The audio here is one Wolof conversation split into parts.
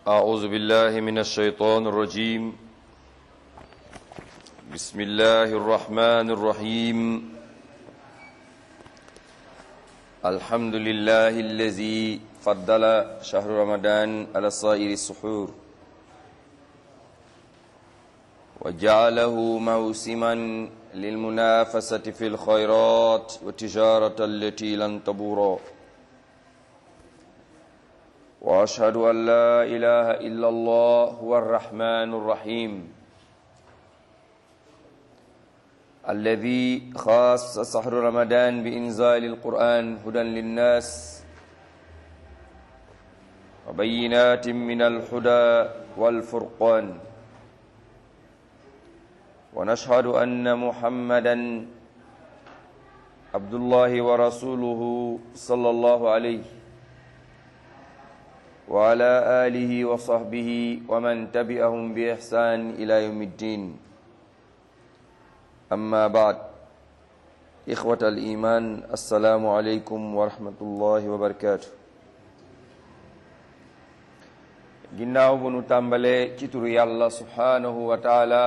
أعوذ بالله من الشيطان الرجيم بسم الله الرحمن الرحيم الحمد لله الذي فضل شهر رمضان على سائر السحور وجعله موسما للمنافسة في الخيرات والتجارة التي لن تبورا واشهد ان لا اله الا الله هو الرحمن الرحيم الذي خاص شهر رمضان بانزال القران هدى للناس وبينات من الهدى والفرقان ونشهد ان محمدا عبد الله ورسوله صلى الله عليه وعلى آله وصحبه ومن تبعهم بإحسان إلى يوم الدين أما بعد إخوة الإيمان السلام عليكم ورحمة الله وبركاته ginnaaw bu nu tàmbalee ci turu yàlla subhaanahu wa taala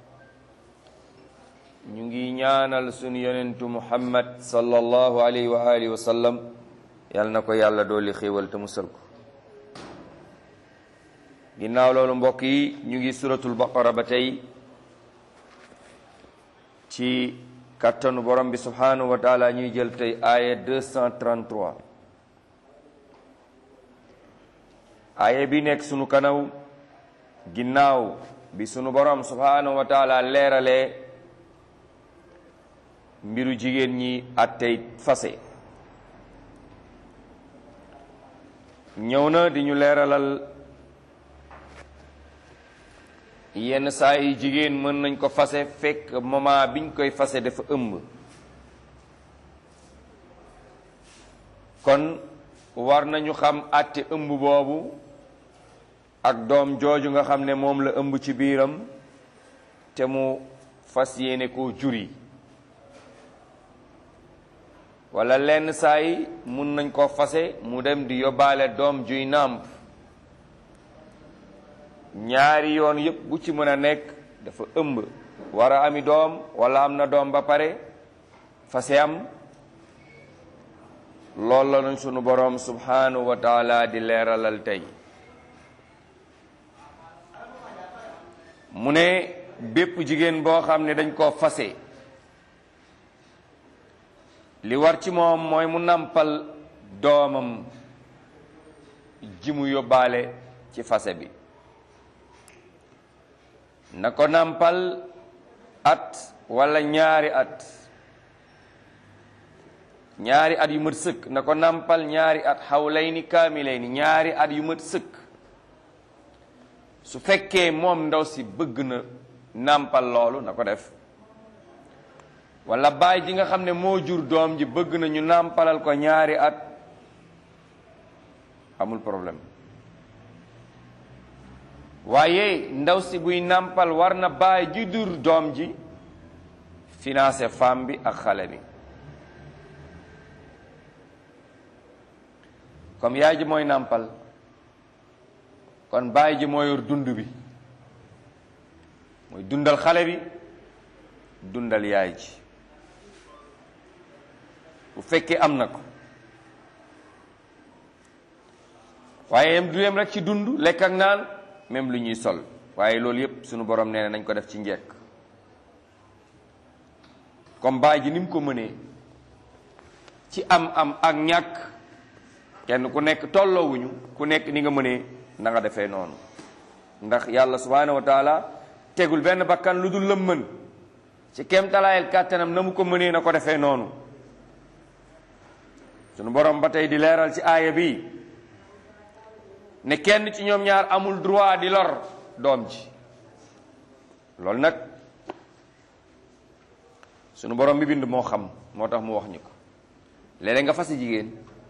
ñu ngi ñaanal sunu yonentu muhammad sallallahu alayhi wa alihi wa sallam yàlla na ko yàlla dooli xéewal te musal ko ginnaaw loolu mbokk yi ñu ngi suratul baqara ba tey ci kattanu borom bi subhanahu wa taala ñuy jël tey aaya 233 aaya bi nekk sunu kanaw ginnaaw bi sunu borom subhanahu wa taala leeralee mbiru jigéen ñi attey fase ñëw na di ñu leeralal yenn saa yi jigéen mën nañ ko fase fekk moment biñ koy fase dafa ëmb kon war nañu xam àtte ëmb boobu ak doom jooju nga xam ne moom la ëmb ci biiram te mu fas yéene koo juri wala lenn saa yi mun nañ ko fase mu dem di yóbbaale doom juy nàmp ñaari yoon yëpp bu ci mën a nekk dafa ëmb war a ami doom wala am na doom ba pare fase am loolu la nañ sunu boroom subhanahu wa taala di leeralal tey mu ne bépp jigéen boo xam ne dañ koo fase li war ci moom mooy mu nampal doomam ji mu yóbbaale ci fase bi na ko nampal at wala ñaari at ñaari at yu mat sëkk na ko nampal ñaari at xawlayni kaamilayni ñaari at yu mat sëkk su fekkee moom ndaw si bëgg na nampal loolu na ko def wala baay ji nga xam ne moo jur doom ji bëgg na ñu nampalal ko ñaari at amul problème waaye ndaw si buy nàmpal war na baay ji dur doom ji financé femme bi ak xale bi comme yaay ji mooy nàmpal kon baay ji moo yor dund bi mooy dundal xale bi dundal yaay ji bu fekkee am na ko waaye yem du yem rek ci dund lekk ak naan même lu ñuy sol waaye loolu yépp sunu borom nee na nañ ko def ci njekk comme baay ji ni mu ko mënee ci am am ak ñàkk kenn ku nekk tolloowuñu ku nekk ni nga mënee na nga defee noonu ndax yàlla subhaanahu wa taala tegul benn bakkan lu dul lëm mën ci kéemtalaayal kàttanam na mu ko mënee na ko defee noonu sunu borom ba tey di leeral ci aaya bi ne kenn ci ñoom ñaar amul droit di lor doom ji loolu nag sunu borom bi bind moo xam moo tax mu wax ñu ko léeg-léeg nga fasi jigéen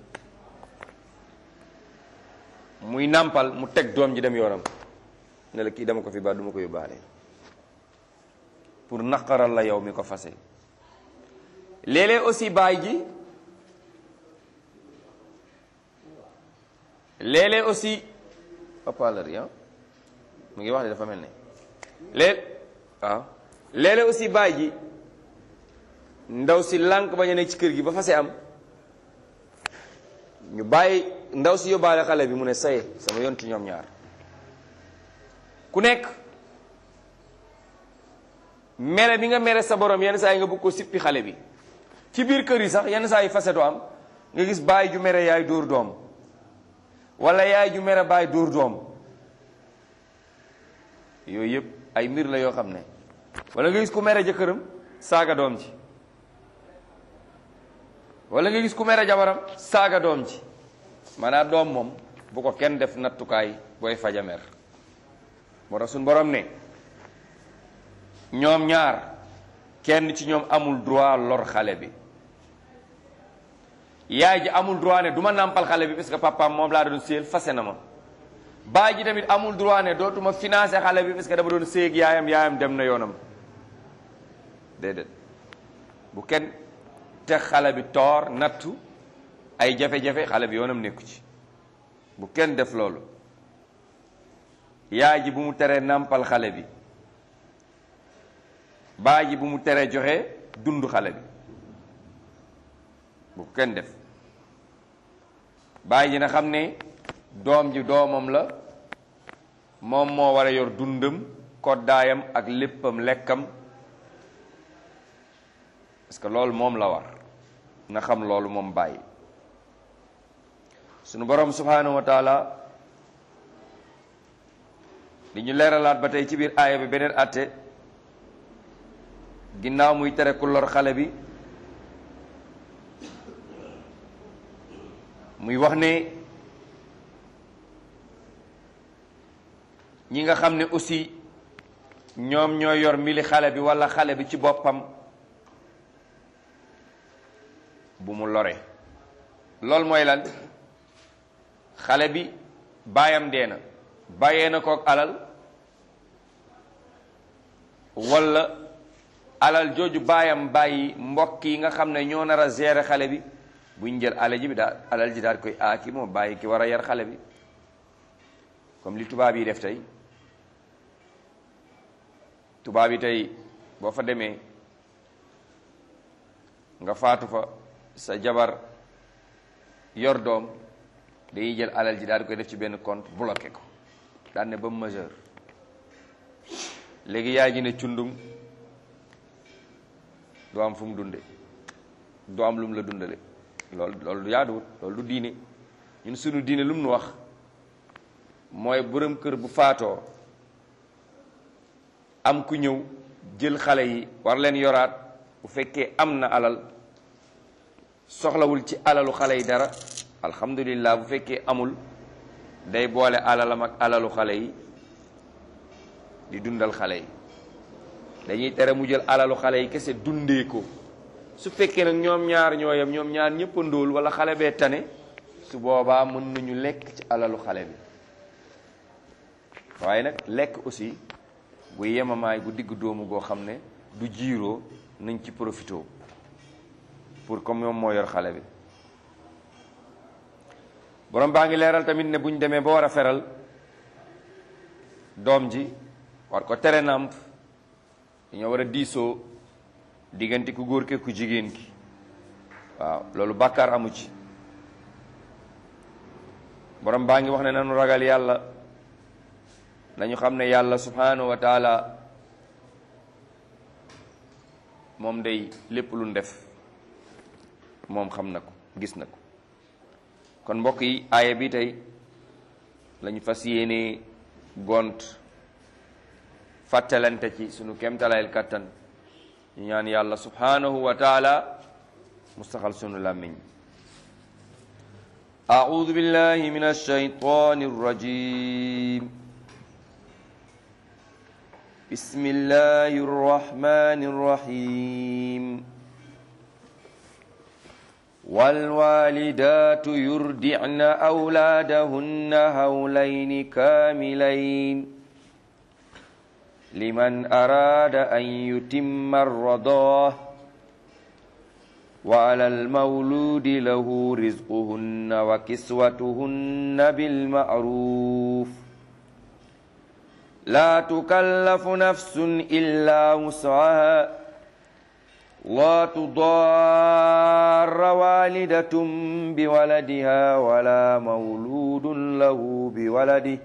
muy nàmpal mu teg doom ji dem yoonam ne la kii dama ko fi ba duma ko yóbbaale pour naqaral la yow mi ko fase léeg-léeg aussi baay ji léeg-léeg aussi haut-parleur yi ah mu ngi wax de dafa mel ne léeg waaw léeg-léeg aussi baay ji ndaw si lànk bañ a nekk ci kër gi ba fase am ñu bàyyi ndaw si yóbbaale xale bi mu ne saye sama yoon ci ñoom ñaar ku nekk mere bi nga mere sa borom yenn saa yi nga bëgg ko sippi xale bi ci biir kër yi sax yenn saa yi faseto am nga gis baay ju mere yaay dóor doom wala yaay ju mere baay dóor doom yooyu yëpp ay mbir la yoo xam ne wala nga gis ku mere jëkkëram saaga doom ji wala nga gis ku mere jabaram saaga doom ji maanaam doom moom bu ko kenn def nattukaay booy faja mer moo tax suñu borom ne ñoom ñaar kenn ci ñoom amul droit lor xale bi yaay ji amul droit ne du ma nàmpal xale bi parce que papaam moom laa doon séel fase na ma baay ji tamit amul droit ne dootuma financé xale bi parce que dama doon séeg yaayam yaayam dem na yoonam déedéet bu kenn te xale bi toor nattu ay jafe-jafe xale bi yoonam nekku ci bu kenn def loolu yaay ji bu mu teree nàmpal xale bi baay ji bu mu teree joxe dund xale bi bu kenn def baay ji na xam ne doom ji doomam la moom moo war a yor dundam koddaayam ak léppam lekkam parce que loolu moom la war na xam loolu moom bàyyi sunu borom subhanahu wa taala li ñu leeralaat ba tey ci biir aaya bi beneen àtte ginnaaw muy tere ku lor xale bi muy wax ne ñi nga xam ne aussi ñoom ñoo yor mbili xale bi walla xale bi ci boppam bu mu lore loolu mooy lan xale bi baayam dee na bàyyee na kook alal walla alal jooju baayam bàyyi mbokk yi nga xam ne ñoo nar a gérer xale bi buñ jël alal ji bi daal alal ji daal koy aaki moo bàyyi ki war a yar xale bi comme li tubaab yi def tey tubaab yi tey boo fa demee nga faatu fa sa jabar yor doom dañuy jël alal ji daal di koy def ci benn compte bloqué ko daan ne ba mu majeur léegi yaay ji ne cundum du am fu mu dunde du am lu mu la dundale loolu loolu du yaaduwut loolu du diine ñun sunu diine lu mu nu wax mooy borom kër bu faatoo am ku ñëw jël xale yi war leen yoraat bu fekkee am na alal soxlawul ci alalu xale yi dara alhamdulillah bu fekkee amul day boole alalam ak alalu xale yi di dundal xale yi dañuy tere mu jël alalu xale yi kese dundee ko su fekkee nag ñoom ñaar ñooyam ñoom ñaar ñëpp a ndóol wala xale bee tane su boobaa mën nañu lekk ci alalu xale bi waaye nag lekk aussi bu yemamaay gu digg doomu goo xam ne du jiiroo nañ ci profité pour comme moom moo yor xale bi borom baa ngi leeral tamit ne buñ demee ba war a feral doom ji war ko tere nàmp dañoo war a diisoo diggante ku góor ke ku jigéen ki waaw loolu bàkkaar amu ci borom baa ngi wax ne nanu ragal yàlla nañu xam ne yàlla subhanahu wa taala moom day lépp lu def moom xam na ko gis na ko kon mbokk yi aaya bi tey lañu fas yéene gont fàttalante ci sunu kemtalayel kattan ñu ñaan yàlla subhanahu wa taala mustaxal sunu làmmiñ أعوذ بالله من الشيطان الرجيم بسم الله الرحمن الرحيم والوالدات يرضعن أولادهن هولين كاملين لمن أراد أن يتم الرضاعه وعلى المولود له رزقهن وكسوتهن بالمعروف لا تكلف نفس إلا وسعها لا تضار والدة بولدها ولا مولود له بولده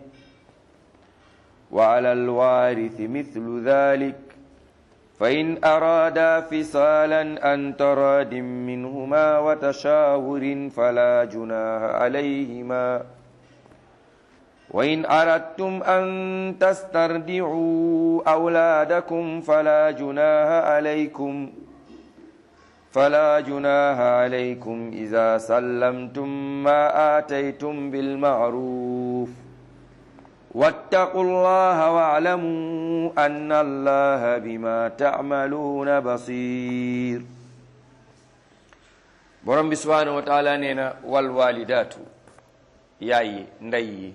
وعلى الوارث مثل ذلك فإن أرادا فصالا أن تراد منهما وتشاور فلا جناح عليهما وإن أردتم أن تسترضعوا أولادكم فلا جناح عليكم فلا جناح عليكم إذا سلمتم ما آتيتم بالمعروف واتقوا الله واعلموا أن الله بما تعملون بصير borom bi subhanahu wa taala nee na wal walidaatu yaay yi ndey yi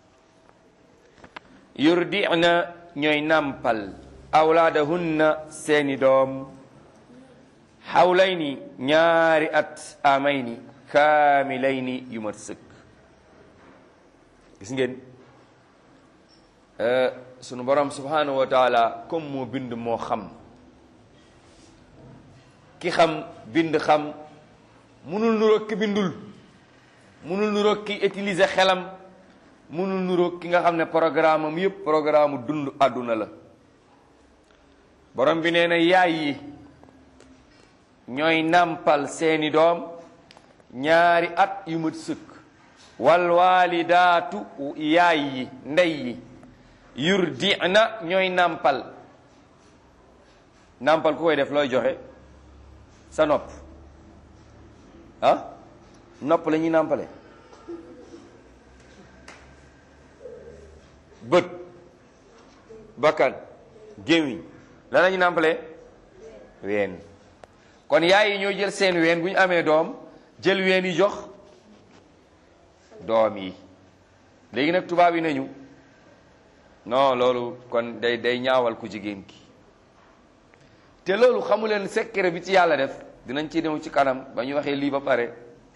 yurdina ñooy nàmpal awlaadahunna seeni doom xawlayni ñaari at amayni kaamilayni yu mat sëkk gis ngeen sunu borom subhanahu wa taala comme moo bind moo xam ki xam bind xam munul nuroog ki bindul munul nuroog ki utiliser xelam munul nuroog ki nga xam ne programme am yëpp programme dund àdduna la borom bi nee na yaay yi ñooy nàmpal seeni doom ñaari at yu mat sëkk wal waalidaatu yaay yi ndey yi yurdina ñooy nàmpal nàmpal ku koy def looy joxe sa nopp ah nopp la ñuy nàmpale bët bakkan gémmiñ la la ñuy nàmpale ween kon yaay yi ñoo jël seen ween bu ñu amee doom jël ween yi jox doom yi léegi nag tubaab yi nañu non loolu kon day day ñaawal ku jigéen ki te loolu xamu leen secret bi ci yàlla def dinañ ci ñëw ci kanam ba ñu waxee lii ba pare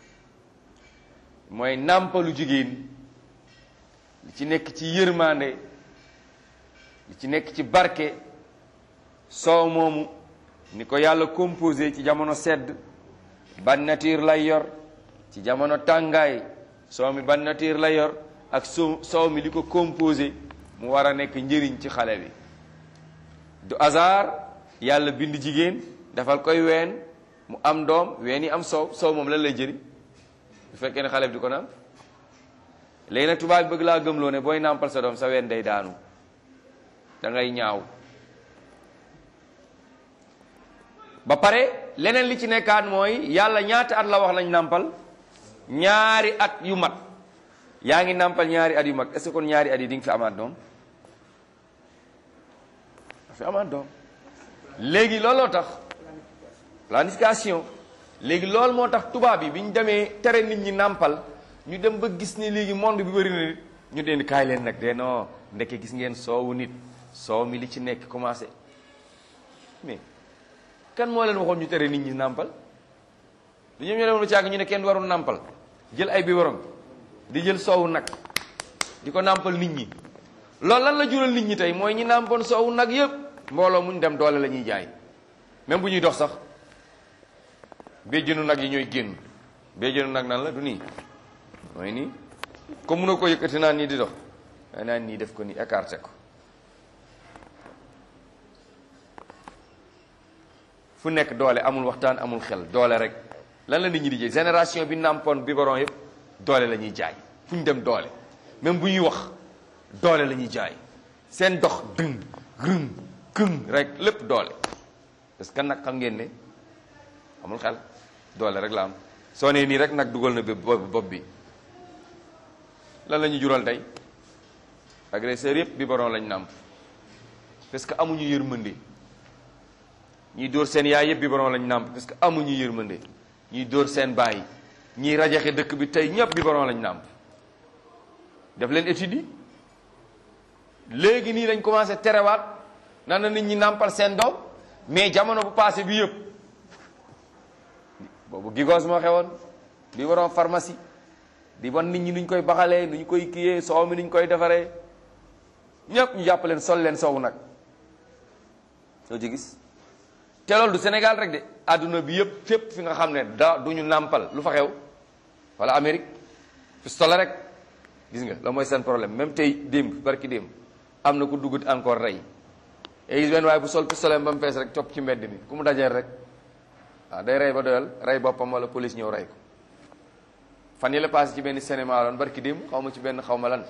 mooy nàmpalu jigéen li ci nekk ci yërmande li ci nekk ci barke soow moomu ni ko yàlla composé ci jamono sedd ban nature lay yor ci jamono tàngaay soow mi ban nature lay yor ak soo soow mi li ko composé mu war a nekk njëriñ ci xale bi du hasard yàlla bind jigéen dafal koy ween mu am doom ween yi am soow soow moom lan lay jëriñ bu fekkee ne xale bi di ko naan léegi nag tubaab bi bëgg laa gëmloo ne booy nàmpal sa doom sa ween day daanu da ngay ñaaw ba pare leneen li ci nekkaat mooy yàlla ñaata at la wax nañ nàmpal ñaari at yu mat yaa ngi nàmpal ñaari at yu mag est-ce que kon ñaari at yi di nga fi amaat doom fi amaat doom léegi looloo tax planification léegi loolu moo tax tubaab yi bi ñu demee tere nit ñi nàmpal ñu dem ba gis ni léegi monde bi bëri na nit ñu deen kaay leen nag de non ndeke gis ngeen soowu nit soow mi li ci nekk commencé mais kan moo leen waxoon ñu tere nit ñi nàmpal du ñoom ñoo demoon ci àgg ñu ne kenn warul nàmpal jël ay biberon di jël soowu nag di ko nàmpal nit ñi loolu lan la jural nit ñi tey mooy ñi nàmpoon soowu nag yëpp mbooloo muñ dem doole la ñuy jaay même bu ñuy dox sax béjjënu nag yi ñooy génn béjjënu nag nan la du nii mooy nii comme mun na ko yëkkati naan nii di dox waaye naan nii def ko nii écarté ko fu nekk doole amul waxtaan amul xel doole rek lan la nit ñi di jaay génération bi nàmpoon biberon yëpp doole la ñuy jaay fu ñu dem doole même bu ñuy wax doole la ñuy jaay seen dox dëng gërëm këng rek lépp doole parce que nag xam ngeen ne amul xel doole rek la am soo nee nii rek nag dugal na bi bopp bi lan la ñu jural tey agresseur yëpp biberon lañ nàmp parce que amuñu yërmande ñiy dóor seen yaay yëpp biberon lañ nàmp parce que amuñu yërmande ñiy dóor seen baay ñiy rajaxe dëkk bi tey ñëpp biberon lañ nàmp def leen étude yi léegi nii lañ commencé terewaat nan na nit ñi nàmpal seen doom mais jamono bu passé bi yëpp boobu gigos moo xewoon biberon pharmacie di wan nit ñi nuñ koy baxalee nuñ koy kiyee soow mi nuñ koy defaree ñëpp ñu jàpp leen sol leen sow nag soo ci gis te loolu du Sénégal rek de àdduna bi yëpp fépp fi nga xam ne da du ñu nàmpal lu fa xew wala Amérique pistolet rek gis nga la mooy seen problème même tey démb barki démb am na ku duggut encore rey et gis benn waaye bu sol pistolet ba mu fees rek topp ci mbedd mi ku mu dajeel rek waaw day rey ba doyal rey boppam wala police ñëw rey ko fan yi la passé ci benn cinéma loon barki démb xaw ma ci benn xaw ma lan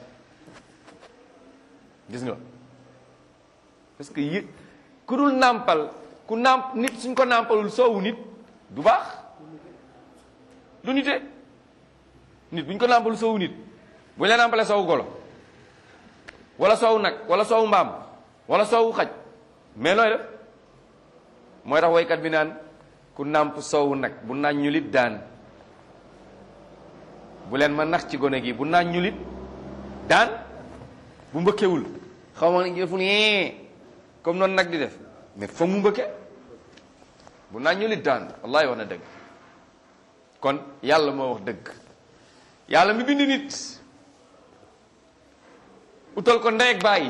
gis nga parce que yi ku dul nàmpal ku nàmp nit suñ ko nàmpalul soowu nit du baax du nite nit buñ ko nàmpalul soowu nit buñ la nàmpalee soowu golo wala soowu nag wala soowu mbaam wala soowu xaj mais looy def mooy tax woykat bi naan ku nàmp soowu nag bu naan ñu lit daan bu leen ma nax ci gone gi bu naan ñu lit daan bu mbëkkewul xaw ma ne fu ne comme noonu nag di def mais foog mu mbëkke bu naan ñu lit daan wallahi wax na dëgg kon yàlla moo wax dëgg yàlla mi bind nit utal ko ndey ak bàyyi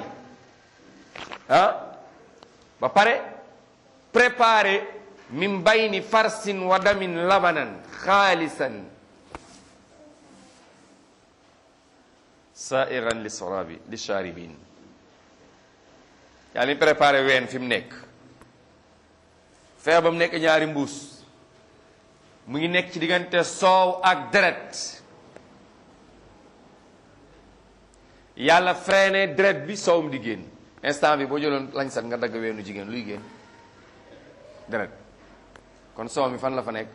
ah ba pare préparé min bayni farsin wa damin labanan xaalisan sairan li sorabi li sharibin yaa ni préparé ween fi mu nekk fexe ba mu nekk ñaari mbuus mu ngi nekk ci diggante soow ak deret yàlla freiné deret bi soowum di génn instant bi boo jëloon lañ sat nga dagg weenu jigéen luy génn deret kon soow mi fan la fa nekk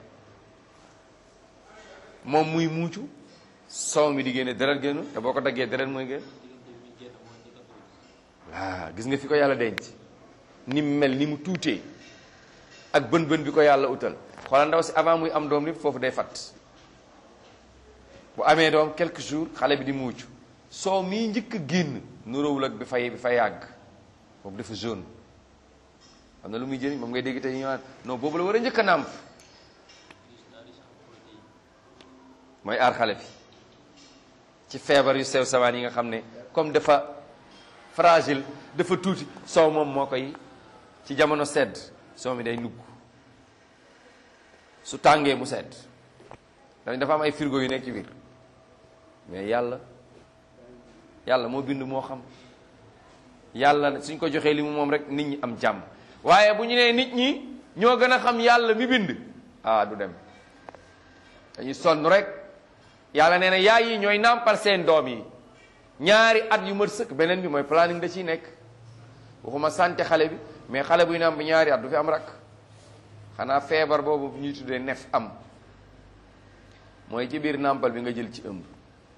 moom muy muucu soow mi di génne deret génnu te boo ko daggee deret mooy génn waa gis nga fi ko yàlla denc ni mu mel ni mu tuutee ak bën bën bi ko yàlla utal xoolal ndaw si avant muy am doom ni foofu day fatt bu amee doom quelques jours xale bi di muucu soow mii njëkk a génn nuróowul ak bi fay bi fa yàgg boobu dafa jaune xam na lu muy jëriñ moom ngay dégg te ñu naan non boobu la war a njëkk a nàmp mooy aar xale bi ci feebar yu sew sawaan yi nga xam ne comme dafa fragile dafa tuuti soow moom moo koy ci jamono sedd soow mi day nugg su tàngee mu sedd dañ dafa am ay frigo yu nekk ci biir mais yàlla yàlla moo bind moo xam yàlla suñ ko joxee li mu moom rek nit ñi am jàmm waaye bu ñu nee nit ñi ñoo gën a xam yàlla mi bind ah du dem dañuy sonn rek yàlla nee na yaay yi ñooy nàmpal seen doom yi ñaari at yu mat sëkk beneen bi mooy planning da ciy nekk waxuma santé xale bi mais xale buy nàmp ñaari at du fi am rak xanaa feebar boobu ñuy tuddee nef am mooy ci biir nàmpal bi nga jël ci ëmb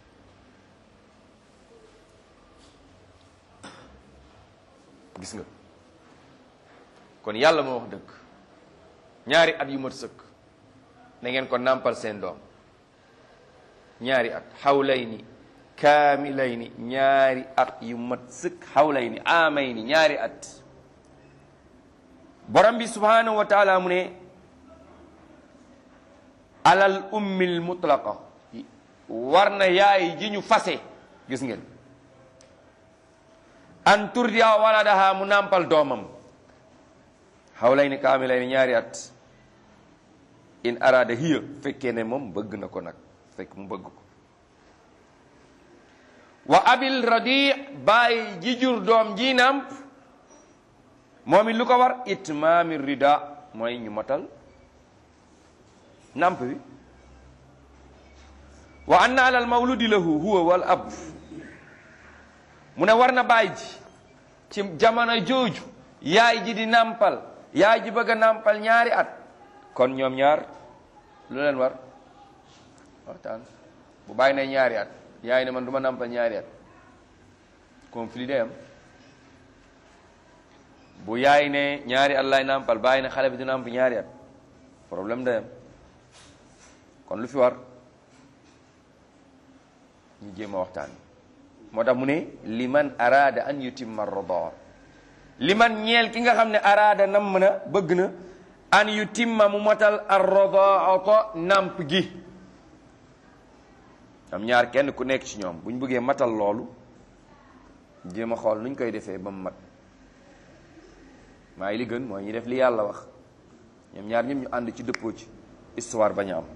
gis nga kon yàlla moo wax dëgg ñaari at yu mat sëkk na ngeen ko nàmpal seen doom ñaari at xawlayni kaamilayni ñaari at yu mat sëkk xawlayni aamayni ñaari at borom bi subhanahu wa taala mu ne alal ummil mutlaqa war na yaay ji ñu fase gis ngeen an turdiya waladaha mu nàmpal doomam xawlayni kaamilayni ñaari at in arada hiya fekkee ne moom bëgg na ko nag fekk mu bëgg ko wa abil radi bàyyi ji jur doom ji nàmp moom it lu ko war itmaami rida mooy ñu motal nàmp bi wa anna alal mawludi lahu huwa wal ab mu ne war na bàyyi ji ci jamono jooju yaay ji di nàmpal yaay ji bëgg a nàmpal ñaari at kon ñoom ñaar lu leen war waxtaan bu bàyyi ne ñaari at yaay ne man du ma nàmpal ñaari at conflit day am bu yaay ne ñaari at lay nàmpal bàyyi ne xale bi du nàmp ñaari at problème day am kon lu fi war ñu jéem a waxtaan moo tax mu ne liman araada an yutimma rodaa liman ñeel ki nga xam ne araada nam na bëgg na an yutimma mu motal ar rodaata nàmp gi am ñaar kenn ku nekk ci ñoom bu ñu bëggee matal loolu jéem a xool nuñ koy defee ba mu mat waaye li gën mooy ñu def li yàlla wax ñoom ñaar ñëpp ñu ànd ci dëppoo ci histoire bañ a am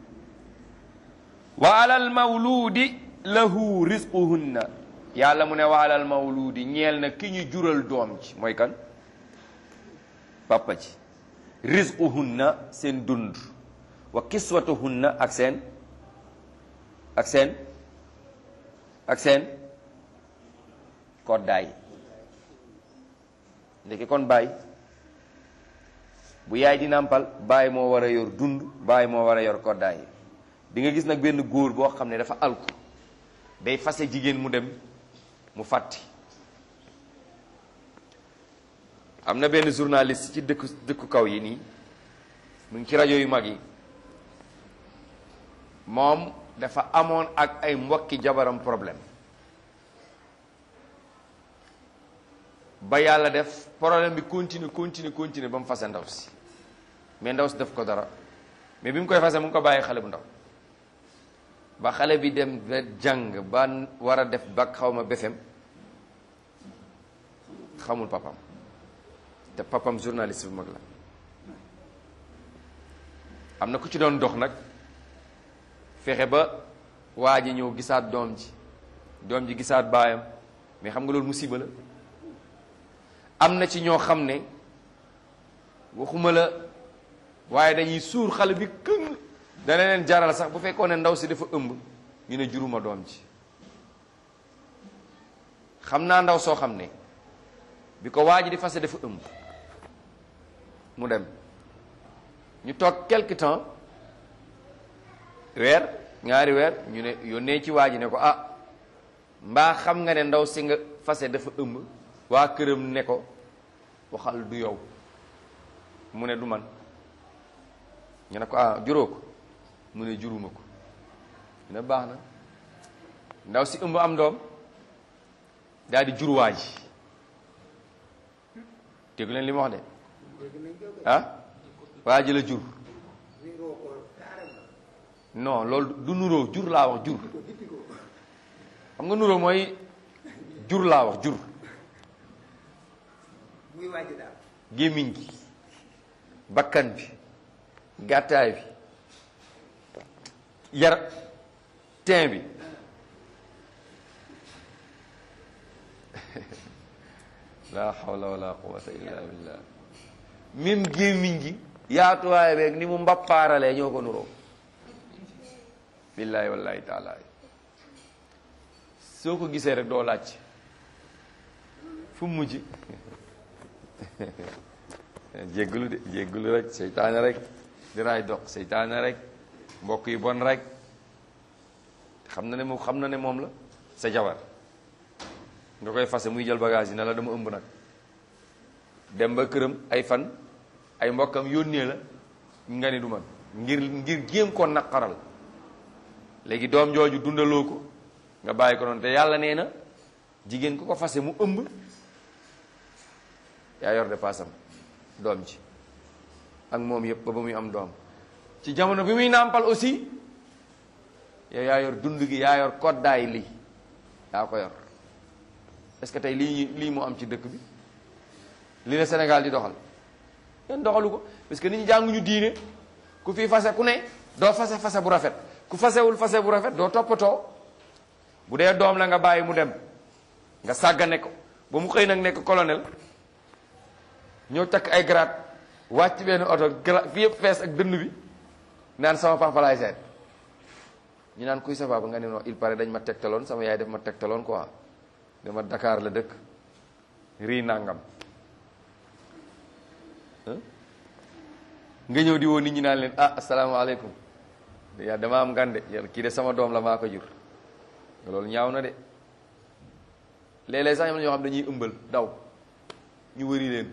wa alal mawluudi lahu rizquhunna yàlla mu ne wa alal mawluudi ñeel na ki ñu jural doom ci mooy kan papa ci rizquhunna seen dund wa kiswatuhunna ak seen ak seen ak seen koddaay ndeke kon baay bu yaay di nàmpal baay moo war a yor dund baay moo war a yor koddaay di nga gis nag benn góor boo xam ne dafa alku day fase jigéen mu dem mu fàtti am na benn journaliste ci dëkku dëkku kaw yi nii mu ngi ci rajo yu mag yi moom dafa amoon ak ay mbokki jabaram problème ba yàlla def problème bi continue continue continue ba mu fase ndaw si mais ndaw si def ko dara mais bi mu koy fase mu ngi ko bàyyi xale bu ndaw ba xale bi dem ba jàng ba war a def ba xaw ma befem xamul papam te papam journaliste bu mag la am na ku ci doon dox nag fexe ba waa ji ñëw gisaat doom ji doom ji gisaat baayam mais xam nga loolu musiba la am na ci ñoo xam ne waxuma la waaye dañuy suur xale bi këng dana leen jaral sax bu fekkoon ne ndaw si dafa ëmb ñu ne juruma doom ji xam naa ndaw soo xam ne bi ko waa ji di fase dafa ëmb mu dem ñu toog quelque temps weer ñaari weer ñu ne yónnee ci waa ji ne ko ah mbaa xam nga ne ndaw si nga fase dafa ëmb waa këram ne ko waxal du yow mu ne du man ñu ne ko ah juróo ko mu ne juruma ko ñu ne baax na ndaw si ëmb am doom daal di jur waa ji déggu leen li ma wax de ah waa ji la jur non loolu du nuróo jur laa wax jur xam nga nuróo mooy jur laa wax jur gémmiñ gi bakkan bi gàttaay bi yar teen bi la hawla wala quwwata illa billah même gémmiñ gi yaatuwaay beeg ni mu mbappaaralee ñoo ko nuroo billahi wallahi taala soo ko gisee rek doo laaj fu mu mujj jéggulu de jéggulu rek seytaane rek di raay dox seytaane rek mbokk yi bon rek xam na ne moom xam na ne moom la sa jabar nga koy fase muy jël bagage yi ne la dama ëmb nag dem ba këram ay fan ay mbokkam yónnee la nga ni du man ngir ngir jéem koo naqaral léegi doom jooju dundaloo ko nga bàyyi ko noonu te yàlla nee na jigéen ku ko fase mu ëmb yaa yor de paasam doom ji ak moom yëpp ba ba muy am doom ci jamono bi muy nàmpal aussi yow yaa yor dund gi yaa yor koddaay lii yaa ko yor est-ce que tey lii lii moo am ci dëkk bi li la Sénégal di doxal kenn doxalu ko parce que nit ñi jànguñu diine ku fi fase ku ne doo fase fase bu rafet ku fasewul fase bu rafet doo toppatoo bu dee doom la nga bàyyi mu dem nga sàggane ko ba mu xëy nag nekk colonel ñëw takk ay grade wàcc benn oto grade fi yëpp fees ak dënn bi naan sama papa laay seet ñu naan kuy sa papa nga ne non il paraît dañ ma tegtaloon sama yaay def ma tegtaloon quoi dama Dakar la dëkk rii nangam nga ñëw di woo nit ñi naan leen ah asalaamaaleykum yaa dama am ngande kii de sama doom la maa ko jur loolu ñaaw na de léeg-léeg sax ñoo xam dañuy ëmbal daw ñu wëri leen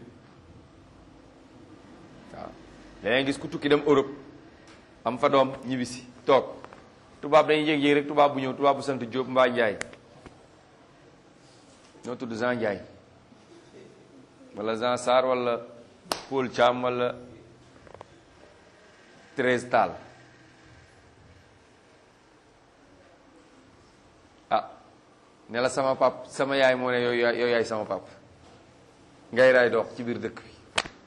waaw léeg gis ku tukki dem Europe am fa doom ñibbisi toog tubaab dañuy yéeg-yéeg rek tubaab bu ñëw tubaab bu sant Diop mbaa Njaay ñoo tudd Jean Njaay wala Jean Sarr wala Paul Thiam wala Thérèse Tall ah ne la sama pap sama yaay moo ne yow yaay yow yaay sama pap ngay raay dox ci biir dëkk bi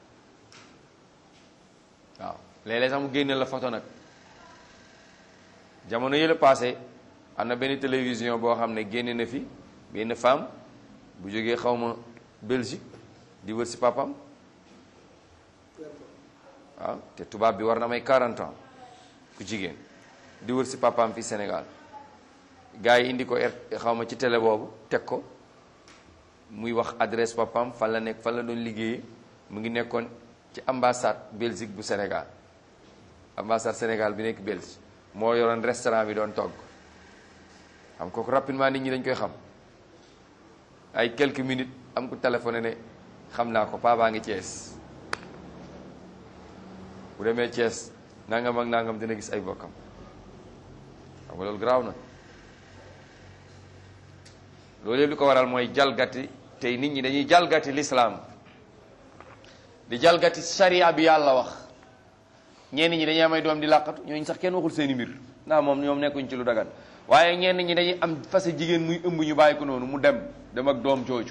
waaw léeg-léeg sax mu génne la photo nag jamono yële passé am na benn télévision boo xam ne génne na fi benn femme bu jógee xawma Belgique di wër si papam waaw te tubaab bi war na may 40 ans ku jigéen di wër si papam fi Sénégal gars yi indi ko xawma ci télé boobu teg ko muy wax adresse papam fan la nekk fan la doon liggéeyee mu ngi nekkoon ci ambassade Belgique bu Sénégal ambassade Sénégal bi nekk Belgique moo yoroon restaurant bi doon togg xam kooku rapidement nit ñi dañ koy xam ay quelques minutes am ko téléphoné ne xam naa ko paa baa ngi Thiès bu demee Thiès nangam ak nangam dina gis ay bokkam xam nga loolu garaaw na loolu yëpp li ko waral mooy jalgati tey nit ñi dañuy jalgati lislaam di jalgati sharia bi yàlla wax ñenn ñi dañuy am ay doom di làqatu ñooñu sax kenn waxul seeni mbir ndax moom ñoom nekkuñ ci lu dagan waaye ñenn ñi dañuy am fase jigéen muy ëmb ñu bàyyi ko noonu mu dem dem ak doom jooju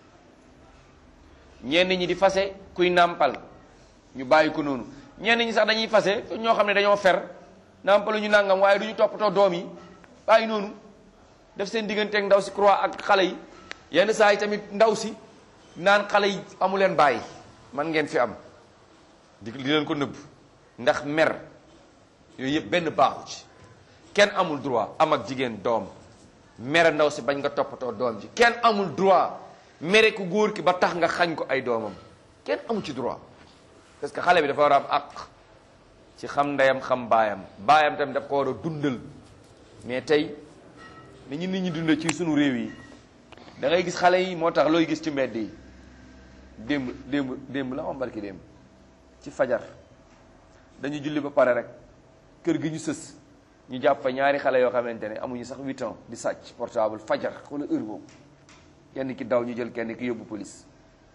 ñenn ñi di fase kuy nàmpal ñu bàyyi ko noonu ñenn ñi sax dañuy fase ñoo xam ne dañoo fer nàmpalu ñu nàngam waaye du ñu toppatoo doom yi bàyyi noonu def seen digganteeg ndaw si croix ak xale yi yenn saa yi tamit ndaw si naan xale yi amu leen bàyyi man ngeen fi am di di leen ko nëbb ndax mer yooyu yëpp benn baaxu ci kenn amul droit am ak jigéen doom mere ndaw si bañ nga toppatoo doom ji kenn amul droit mere ku góor ki ba tax nga xañ ko ay doomam kenn amul ci droit parce que xale bi dafa war a am àq ci xam ndeyam xam baayam baayam tamit daf ko war a dundal mais tey ni ñu nit ñi dundal ci sunu réew yi da ngay gis xale yi moo tax looy gis ci mbedd yi démb démb démb la am barki démb ci fajar dañu julli ba pare rek kër gi ñu sës ñu jàpp fa ñaari xale yoo xamante ne amuñu sax huit ans di sàcc portable fajar wala heure boobu kenn ki daw ñu jël kenn ki yóbbu police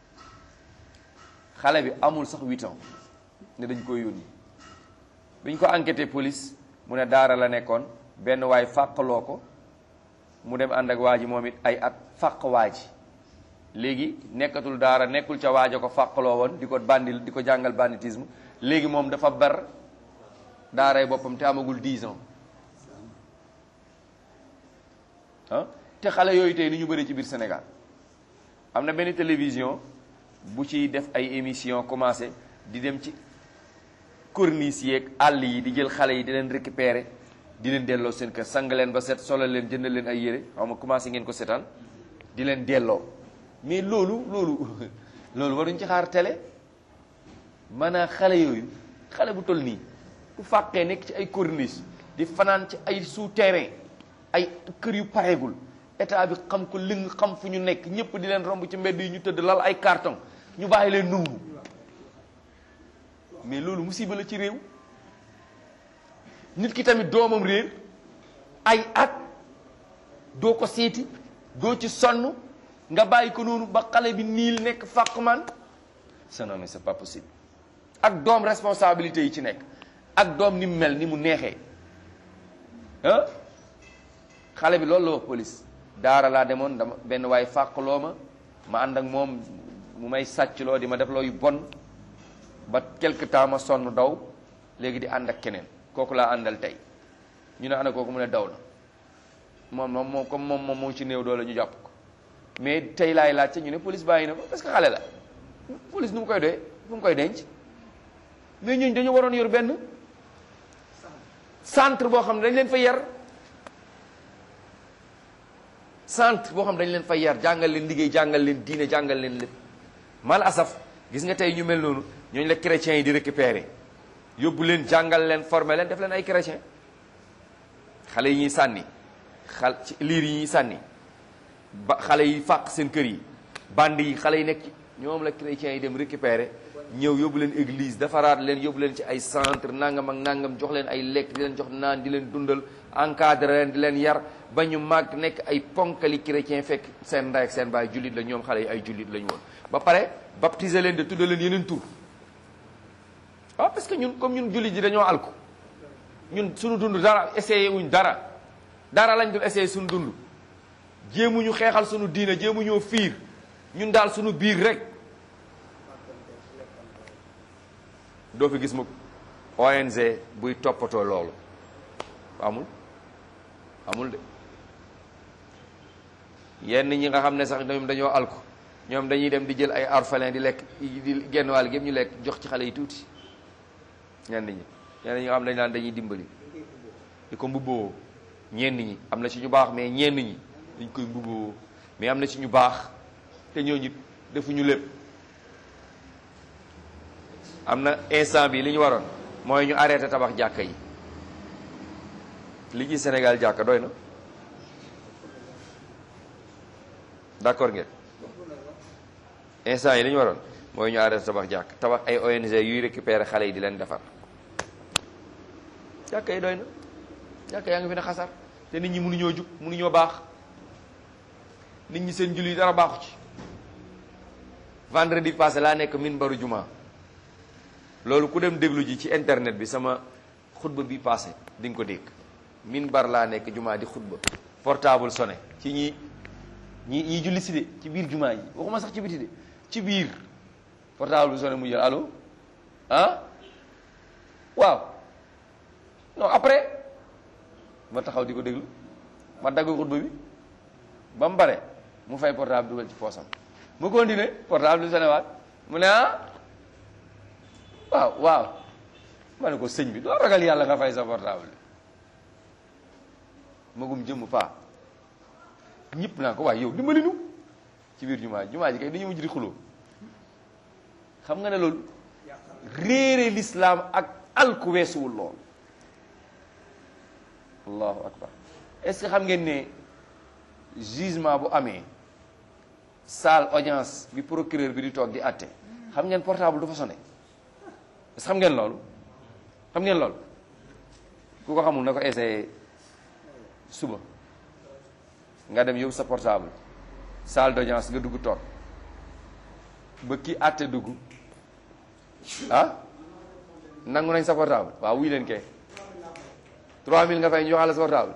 xale bi amul sax huit ans ne dañ koy yónni bi ñu ko enquêté police mu ne daara la nekkoon benn waay fàqaloo ko mu dem ànd ak waa ji moom it ay at fàq waa ji léegi nekkatul daara nekkul ca waaja ko fàqaloo woon di ko bandil di ko jàngal banditisme léegi moom dafa bar daaray boppam te amagul 10 ans ah te xale yooyu tey ni ñu bëri ci biir Sénégal am na benn télévision bu ci def ay émission commencé di dem ci corniche yeeg àll yi di jël xale yi di leen récupérer di leen delloo seen kër sang leen ba set solo leen jënd leen ay yére xaw ma commencé ngeen ko setaan di leen delloo mais loolu loolu loolu waruñ ci xaar télé maanaam xale yooyu xale bu toll nii bu fàqee nekk ci ay corniche di fanaan ci ay souterrain ay kër yu pareegul état bi xam ko ling xam fu ñu nekk ñëpp di leen romb ci mbedd yi ñu tëdd lal ay carton ñu bàyyi leen nungu mais loolu musiba la ci réew nit ki tamit doomam réer ay at doo ko seeti doo ci sonn nga bàyyi ko noonu ba xale bi niil nekk fàqman c'est non mais c'est pas possible ak doom responsabilité yi ci nekk ak doom ni mu mel ni mu neexee ah xale bi loolu la wax police daara laa demoon dama benn waay fàqloo ma ma ànd ak moom mu may sàccloo di ma def loo yu bon ba quelque temps ma sonn daw léegi di ànd ak keneen kooku laa àndal tey ñu ne ana kooku mu ne daw na moom moom moom comme moom moom moo ci néew doole ñu jàpp ko mais tey laay laajte ñu ne police bàyyi na ko parce que xale la police nu mu koy doyee nu mu koy denc mais ñun dañu waroon yor benn centre boo xam ne dañ leen fa yar centre boo xam ne dañ leen fa yar jàngal leen liggéey jàngal leen diine jàngal leen lépp mal asaf gis nga tey ñu mel noonu ñooñu la chrétiens yi di récupérer yóbbu leen jàngal leen former leen def leen ay chrétien xale yi ñuy sànni xal ci liir yi ñuy sànni ba xale yi fàq seen kër yi band yi xale yi nekk ci ñoom la chrétiens yi dem récupérer ñëw yóbbu leen église defaraat leen yóbbu leen ci ay centre nangam ak nangam jox leen ay lekk di leen jox naan di leen dundal encadré leen di leen yar ba ñu màgg nekk ay ponkali chrétien fekk seen ndey ak seen baay jullit la ñoom xale yi ay jullit lañu woon ba pare baptiser leen de tudda leen yeneen tur waaw parce que ñun comme ñun jullit yi dañoo alku ñun suñu dund dara essayé wuñ dara dara lañ dul essayé suñu dund jéemuñu xeexal sunu diina jéemuñoo fiir ñun daal sunu biir rek doo fi gis mu ONG buy toppatoo loolu amul amul de yenn ñi nga xam ne sax ñoom dañoo alko ñoom dañuy dem di jël ay orphelin di lekk di genn wàll gépp ñu lekk jox ci xale yi tuuti ñenn ñi ñenn ñi nga xam ne dañ naan dañuy dimbali di ko mbubboo ñenn ñi am na ci ñu baax mais ñenn ñi dañ koy mbubboo mais am na ci ñu baax te ñooñu defuñu lépp am na instant bi li ñu waroon mooy ñu arrêté tabax jàkka yi li ci Sénégal jàkka doy na d'accord ngeen instant yi li ñu waroon mooy ñu arrêté tabax jàkk tabax ay ONG yuy récupérer xale yi di leen defar jàkka yi doy na jàkka yaa ngi fi ne xasar te nit ñi mënuñoo jug mënuñoo baax nit ñi seen julli dara baaxu ci vendredi passé laa nekk min baru juma loolu ku dem déglu ji ci internet bi sama xutba bi passé di nga ko dégg min bar laa nekk juma di xutba portable sonné ci ñi ñi ñi julli si de ci biir juma yi waxuma sax ci biti de ci biir portable bi sonné mu jël allo ah waaw non après ma taxaw di ko déglu ma dagg xutba bi ba mu bare mu fay portable dugal ci poosam mu continué portable bi sonné waat mu ne ah waaw waaw ma ne ko sëñ bi doo ragal yàlla nga fay sa portable magum jëmm paa ñëpp naa ko waaye yow dimbali nu ci biir jumaa ji jumaa ji kay dañu mujj di xuloo xam nga ne loolu réere l'islam ak alku weesuwul lool allahu akbar est-ce que xam ngeen ne jugement bu amee salle audience bi procureur bi di toog di àtte xam ngeen portable du fa sonné est-ce que xam ngeen loolu xam ngeen loolu ku ko xamul na ko essayé suba nga dem yóbbu sa portable salle d'audience nga dugg toog ba kii àtte dugg ah nangu nañ sa portable waaw wuy leen kay 3000 nga fay ñu joxal sa portable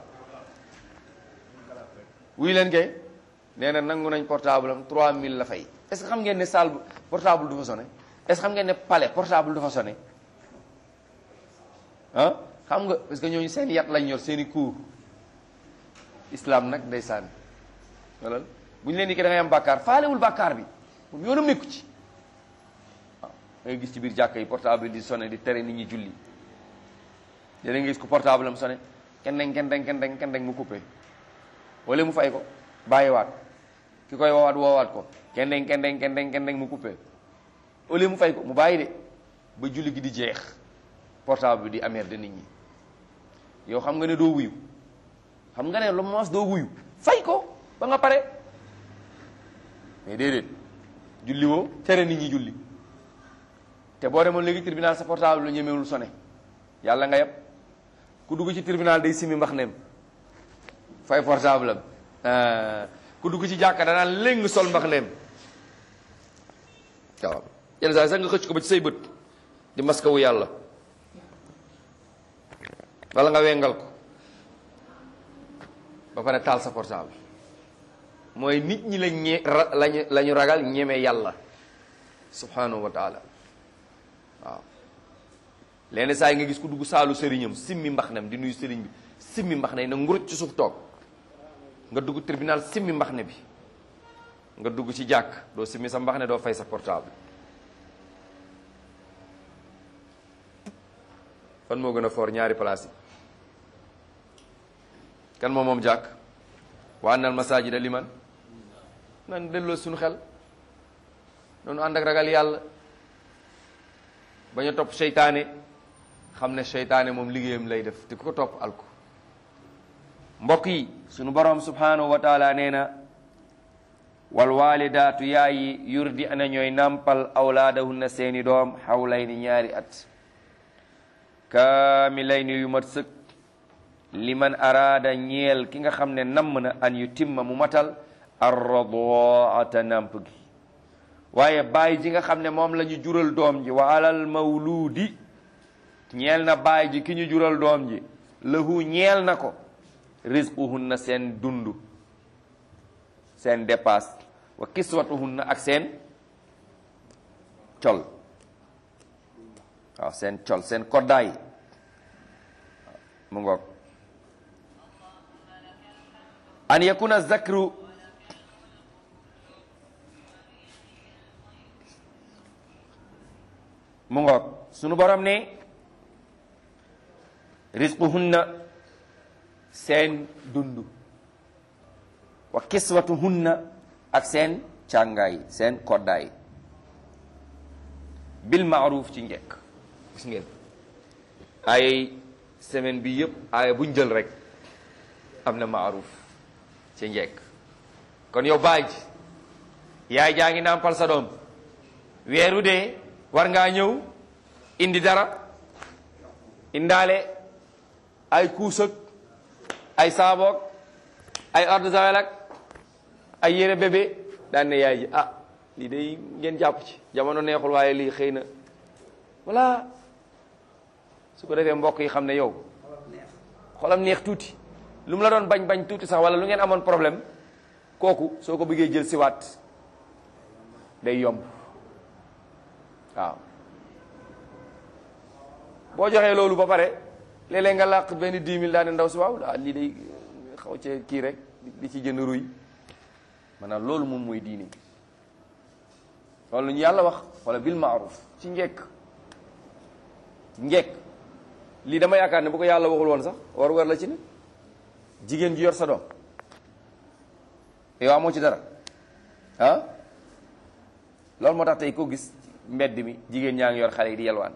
wuy leen kay nee na nangu nañ portable am 3000 la fay est-ce que xam ngeen ne salle portable du fa sonné est-ce que xam ngeen ne palais portable du fa sonné ah xam nga parce que ñooñu seen yat lañ yor seen i cours islam nag day sànni wala bu ñu leen di ki da ngay am bàkkaar faalewul bàkkaar bi moom yoonam nekku ci waaw da ngay gis ci biir jàkka yi portable di sonné di tere nit ñi julli yéen a ngi gis ko portable am sonné kenn dañ kenn dañ kenn dañ kenn dañ mu coupé wala mu fay ko bàyyiwaat ki koy woowaat woowaat ko kenn dañ kenn dañ kenn dañ kenn dañ mu coupé wala mu fay ko mu bàyyi de ba julli gi di jeex portable bi di amer de nit ñi yow xam nga ne doo wuyu xam nga ne lu mos doo wuyu fay ko ba nga pare mais déedéet julli woo tere nit ñi julli te boo demoon léegi tribunal sa portable lu ñemewul sonné yàlla nga yeb ku dugg ci tribunal day simi mbax nem fay portable am ku dugg ci jàkka danaa léng sol mbax nem waaw yenn saa sax nga xëcc ko ba ci say bët di maskawu yàlla wala nga wengal ko ba pare taal sa portable mooy nit ñi lañ ñe lañu la ñu ragal ñeme yàlla subhanahu wa taala waaw lenn saa yi nga gis ku dugg saalu sëriñam simmi mbax nem di nuyu sëriñ bi simmi mbax ne na nguruj ci suuf toog nga dugg tribunal simmi mbax ne bi nga dugg ci jàkk doo simmi sa mbax ne doo fay sa portable fan moo gën a foor ñaari place yi kan moom moom jàkk wa annal masajida liman nan delloo suñu xel noonu ànd ak ragal yàlla bañ a topp seytaane xam ne seytaane moom liggéeyam lay def te ku ko topp alko mbokk yi sunu borom subhanahu wa taala nee na wal walidaatu yaayi yurdi ana ñooy nampal awlaadahunna seeni doom xawlayni ñaari at kaamilayni yu mat sëkk liman araada ñeel ki nga xam ne namm na an yu timma mu matal arradaata namp gi waaye baay ji nga xam ne moom la ñu jural doom ji wa alal mawluudi ñeel na baay ji ki ñu jural doom ji lahu ñeel na ko rizquhunna seen dund seen dépasse wa kiswatuhunna ak seen col waaw seen col seen koddaay mu ngoog an yakuna zakru mu ngoog sunu borom ne rizquhunna seen dund wa kiswatuhunna ak seen càngaay seen koddaay bil maaruf ci njekk gis ngeen ay semaine bi yëpp aaya buñ jël rek am na maaruf ci njekk kon yow baay ji yaay jaa ngi nàmpal sa doom weeru dee war ngaa ñëw indi dara indaale ay kuusëg ay saaboog ay ordre zawel ak ay yére bébé daan ne yaay ji ah lii day ngeen jàpp ci jamono neexul waaye lii xëy na voilà su ko defee mbokk yi xam ne yow xolam neex tuuti lu mu la doon bañ bañ tuuti sax wala lu ngeen amoon problème kooku soo ko bëggee jël siwaat day yomb waaw boo joxee loolu ba pare léeg-léeg nga làq benn dix mille daane ndaw si waaw ah lii day xaw cee kii rek di ci jënd ruy maanaam loolu moom mooy diine loolu lu ñu yàlla wax wala bil maaruf ci njekk ci njekk lii dama yaakaar ne bu ko yàlla waxul woon sax war war la ci ne jigéen ji yor sa doom yow amoo ci dara ah loolu moo tax tey ko gis mbedd mi jigéen ñaa ngi yor xale yi di yelwaan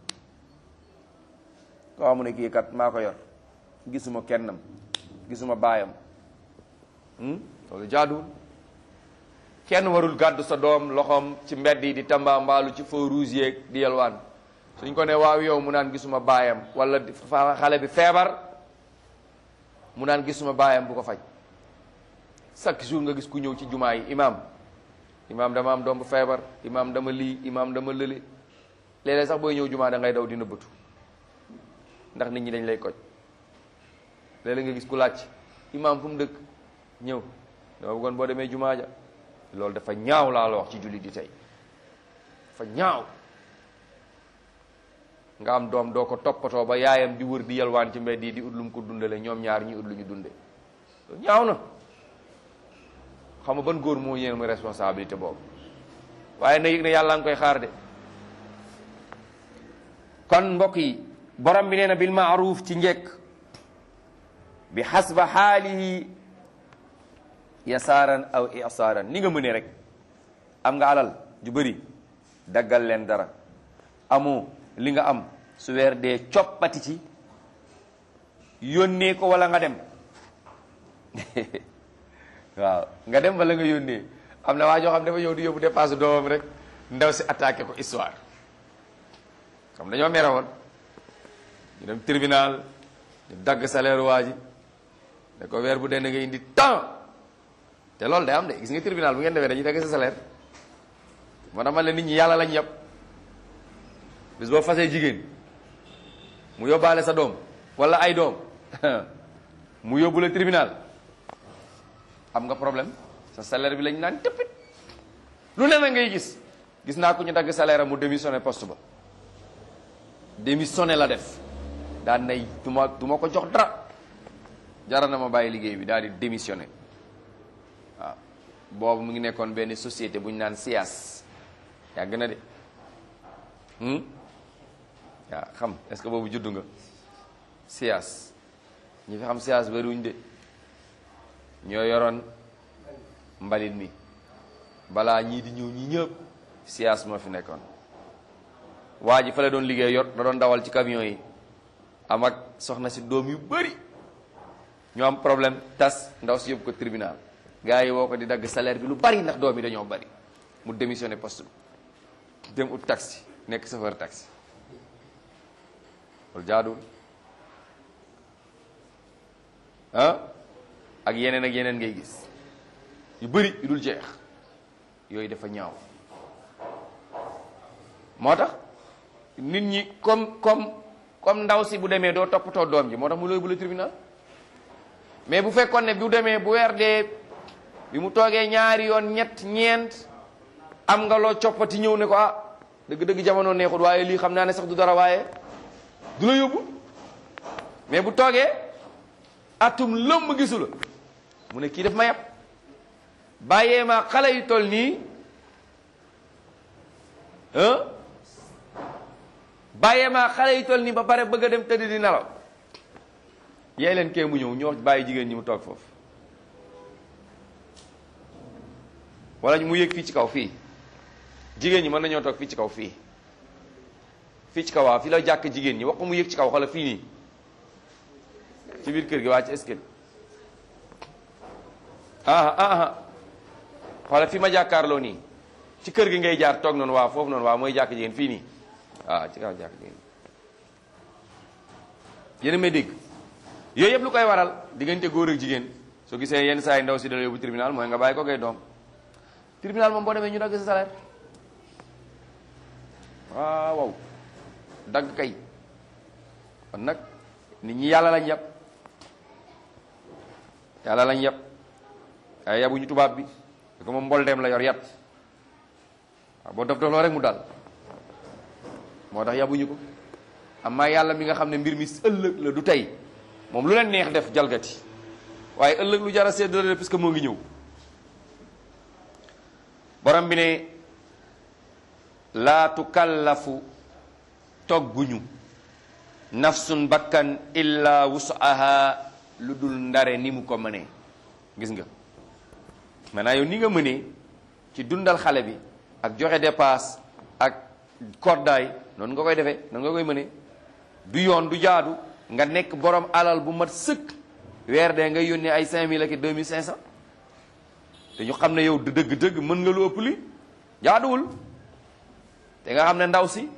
koo xamu ne kii kat maa ko yor gisuma kennam gisuma baayam loolu jaaduwul kenn warul gàddu sa doom loxoom ci mbedd yi di tamba mbaalu ci feu rouge yeeg di yelwaan suñ ko ne waaw yow mu naan gisuma baayam wala xale bi feebar mu naan gisuma baayam bu ko faj chaque jour nga gis ku ñëw ci jumaa yi imaam imaam dama am doom bu feebar imaam dama lii imaam dama lële léeg-léeg sax booy ñëw jumaa da ngay daw di nëbbatu ndax nit ñi dañ lay koj léeg-léeg nga gis ku laaj imaam fu mu dëkk ñëw dama bëggoon boo demee jumaa ja loolu dafa ñaaw laa la wax ci jullit di tey dafa ñaaw nga am doom doo ko toppatoo ba yaayam di wër di yalwaan ci mbedd yi di ut lu mu ko dundale ñoom ñaar ñi ut lu ñu dunde loolu ñaaw na xam nga ban góor moo yéen mu responsabilité boobu waaye na yëg ne yàlla nga koy xaar de kon mbokk yi borom bi nee na bil maaruf ci njekk bi xasba xaalihi yasaaran aw isaaran ni nga mënee rek am nga alal ju bëri daggal leen dara amoo li nga am su weer dee coppati ci yónnee ko wala nga dem waaw nga dem wala nga yónnee am na waa joo xam dafa ñëw di yóbbu dépasse doomam rek ndaw si attaqué ko histoire xam dañoo mere woon ñu dem tribunal ñu dagg salaire waa ji ne ko weer bu dee nga indi temps te loolu day am de gis nga tribunal bu ngeen demee dañuy dagg sa salaire moo tax man la nit ñi yàlla lañ yàpp bis boo fasee jigéen mu yóbbaale sa doom wala ay doom mu yóbbu la tribunal am nga problème sa salaire bi lañ naan tëppit lu ne na ngay gis gis naa ko ñu dagg salaire mu démissionné poste ba démissionné la def daan nay du ma du ma ko jox dara jara na ma bàyyi liggéey bi daal di démissionné waaw boobu mu ngi nekkoon benn société bu ñu naan SIAS yàgg na de waaw xam est-ce que boobu juddu nga SIAS ñi fi xam SIAS bariwuñ de ñoo yoroon mbalit mi balaa ñii di ñëw ñi ñëpp SIAS moo fi nekkoon waa ji fa la doon liggéey yor da doon dawal ci camion yi am ak soxna si doom yu bëri ñu am problème tas ndaw si yóbbu ko tribunal gars yi woo ko di dagg salaire bi lu bari ndax doom yi dañoo bari mu démissionné poste bi dem ut taxi nekk chauffeur taxi loolu jaaduwul ah ak yeneen ak yeneen ngay gis yu bëri yu dul jeex yooyu dafa ñaaw moo tax nit ñi comme comme comme ndaw si bu demee doo toppatoo doom ji moo tax mu looy bu la tribunal mais bu fekkoon ne bu demee bu weer dee bi mu toogee ñaari yoon ñett ñeent am nga loo coppati ñëw ne ko ah dëgg-dëgg jamono neexut waaye lii xam naa ne sax du dara waaye du la yóbbu mais bu toogee atum lëmm gisu la mu ne kii daf ma yàpp bàyyee ma xale yu toll nii bàyyee ma xale yu toll nii ba pare bëgg a dem tëdd di nelaw yee leen kee mu ñëw ñu wax bàyyi jigéen ñi mu toog foofu wala mu yëg fii ci kaw fii jigéen ñi mën nañoo toog fii ci kaw fii fii ci kaw waaw fii la jàkk jigéen ñi wax ko mu yëg ci kaw xoola fii nii ci biir kër gi waa ci escalier ah ah xoola fi ma jàkkaarloo nii ci kër gi ngay jaar toog noonu waaw foofu noonu waaw mooy jàkk jigéen fii nii waaw ci kaw jàkk jigéen yéen a may dégg yooyu yëpp lu koy waral diggante góor ak jigéen soo gisee yenn saa yi ndaw si dala yóbbu tribunal mooy nga bàyyi ko ngay doom tribunal moom boo demee ñu dagg sa salaire waaw waaw dagg kay kon nag nit ñi yàlla lañ yàpp yàlla lañ yàpp waaye yabuñu tubaab bi da ko moom mboldeem la yor yat waaw boo dof dof loo rek mu dal moo tax yabuñu ko amma yàlla mi nga xam ne mbir mi ëllëg la du tey moom lu leen neex def jalgati waaye ëllëg lu jara seddoo la parce que moo ngi ñëw borom bi ne laa tukallafu togguñu nafsun bakkan illa wusaha lu dul ndare ni mu ko mënee gis nga maintenant yow ni nga mënee ci dundal xale bi ak joxe dépasse ak koddaay noonu nga koy defee noonu nga koy mënee du yoon du jaadu nga nekk borom alal bu mat sëkk weer dee nga yónnee ay 5000 ak 2500 te ñu xam ne yow dëgg-dëgg mën nga lu ëpp li jaaduwul te nga xam ne ndaw si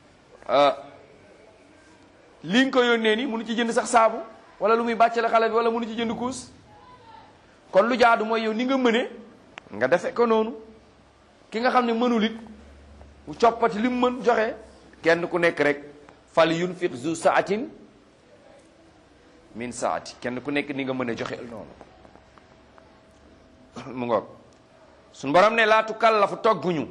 li nga ko yónnee ni mënu ci jënd sax saabu wala lu muy bàccale xale bi wala mënu ci jënd kuus kon lu jaadu mooy yow ni nga mëne nga defe ko noonu ki nga xam ne mënul it mu coppati li mu mën joxe kenn ku nekk rek fal yunfiq zu saatin min saati kenn ku nekk ni nga mën a joxe noonu mu ngoog suñ borom ne laa tukallafu togguñu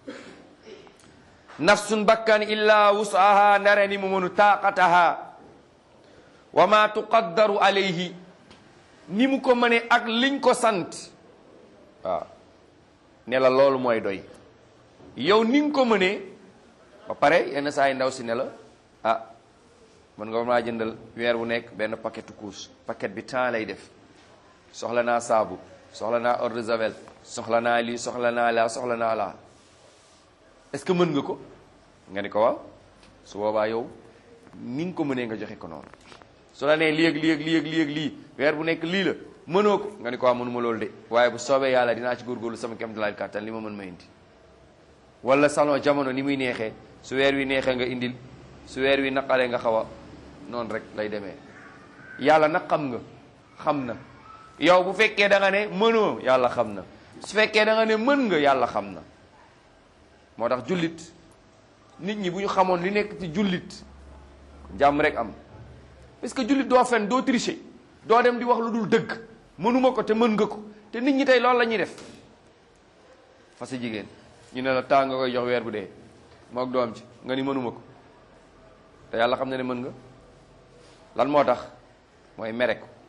nafsun bakkan illa wusaha ndare ni mu mënu taaqataha wa ma tuqaddaru alayhi ni mu ko mëne ak liñ ko sant waaw ne la loolu mooy doy yow ni nga ko mënee ba pare yenn saa yi ndaw si ne la ah mën nga maa jëndal weer wu nekk benn paquetu couche paquet bi temps lay def soxla naa saabu soxla naa eau de javel soxla naa lii soxla naa laa soxla naa laa est-ce que mën nga ko nga ni ko waaw su boobaa yow ni nga ko mënee nga joxe ko noonu su la nee lii ak lii ak lii ak lii ak lii weer bu nekk lii la mënoo ko nga ni ko waaw mënuma loolu de waaye bu soobee yàlla dinaa ci góorgóorlu sama kem dalaay kàttan li ma mën ma indi wala salon jamono ni muy neexee su weer wi neexee nga indil su weer wi naqaree nga xaw a noonu rek lay demee yàlla nag xam nga xam na yow bu fekkee da nga ne mënoo yàlla xam na su fekkee da nga ne mën nga yàlla xam na moo tax jullit nit ñi bu ñu xamoon li nekk ci jullit jàmm rek am parce que jullit doo fen doo tricher doo dem di wax lu dul dëgg mënuma ko te mën nga ko te nit ñi tey loolu la ñuy def fas jigéen ñu ne la temps nga koy jox weer bu dee mook doom ci nga ni mënuma ko te yàlla xam na ne mën nga lan moo tax mooy mere ko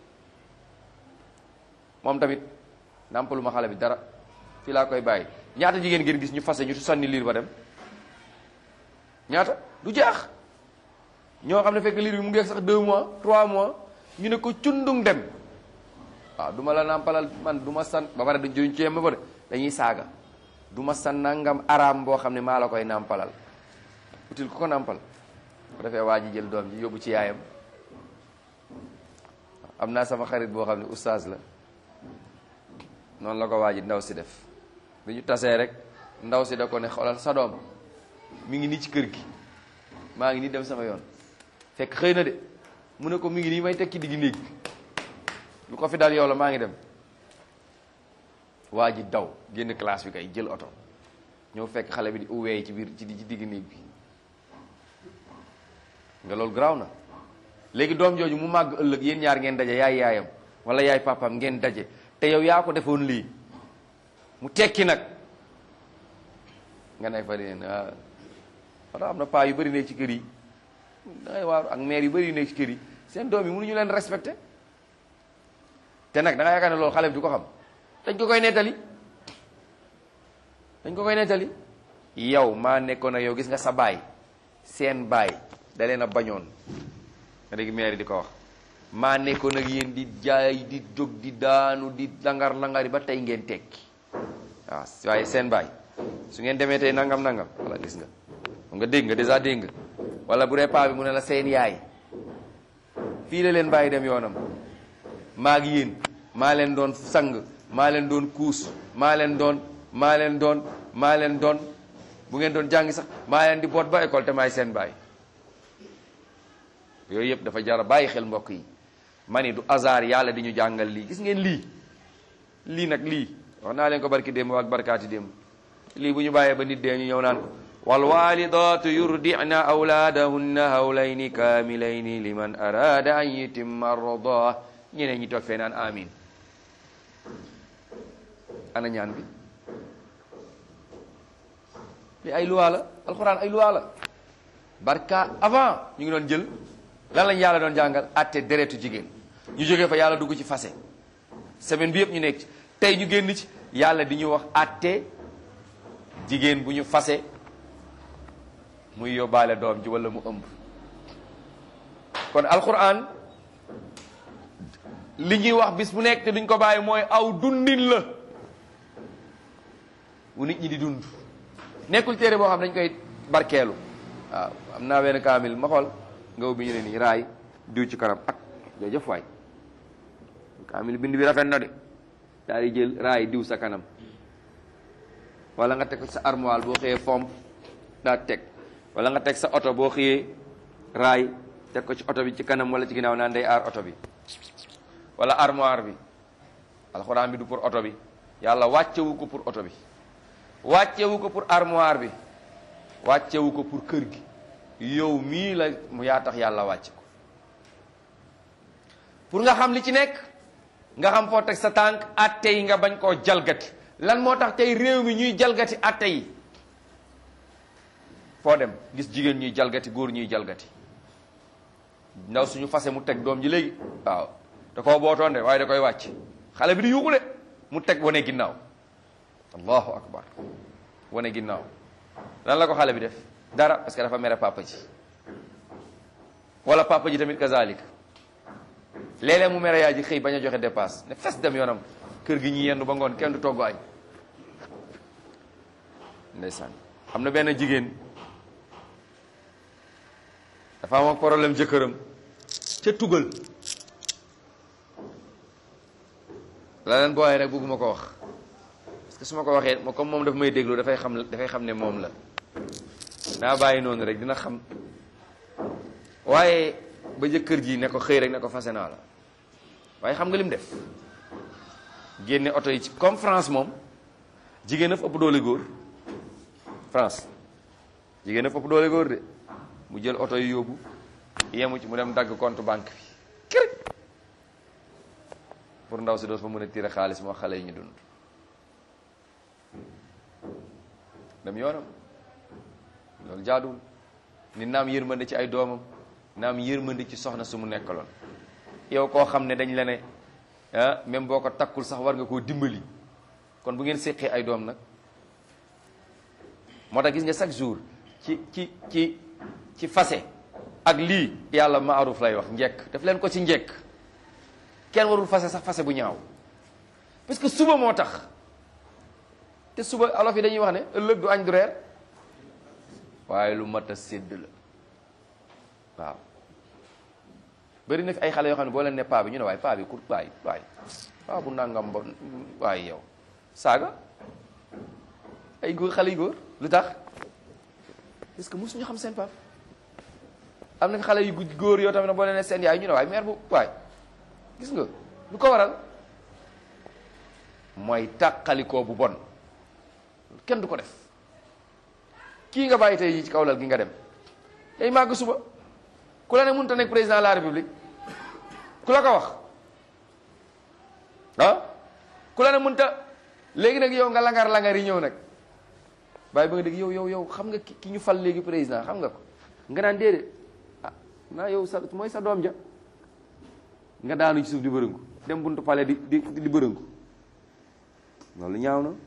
moom tamit nàmpalu ma xale bi dara fii laa koy bàyyi ñaata jigéen ngeen gis ñu fase ñu sànni liir ba dem ñaata du jaax ñoo xam ne fekk liir bi mu ngi sax deux mois trois mois ñu ne ko cundung dem waaw du ma la nàmpalal man du ma san ba pare dañ joñ ci ba pare dañuy saaga du ma san nangam araam boo xam ne maa la koy nàmpalal util ku ko nàmpal bu defee waa ji jël doom ji yóbbu ci yaayam am naa sama xarit boo xam ne oustaz la noonu la ko waa ji ndaw si def bi ñu tasee rek ndaw si da ko ne xoolal sa doom mi ngi nii ci kër gi maa ngi nii dem sama yoon fekk xëy na de mu ne ko mi ngi nii may teg ci digg néeg bi lu ko fi dal yow la maa ngi dem waa ji daw génn classe bi kay jël oto ñëw fekk xale bi di uweey ci biir ci ci digg néeg bi nga loolu garaaw na léegi doom jooju mu màgg ëllëg yéen ñaar ngeen daje yaay yaayam wala yaay papaam ngeen daje te yow yaa ko defoon lii mu tekki nag nga ne fa leen ah wala am na paa yu bëri nekk ci kër yi dangay waaru ak maire yu bëri yu nekk ci kër yi seen doom yi mënuñu leen respecté te nag da nga yaakaar ne loolu xale bi du ko xam dañ ko koy nettali dañ ko koy nettali yow maa nekkoon ak yow gis nga sa baay seen baay da leen a bañoon nga dégg maire di ko wax maa nekkoon ak yéen di jaay di jóg di daanu di langar langari ba tey ngeen tekki waaw waaye seen baay su ngeen demee tey nangam nangam wala gis nga nga dégg nga dèjà dégg nga wala bu dee paa bi mu ne la seen yaay fii la leen bàyyi dem yoonam maa ngi yéen maa leen doon sang maa leen doon kuus maa leen doon maa leen doon maa leen doon bu ngeen doon jàngi sax maa leen di boot ba école te maay seen baay yooyu yëpp dafa jar a bàyyi xel mbokk yi ma ni du hasard yàlla di ñu jàngal lii gis ngeen lii lii nag lii wax naa leen ko barki démb ak barkaati démb lii bu ñu bàyyee ba nit dee ñu ñëw naan ko walwalidatu yurdina awlaadahunna hawlayni kaamilayni liman arada an yutimma arda ñeneen ñi toog fee naan amin ana ñaan bi li ay luwaa la alxuraan ay luwaa la barka avant ñu ngi doon jël lan lañ yàlla doon jàngal atte deretu jigéen ñu jógee fa yàlla dugg ci fase semaine bi yëpp ñu nekk ci tey ñu génn ci yàlla di ñu wax atte jigéen bu ñu fase muy yóbbaale doom ji wala mu ëmb kon alquran li ñuy wax bis bu nekk te duñ ko bàyyi mooy aw dundin la wu nit ñi di dund nekkul téere boo xam dañ koy barkeelu waaw am naa benn kaamil ma xool nga ubbi ñu ne nii raay diw ci kanam ak jërëjëf waay kaamil bind bi rafet na de daal di jël raay diw sa kanam wala nga teg ko sa armoire boo xëyee fomp daa teg wala nga teg sa oto boo xëyee raay teg ko ci oto bi ci kanam wala ci ginnaaw naan day aar oto bi wala armoire bi alxuraan bi du pour oto bi yàlla wàccewu ko pour oto bi wàccewu ko pour armoire bi wàccewu ko pour kër gi yow mii la mu yaa tax yàlla wàcc ko pour nga xam li ci nekk nga xam foo teg sa tànk atte yi nga bañ koo jalgati lan moo tax tey réew mi ñuy jalgati atte yi foo dem gis jigéen ñuy jalgati góor ñuy jalgati ndaw suñu fase mu teg doom ji léegi waaw da koo bootoon de waaye da koy wàcc xale bi di yuuxu de mu teg wane ginnaaw allahu akbar wane ginnaaw lan la ko xale bi def dara parce que dafa mere papa ji wala papa ji tamit kazalik léeg-léeg mu mere yaay ji xëy bañ a joxe dépasse ne fes dem yoonam kër gi ñi yendu ba ngoon kenn du togg añ ndeysaan am na benn jigéen dafa am ak problème jëkkëram ca tugal la leen booyee rek bëgguma ko wax parce que su ma ko waxee ma comme moom dafa may déglu dafay xam dafay xam ne moom la naa bàyyi noonu rek dina xam waaye ba jëkkër ji ne ko xëy rek ne ko fase naa la waaye xam nga lim def génne oto yi ci comme France moom jigéen a fa ëpp doole góor France jigéen a fa ëpp doole góor de mu jël oto yi yóbbu yemu ci mu dem dagg compte banque bi kër pour ndaw si doos fa mën a tiire xaalis moo xale yi ñu dund dem yoonam loolu jaaduwul ni naam yërmande ci ay doomam naam yërmande ci soxna su mu nekkaloon yow koo xam ne dañ la ne ah même boo ko takkul sax war nga koo dimbali kon bu ngeen séqee ay doom nag moo tax gis nga chaque jour ci ci ci ci fase ak lii yàlla maaruf lay wax njekk daf leen ko ci njekk kenn warul fase sax fase bu ñaaw parce que suba moo tax te suba alof yi dañuy wax ne ëllëg du añ du reer waaye lu mat a sédd la waaw bëri na fi ay xale yoo xam ne boo leen ne paa bi ñu ne waaye paa bi kur waay waay paa bu nangam ba waaye yow saaga ay góor xale yu góor lu tax parce que mosuñu xam seen pap am na xale yu góor yoo tamit ne boo leen ne seen yaay ñu ne waaye mère bu waay gis nga lu ko waral mooy tàqalikoo bu bon kenn du ko def kii nga bàyyi tey ci kaw lal gi nga dem day màgg suba ku la ne mënut a nekk président de la république ku la ko wax ah ku la ne mënut a léegi nag yow nga langar langar yi ñëw nag bàyyi ba nga dégg yow yow yow xam nga ki ki ñu fal léegi président xam nga ko nga naan déedéet ah naa yow sa mooy sa doom ja nga daanu ci suuf di bërëngu dem buntu pale di di di bërëngu loolu ñaaw na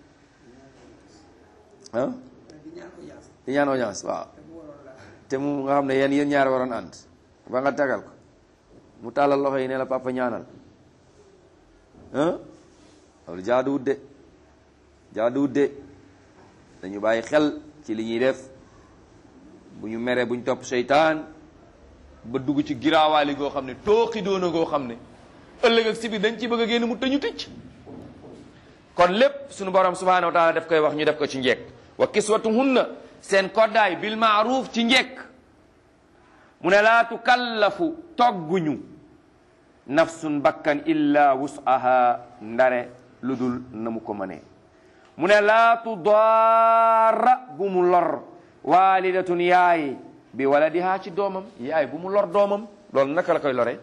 ah di ñaan audience waaw te mu nga xam ne yéen yéen ñaar waroon ànd ba nga tagal ko mu tàllal loxo yi ne la papa ñaanal ah loolu jaaduwut de jaaduwut de dañu bàyyi xel ci li ñuy def bu ñu meree bu ñu topp seytaan ba dugg ci giraawaali goo xam ne tooxi doona goo xam ne ëllëg ak si biir dañ ci bëgg a génn mu tëñu tëcc kon lépp suñu borom subhanahu wa taala daf koy wax ñu def ko ci njekk wa kiswatuhunna seen koddaay bil maaruf ci njekk mu ne laa tukallafu togguñu nafsun bakkan illa wusaha ndare lu dul na mu ko mënee mu ne laa tudaara bu mu lor walidatun yaay bi waladiha ci doomam yaay bu mu lor doomam loolu naka la koy lore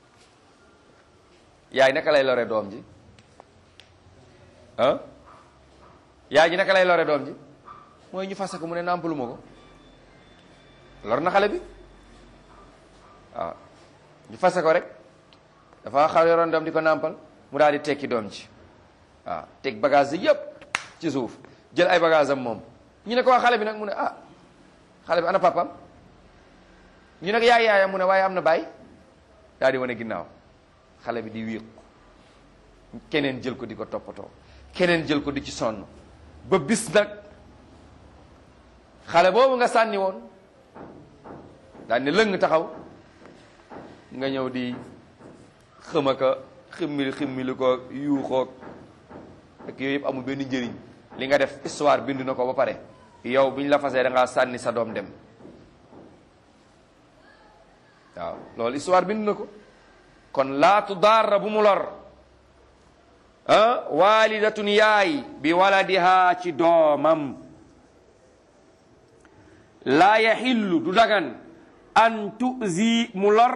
yaay naka lay lore doom ji ah yaay ji naka lay lore doom ji mooy ñu fase ko mu ne nàmpalu ma ko lor na xale bi waaw ñu fase ko rek dafa xaw yoroon doom di ko nàmpal mu daal di tekki doom ji waaw teg bagage yi yëpp ci suuf jël ay bagage am moom ñu ne ko waa xale bi nag mu ne ah xale bi ana papam ñu ne ko yaay yaayam mu ne waaye am na baay daal di wane ginnaaw xale bi di wéeku keneen jël ko di ko toppatoo keneen jël ko di ci sonn ba bis nag xale boobu nga sànni woon daal ne lëng taxaw nga ñëw di xëma ka ximmili ximmili ko yuuxoog ak yooyu yëpp amul benn njëriñ li nga def histoire bind na ko ba pare yow bi ñu la fasee da ngaa sànni sa doom dem waaw loolu histoire bind na ko kon laatu daara bu mu lor ah walidatun yaay bi waladiha ci doomam laa yaxillu du dagan an tuzi mu lor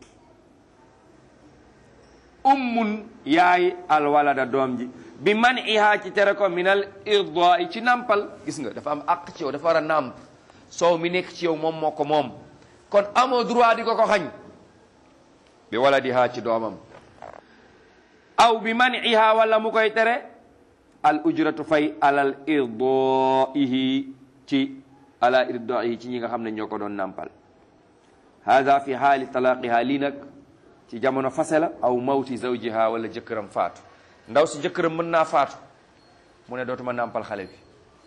ummun yaay alwalada doom ji bi man ihaa ci tere ko minal irdaa ci nampal gis nga dafa am àq ci yow dafa war a nàmp soow mi nekk ci yow moom moo ko moom kon amoo droit di ko ko xañ bi waladiha ci doomam aw bi man ihaa wala mu koy tere al ujratu fay alal irdaihi ci ala irdaihi ci ñi nga xam ne ñoo ko doon nàmpal hada fi haali talaqiha lii nag ci jamono fase la aw mawti zawjiha wala jëkkëram faatu ndaw si jëkkëram mën naa faatu mu ne dootuma nàmpal xale bi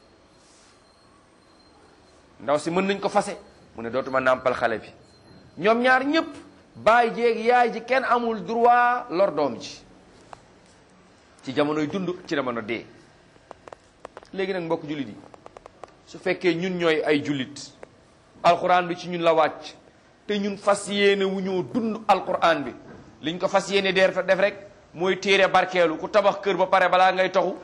ndaw si mën nañ ko fase mu ne dootuma nàmpal xale bi ñoom ñaar ñëpp baay jéeg yaay ji kenn amul droit lor doom ji ci jamonoy dund ci jamono dee léegi nag mbokk jullit yi su fekkee ñun ñooy ay jullit alquran bi ci ñun la wàcc te ñun fas yéene wu ñoo dund alquran bi liñ ko fas yéene deer def rek mooy téere barkeelu ku tabax kër ba pare balaa ngay toxu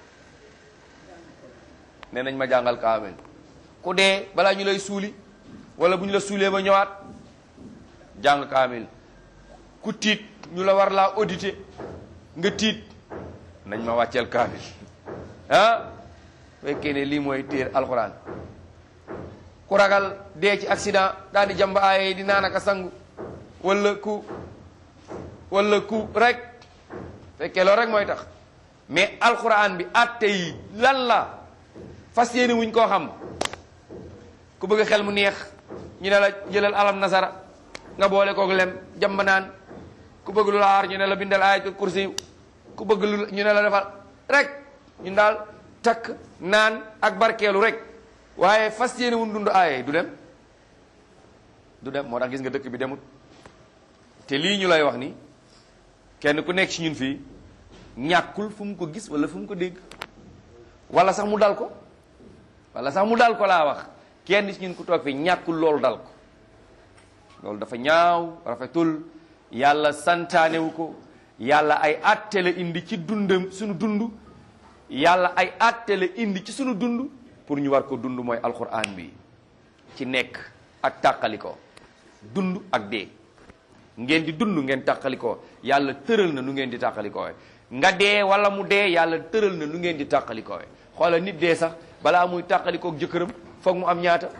nee nañ ma jàngal kaamel ku dee balaa ñu lay suuli wala bu ñu la suulee ba ñëwaat jàng kaamel ku tiit ñu la war laa audité nga tiit nañ ma wàcceel kaamel ah fekkee ne lii mooy téere alquran ku ragal dee ci accident daal di jàmb aaye di naan aka sangu wala ku wala ku rek fekkee loolu rek mooy tax mais alquran bi atte yi lan la fas yéene wuñ koo xam ku bëgg xel mu neex ñu ne la jëlal alam nasara nga boole koog lem jàmb naan ku bëgg lu la aar ñu ne la bindal ayatul kursi ku bëgg lu ñu ne la defal rek ñun daal takk naan ak barkeelu rek waaye fas yéene wun dund aaye du dem du dem moo tax gis nga dëkk bi demut te lii ñu lay wax ni kenn ku nekk ci ñun fii ñàkkul fu mu ko gis wala fu mu ko dégg wala sax mu dal ko wala sax mu dal ko laa wax kenn ci ñun ku toog fii ñàkkul loolu dal ko loolu dafa ñaaw rafetul yàlla santaanewu ko yàlla ay àtte la indi ci dundam suñu dund yàlla ay àtte la indi ci suñu dund pour ñu war ko dund mooy alquran bi ci nekk ak tàqalikoo dund ak dee ngeen di dund ngeen tàqalikoo yàlla tëral na nu ngeen di tàqalikoo nga dee wala mu dee yàlla tëral na nu ngeen di tàqalikoowe xoola nit dee sax balaa muy tàqalikook jëkkëram foog mu am ñaata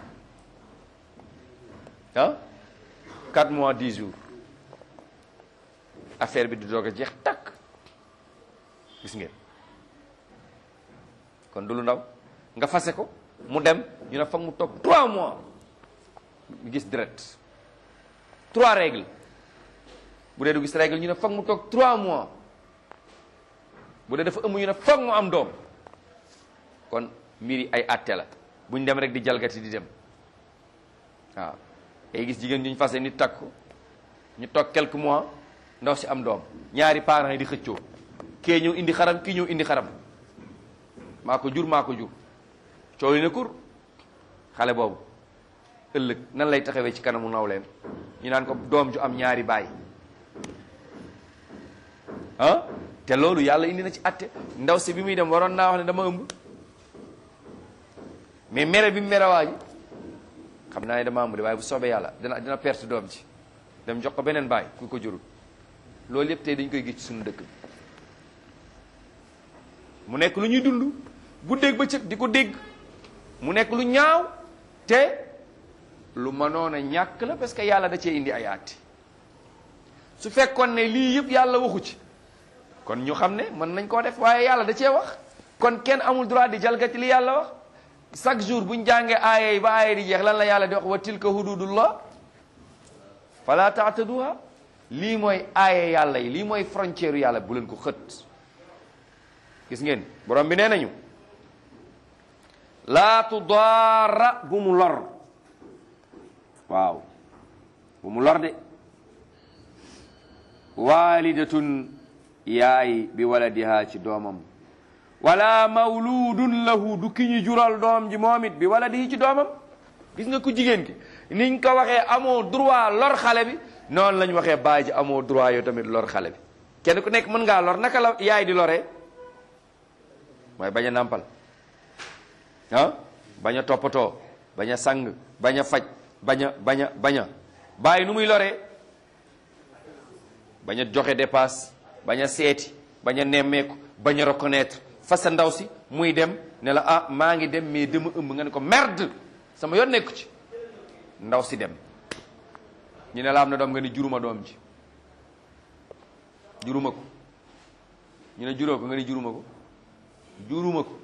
ah 4 mois 10 jours affaire bi di doog a jeex takk gis ngeen kon du lu ndaw nga fase ko mu dem ñu ne foog mu toog 3 mois mu gis direct 3 règles bu dee du gis règle ñu ne foog mu toog 3 mois bu dee dafa ëmb ñu ne foog mu am doom kon mbir yi ay atte la buñ dem rek di jalgati di dem waaw day gis jigéen ñu fase nit takk ko ñu toog quelques mois ndaw si am doom ñaari parents yi di xëccoo kee ñëw indi xaram kii ñëw indi xaram maa ko jur maa ko jur coow li ne kur xale boobu ëllëg nan lay taxawee ci kanamu nawleem ñu naan ko doom ju am ñaari baay ah te loolu yàlla indi na ci atte ndaw si bi muy dem waroon naa wax ne dama ëmb mais mere bi mu mere waa ji xam naa ne dama ëmb de waaye bu soobee yàlla dina dina perte doom ci dem jox ko beneen baay ku ko jurul loolu yëpp tey dañ koy gis ci suñu dëkk bi mu nekk lu ñuy dund bu dégg ba cëg di ko dégg mu nekk lu ñaaw te lu mënoon a ñàkk la parce que yàlla da cee indi ay àtte su fekkoon ne lii yëpp yàlla waxu ci kon ñu xam ne mën nañ koo def waaye yàlla da cee wax kon kenn amul droit di jalgati li yàlla wax chaque jour buñ jàngee aaya yi ba aaya di jeex lan la yàlla di wax wa tilka hududullah fala taataduha lii mooy aaya yàlla yi lii mooy frontière yàlla bu leen ko xët gis ngeen borom bi nee nañu laa tudaara bu mu lor waaw bu mu lor de waalidatun yaay bi waladiha ci doomam wala mawludun lahu du ki ñu jural doom ji moom it bi waladihi ci doomam gis nga ku jigéen ki niñ ko waxee amoo droit lor xale bi noonu lañ waxee baay ji amoo droit yow tamit lor xale bi kenn ku nekk mën ngaa lor naka la yaay di loree mooy bañ a nàmpal ah bañ a toppatoo bañ a sang bañ a faj bañ a bañ a bañ a bàyyi nu muy loree bañ a joxe dépasse bañ a seeti bañ a nemmeeku bañ a reconnaître fa sa ndaw si muy dem ne la ah maa ngi dem mais dama ëmb nga ne ko merde sama yoon nekku ci ndaw si dem ñu ne la am na doom nga ni juruma doom ji juruma ko ñu ne juróo ko nga ni juruma ko juruma ko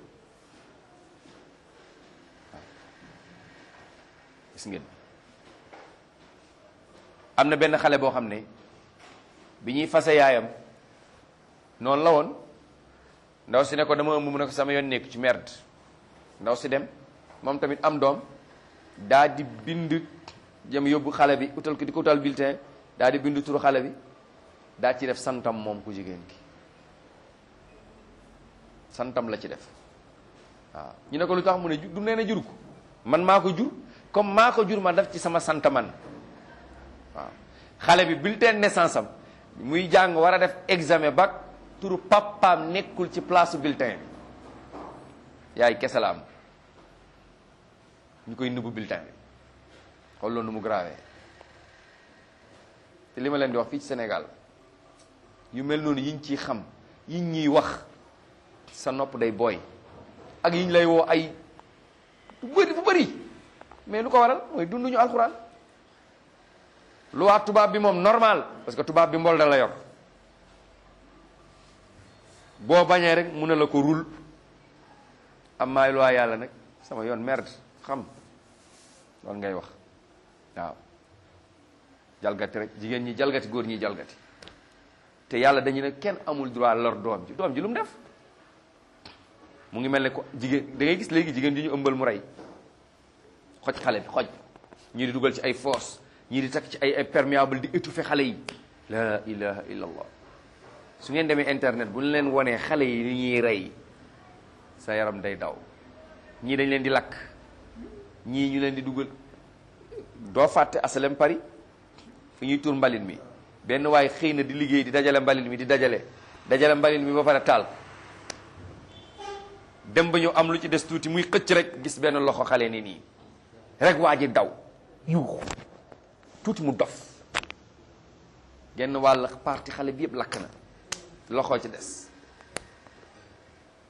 gis ngeen am na benn xale boo xam ne bi ñuy fase yaayam noonu la woon ndaw si ne ko dama ëmb mu ne ko sama yoon nekk ci merde ndaw si dem moom tamit am doom daa di bind jëm yóbbu xale bi utal ko di ko utal bulletin daa di bind turu xale bi daa ci def santam moom ku jigéen ki santam la ci def waaw ñu ne ko lu tax mu ne du nee na jur ko man maa ko jur comme maa ko jur ma def ci sama sant man waaw xale bi bulletin naissance am muy jàng war a def examen bac turu papaam nekkul ci place bulletin bi yaay kese la am ñu koy nëbbu bulletin bi xool loolu nu mu grave te li ma leen di wax fii ci Sénégal yu mel noonu yiñ ciy xam yiñ ñuy wax sa nopp day booy ak yiñ lay woo ay bu bëri bu bëri mais lu ko waral mooy dunduñu alxuraan lu waa tubaab bi moom normal parce que tubaab bi mbol da la yor boo bañee rek mu ne la ko rul am maay lu waa yàlla nag sama yoon merde xam loolu ngay wax waaw jalgati rek jigéen ñi jalgati góor ñi jalgati te yàlla dañu ne kenn amul droit lor doom ji doom ji lu mu def mu ngi mel ne ko jigéen da ngay gis léegi jigéen ji ñu ëmbal mu rey xoj xale bi xoj ñii di dugal ci ay force ñii di takk ci ay ay perméable di étouffer xale yi la ilaha illallah su ngeen demee internet bu ñu leen wonee xale yi ni ñuy rey sa yaram day daw ñii dañ leen di lakk ñii ñu leen di dugal doo fàtte asalem Paris fi ñuy tur mbalit mi benn waaye xëy na di liggéey di dajale mbalit mi di dajale dajale mbalit mi ba pare taal dem ba ñu am lu ci des tuuti muy xëcc rek gis benn loxo xale ni nii rek waa ji daw yuuxu tuuti mu dof genn wàll parti xale bi yëpp lakk na loxo ci des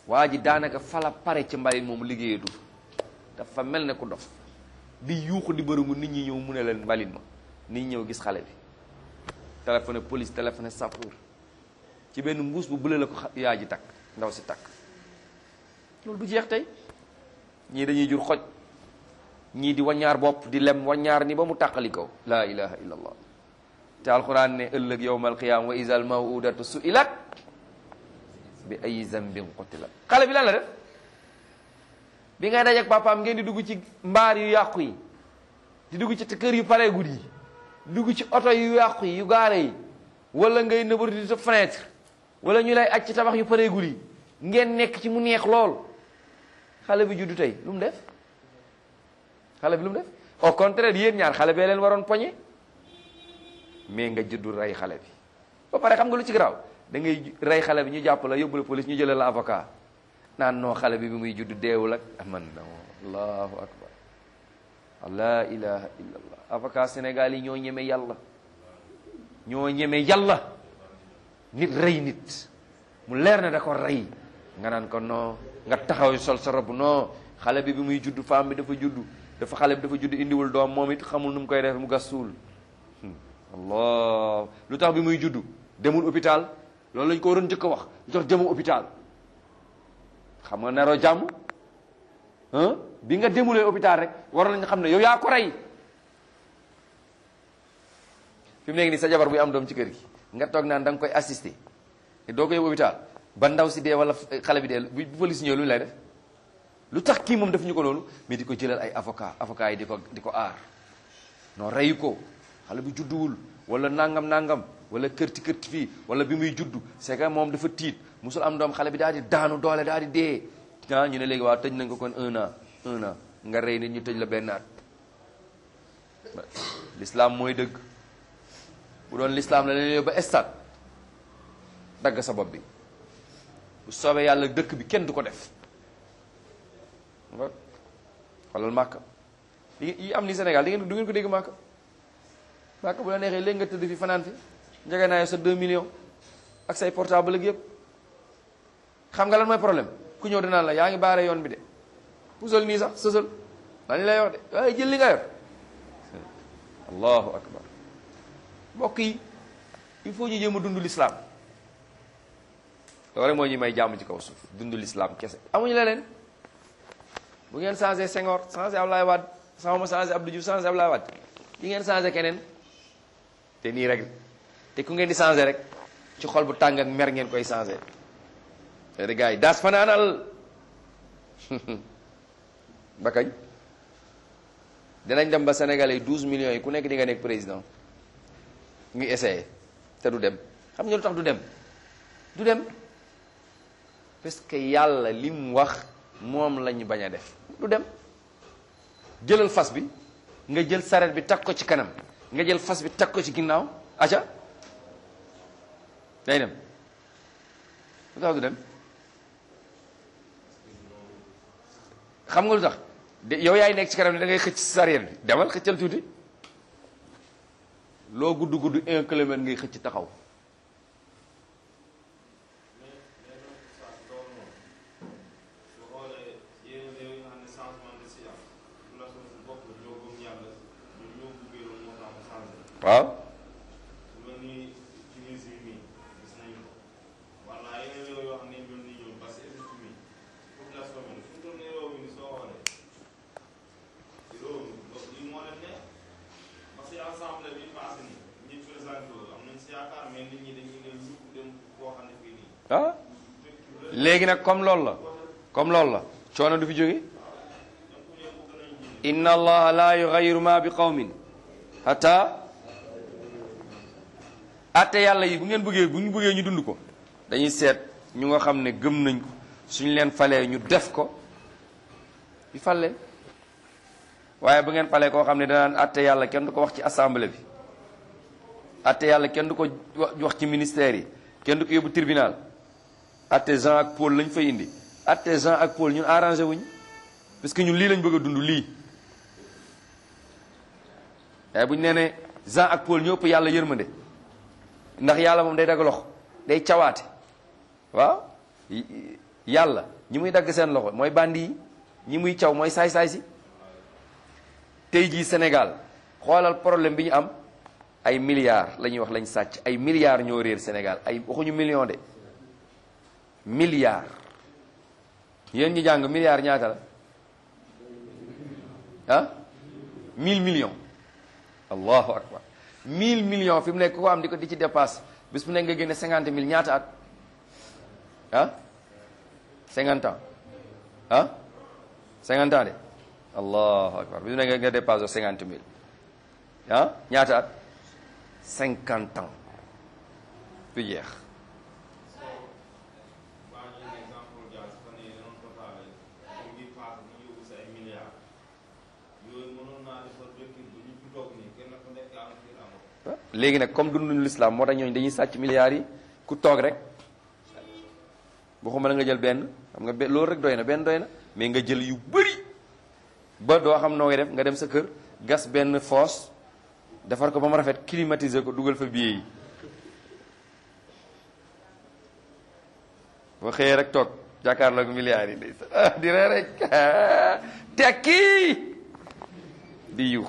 waa ji daanaka fala pare ci mbalit moomu liggéeyatu dafa mel ne ku dof di yuuxu di bërëngu nit ñi ñëw mu ne leen mbalit ma nit ñi ñëw gis xale bi téléphoné police téléphoné sapeur ci benn mbuus bu bële la ko yaa ji takk ndaw si takk loolu du jeex tey ñii dañuy jur xoj ñii di waññaar bopp di lem waññaar ni ba mu tàqali ko laa ilaha illa allah te alquran ne ëllëg yowmal qiyama wa isal mawudatu suilat bi ay zambin qutilat xale bi lan la def bi ngay dajeek papaam ngeen di dugg ci mbaar yu yàqu yi di dugg ci kër yu pareegul yi dugg ci oto yu yàqu yi yu gaare yi wala ngay nëbër di sa fenêtre wala ñu lay aj ci tabax yu pareegul yi ngeen nekk ci mu neex lool xale bi juddu tey lu mu def xale bi lu mu def au contraire yéen ñaar xale bee leen waroon poñe mais nga juddu rey xale bi ba pare xam nga lu ci garaaw da ngay rey xale bi ñu jàpp la yóbbu la police ñu jëlee la avocat naan noo xale bi bi muy juddu deewul ak aman na allahu akbar la ilaha illa allah avocat Sénégal yi ñoo ñeme yàlla ñoo ñeme yàlla nit rey nit mu leer na da ko rey nga naan ko non nga taxaw sol sa rob non xale bi bi muy juddu femme bi dafa juddu dafa xale bi dafa juddu indiwul doom moom it xamul nu mu koy def mu gas suul allah lu tax bi muy juddu demul hôpital loolu lañ ko waroon njëkk a wax lu tax demul hôpital xam nga naroo jàmm bi nga demulee hôpital rek waroon nañ xam ne yow yaa ko rey fi mu nekk nii sa jabar buy am doom ci kër gi nga toog naan da nga koy assister te doo ko yóbbu hôpital ba ndaw si dee wala xale bi dee bu police ñëw lu ñu lay def lu tax kii moom def ñu ko loolu mais di ko jëlal ay avocat avocat yi di ko di ko aar non reyu ko xale bi judduwul wala nangam nangam wala kërti kërti fii wala bi muy juddu c'est que moom dafa tiit musul am doom xale bi daal di daanu doole daal di dee ah ñu ne léegi waaw tëj nañ ko kon un an un an nga rey nit ñu tëj la benn at l'islam mooy dëgg bu doon l'islam la leen yóbbu ba stade dagg sa bopp bi bu soobee yàlla dëkk bi kenn du ko def xoolal màkka yi am ni Sénégal di ngeen du ngeen ko dégg màkka màkka bu la neexee léegi nga tëdd fi fanaan fi njege naa sa 2 millions ak say portable ak yëpp xam nga lan mooy problème ku ñëw dinaan la yaa ngi baare yoon bi de pusal nii sax sësal lan lay wax de waaye jël li nga yor allahu akbar mbokk yi il faut ñu jéem a dund l'islam loolu rek moo ñuy may jàmm ci kaw suuf dund l'islam kese amuñu leneen bu ngeen changé Senghor changé Abdoulaye Wade sama ma changé Abdou Diouf changé Abdoulaye Wade di ngeen changé keneen te nii rek te ku ngeen di changé rek ci xol bu tàng ak mer ngeen koy changé te gars yi daas fanaanal ba kañ dinañ dem ba Sénégalais yi 12 millions yi ku nekk di nga nekk président ngi essayé te du dem xam nga lu tax du dem du dem parce que yàlla li mu wax moom la ñu bañ a def du dem jëlal fas bi nga jël saret bi teg ko ci kanam nga jël fas bi teg ko ci ginnaaw aca day dem lu tax du dem xam nga lu tax de yow yaay nekk ci kanam ne da ngay xëcc saret bi demal xëccal tuuti loo gudd gudd un kilomètre ngay xëcc taxaw waaw ah léegi nag comme loolu la comme loolu la coono du fi jóge inna allaha la yughayyiru ma bi qawmin hatta atte yàlla yi bu ngeen bëggee bu ñu bëggee ñu dund ko dañuy seet ñu nga xam ne gëm nañ ko suñu leen falee ñu def ko ñu fal leen waaye bu ngeen falee koo xam ne danaan atte yàlla kenn du ko wax ci assemblée bi atte yàlla kenn du ko wax ci ministère yi kenn du ko yóbbu tribunal atte Jean ak Paul lañ fay indi atte Jean ak Paul ñun arrangé wuñ parce que ñun lii lañ bëgg a dund lii waaye bu ñu nee ne Jean ak Paul ñoo ëpp yàlla yërmande ndax yàlla moom day daga lox day cawaate waaw yàlla ñi muy dagg seen loxo mooy bandi yi ñi muy caw mooy saay-saay si tey jii Sénégal xoolal problème bi ñu am ay milliards la ñuy wax lañ sàcc ay milliards ñoo réer Sénégal ay waxuñu million de milliards yéen ñi jàng milliards ñaata la ah mille millions allahu akbar mille millions fi mu nekk ko am di ko di ci dépasse bis mu nekk nga génne cinquante mille ñaata at ah cinquante ans ah cinquante ans de allahu akbar bis mu nekk nga dépasse cinquante mille ah ñaata at cinquante ans du jeex léegi nag comme dunduñu lislaam moo tax ñooñu dañuy sàcc milliards yi ku toog rek waxuma la nga jël benn xam nga be loolu rek doy na benn doy na mais nga jël yu bëri ba doo xam noo def nga dem sa kër gas benn fosse defar ko ba mu rafet climatiser ko dugal fa billet yi boo xëyee rek toog jàkkaarloog milliards yi day di ree rek tekki di yuux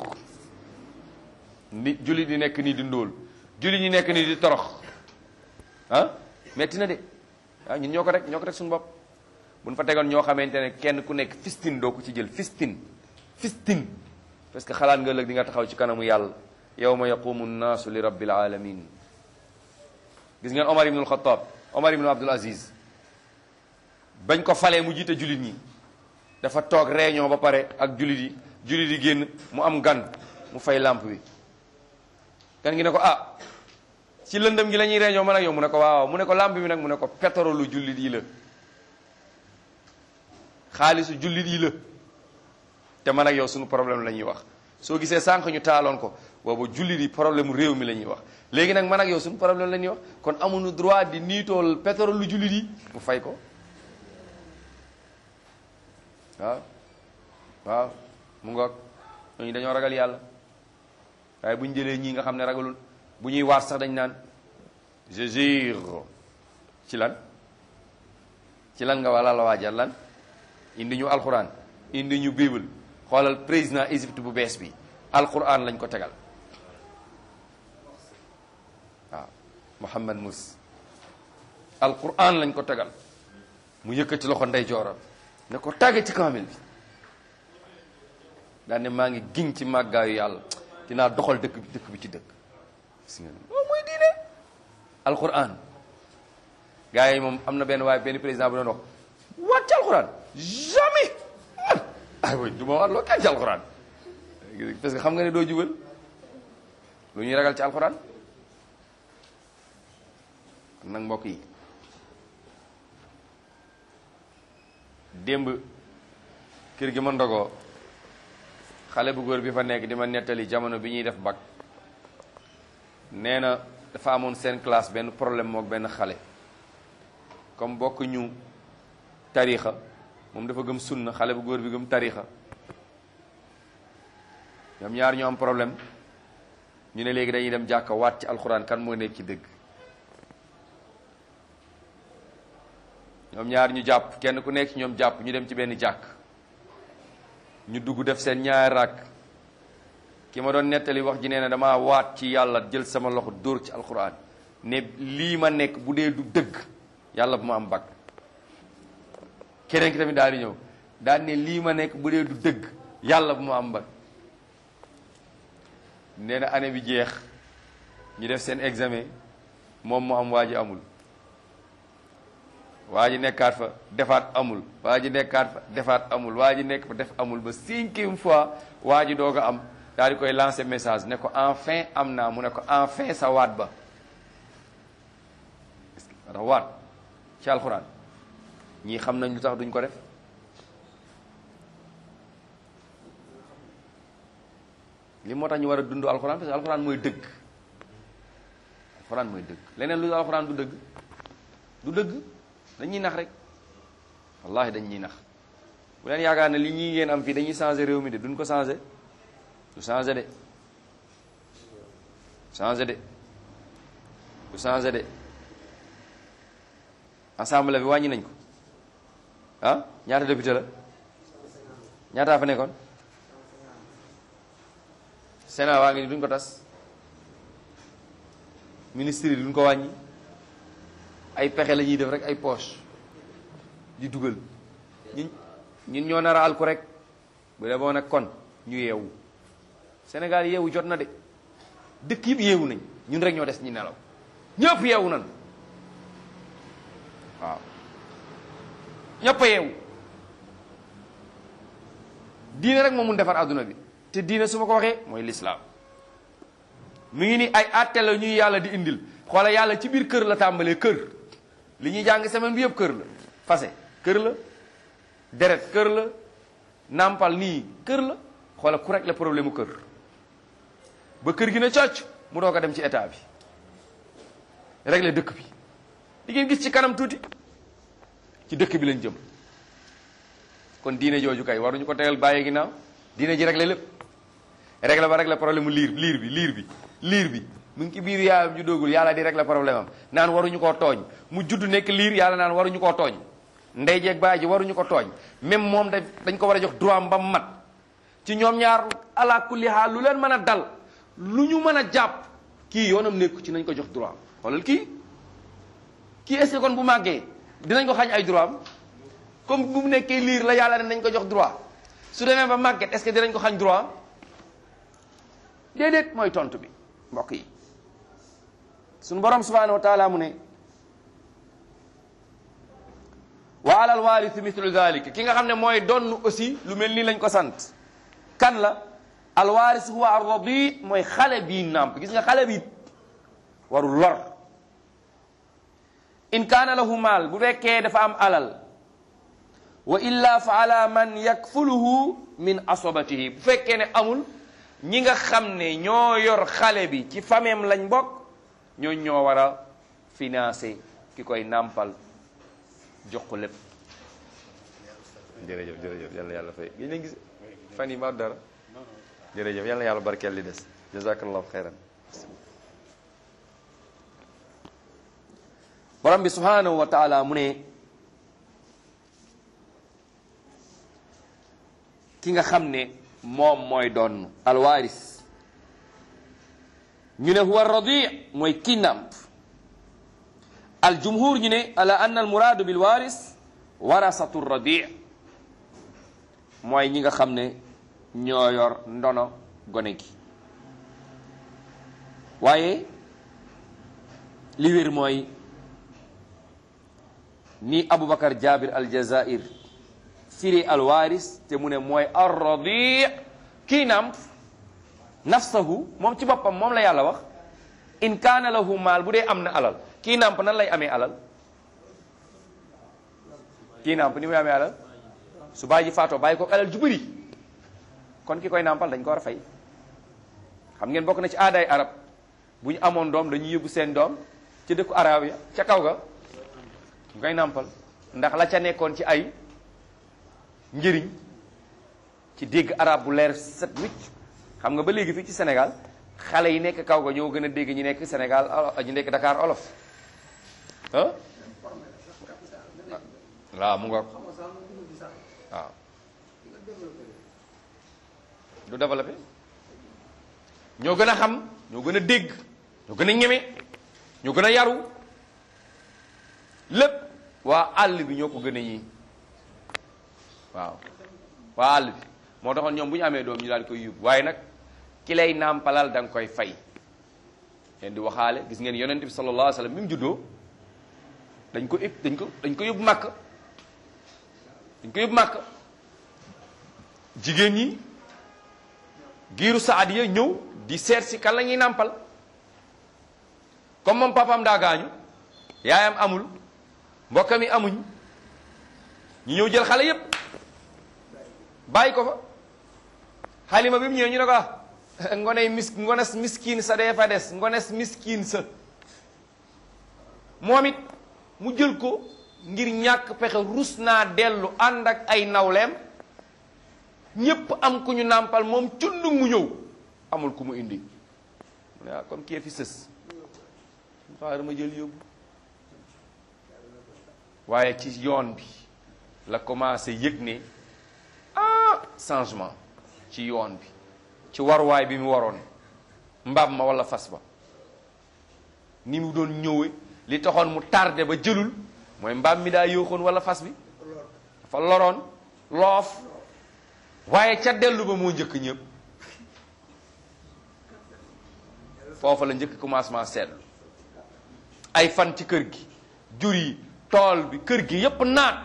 ni julli di nekk nii di ndóol julli ñi nekk nii di torox ah metti na de ah ñun ñoo ko rek ñoo ko rek suñu bopp buñ fa tegoon ñoo xamante ne kenn ku nekk fistine doo ko ci jël fistine fistine parce que xalaat nga ëllëg di nga taxaw ci kanamu yàlla yawma yaqumu nnaasu li rabbil alamin gis ngeen Omar ibnul Xataab Omar ibnu Abdul Aziz bañ ko falee mu jiite jullit ñi dafa toog réunion ba pare ak jullit yi jullit yi génn mu am gan mu fay lampe bi gan gi ne ko ah ci lëndëm gi la ñuy réunion man ak yow mu ne ko waaw mu ne ko lampe bi nag mu ne ko pétrole jullit yi la xaalisu jullit yi la te man ak yow suñu problème la ñuy wax soo gisee sànq ñu taaloon ko boobu jullit yi problème réew mi la ñuy wax léegi nag man ak yow suñu problème la ñuy wax kon amuñu droit di niitool pétrole lu jullit yi mu fay ko waaw waaw mu ngoog ñooñu dañoo ragal yàlla waaye bu ñu jëlee ñii nga xam ne ragalul bu ñuy waat sax dañ naan je jure ci lan ci lan nga wala la waajal lan indi ñu alxuraan indi ñu bible xoolal président Égypte bu bees bi alxuraan lañ ko tegal waaw Mohammed Mus alxuraan lañ ko tegal mu yëkkati loxo ndey jooram ne ko tàgge ci kaamil bi daan ne maa ngi giñ ci màggaayu yàlla dinaa doxal dëkk bi dëkk bi ci dëkk gis nga loolu mooy diine alquran gars yi moom am na benn waaye benn président bu doon wax waat ci alquran jamais man ay way du ma waat loo kenn ci alquran parce que xam nga ne doo jubal lu ñuy ragal ci alquran nag mbokk yi démb kër gi ma ndogoo xale bu góor bi fa nekk di ma nettali jamono bi ñuy def bac nee na dafa amoon seen classe benn problème mook benn xale comme bokk ñu tarixa moom dafa gëm sunna xale bu góor bi gëm tarixa ñoom ñaar ñu am problème ñu ne léegi dañuy dem jàkka waat ci alxuraan kan moo nekk ci dëgg ñoom ñaar ñu jàpp kenn ku nekk ci ñoom jàpp ñu dem ci benn jàkk ñu dugg def seen ñaari rakk ki ma doon nettali wax ji nee na damaa waat ci yàlla jël sama loxo dóor ci alxuraan ne lii ma nekk bu dee du dëgg yàlla bu ma am bag keneen ki tamit daal di ñëw daal ne lii ma nekk bu dee du dëgg yàlla bu ma am bag nee na année bi jeex ñu def seen examen moom mu am waa ji amul waa ji nekkaat fa defaat amul waa ji nekkaat fa defaat amul waa ji nekk fa def amul ba cinquième fois waa ji doog a am daal di koy lancer message ne ko enfin am naa mu ne ko enfin sa waat ba ndax waat ci alxuraan ñii xam nañ lu tax duñ ko def li moo tax ñu war a dund alxuraan parce que alxuraan mooy dëgg alxuraan mooy dëgg leneen lu alxuraan du dëgg du dëgg dañuy nax rek wallahi dañuy nax bu leen yaakaar ne li ñii ngeen am fii dañuy changé réew mi de duñ ko changé du changé de changé de du changé de assemblée bi wàññi nañ ko ah ñaata député la ñaataa fa nekkoon Sénat waa ngi ni duñ ko tas ministre yi duñ ko wàññi ay pexe la ñuy def rek ay poche di dugal ñun ñun ñoo nar a alku rek bu dee boo nag kon ñu yeewu Sénégal yeewu jot na de dëkk yëpp yeewu nañ ñun rek ñoo des ñi nelaw ñëpp yeewu nañ waaw ñëpp a yeewu diine rek moo mun defar adduna bi te diine su ma ko waxee mooy lislaam mu ngi ni ay àtte la ñuy yàlla di indil xoola yàlla ci biir kër la tàmbalee kër li ñuy jàng semaine bi yëpp kër la fase kër la deret kër la nàmpal nii kër la xoola ku rek la problème mu kër ba kër gi ne cocc mu doog a dem ci état bi régler dëkk bi di ngeen gis ci kanam tuuti ci dëkk bi lañ jëm kon diine jooju kay waruñu ko tegal bàyyi ginnaaw diine ji régler lépp régler ba régler problème mu liir liir bi liir bi liir bi mu ngi ci biir yaayam ju doogul yàlla di régler problème am naan waruñu koo tooñ mu judd nekk liir yàlla naan waruñu koo tooñ ndey jeeg baay ji waruñu ko tooñ même moom da dañ ko war a jox droit am ba mu mat ci ñoom ñaar ala kulli haal lu leen mën a dal lu ñu mën a jàpp kii yoonam nekku ci nañ ko jox droit xoolal kii kii est-ce que kon bu màggee dinañ ko xañ ay droit am comme bu mu nekkee liir la yàlla ne nañ ko jox droit su demee ba màgget est-ce que dinañ ko xañ droit am déedéet mooy tontu bi mbokk yi suñu borom subhanahu wa taala mu ne wa alal waarisi mithlu dalik ki nga xam ne mooy donn aussi lu mel nii lañ ko sant kan la alwaaris huwa arradi mooy xale bii nàmp gis nga xale bi warul lor in kaana lahu maal bu fekkee dafa am alal wa illa fa ala man yakfuluhu min asobatihi bu fekkee ne amul ñi nga xam ne ñoo yor xale bi ci fameem lañ bokk ñoo ñoo war a financer ki koy nàmpal jox ko lépp jërëjëf jërëjëf yàlla yàlla fay gis nañ gis fan yi ma dara jërëjëf yàlla yàlla barkeel li des jazakallahu xeyran borom bi subhanahu wa taala mu ne ki nga xam ne moom mooy doon alwaaris ñu ne huwa radi mooy ki nàmp aljumhur ñu ne ala anna almuraadu bilwaaris warasatu radi mooy ñi nga xam ne ñoo yor ndono gone gi waaye li wér mooy ni Aboubacar Jabir Aljazair firi alwaaris te mu ne mooy arradi kii namp nafsahu moom ci boppam moom la yàlla wax in kaana lahu maal bu dee am na alal kii namp nan lay amee alal kii namp ni muy amee alal su bàyyi ji faatoo bàyyi ko alal ju bëri kon ki koy nampal dañ ko war a fay xam ngeen bokk na ci aadaay arab bu ñu amoon doom dañuy yóbbu seen doom ci dëkku arab ya ca kaw ga ñu koy nampal ndax la ca nekkoon ci ay njëriñ ci dégg arab bu leer set wicc xam nga ba léegi fii ci Sénégal xale yi nekk kaw ga ñoo gën a dégg ñu nekk Sénégal ñu nekk Dakar olof ah waaw mu nga waaw du développé ñoo gën a xam ñoo gën a dégg ñoo gën a ñeme ñoo gën a yaru lépp waa àll bi ñoo ko gën a ñii waaw waa àll bi moo taxoon ñoom bu ñu amee doom ñu daal koy yóbbu waaye nag ki lay nàmpalal da nga koy fay leen di waxaale gis ngeen yonent bi sallallahu alayhi wa sallam bi mu juddoo dañ ko dañ ko dañ ko yóbbu màkk dañ ko yóbbu màkk jigéen ñi giiru saadiya ñëw di seet si kan la ñuy nàmpal comme moom papaam daa gaañu yaayam amul mbokkam yi amuñ ñu ñëw jël xale yépp bàyyi ko fa xalima bi mu ñëwee ñu ne ko ah ngoney mis ngones miskin sa dee fa des ngones miskin sa moom it mu jël ko ngir ñàkk pexe rus naa dellu ànd ak ay nawleem ñépp am ku ñu nàmpal moom cundug mu ñëw amul ku mu indi mu ne ah comme kii fi sës xaaral ma jël yóbbu waaye ci yoon bi la commencé yëg ne ah changement ci yoon bi ci waruwaay bi mu waroon mbaam ma wala fas ba ni mu doon ñëwee li taxoon mu tardé ba jëlul mooy mbaam mi daa yóoxoon wala fas bi dafa loroon loof waaye ca dellu ba moo njëkk ñëpp foofa la njëkk commencement seetlu ay fan ci kër gi jur yi tool bi kër gi yépp naat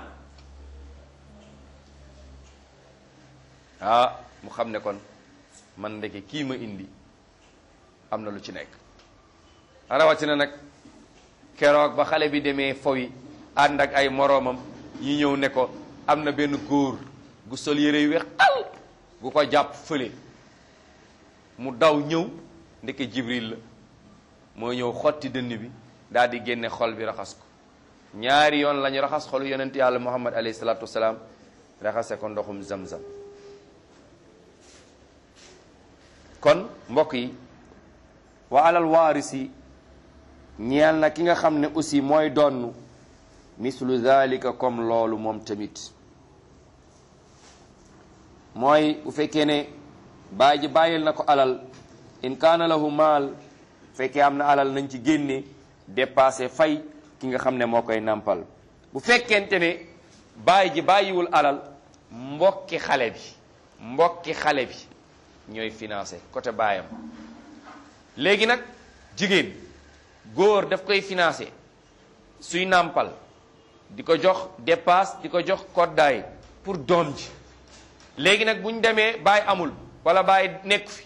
ah mu xam ne kon man ndeke kii ma indi am na lu ci nekk rawatina nag keroog ba xale bi demee fowi ànd ak ay moroomam ñi ñëw ne ko am na benn góor gu sol yére yu weex al gu ko jàpp fële mu daw ñëw ndeke jibril la moo ñëw xotti dënn bi daal di génne xol bi raxas ko ñaari yoon lañu raxas xolu yonent yàlla muhammad alayhi salaatu wasalaam raxase ko ndoxum zamzam kon mbokk yi wa alal waarisi ñeel na ki nga xam ne aussi mooy donn mislu dhalika comme loolu moom tamit mooy bu fekkee ne baay ji bàyyil na ko alal in kaana lahu maal fekkee am na alal nañ ci génne dépassé fay ki nga xam ne moo koy nàmpal bu fekkente ne baay ji bàyyiwul alal mbokki xale bi mbokki xale bi ñooy financé côté baayam léegi nag jigéen góor daf koy financé suy nàmpal di ko jox dépasse di ko jox koddaay pour doom ji léegi nag bu ñu demee baay amul wala baay nekk fi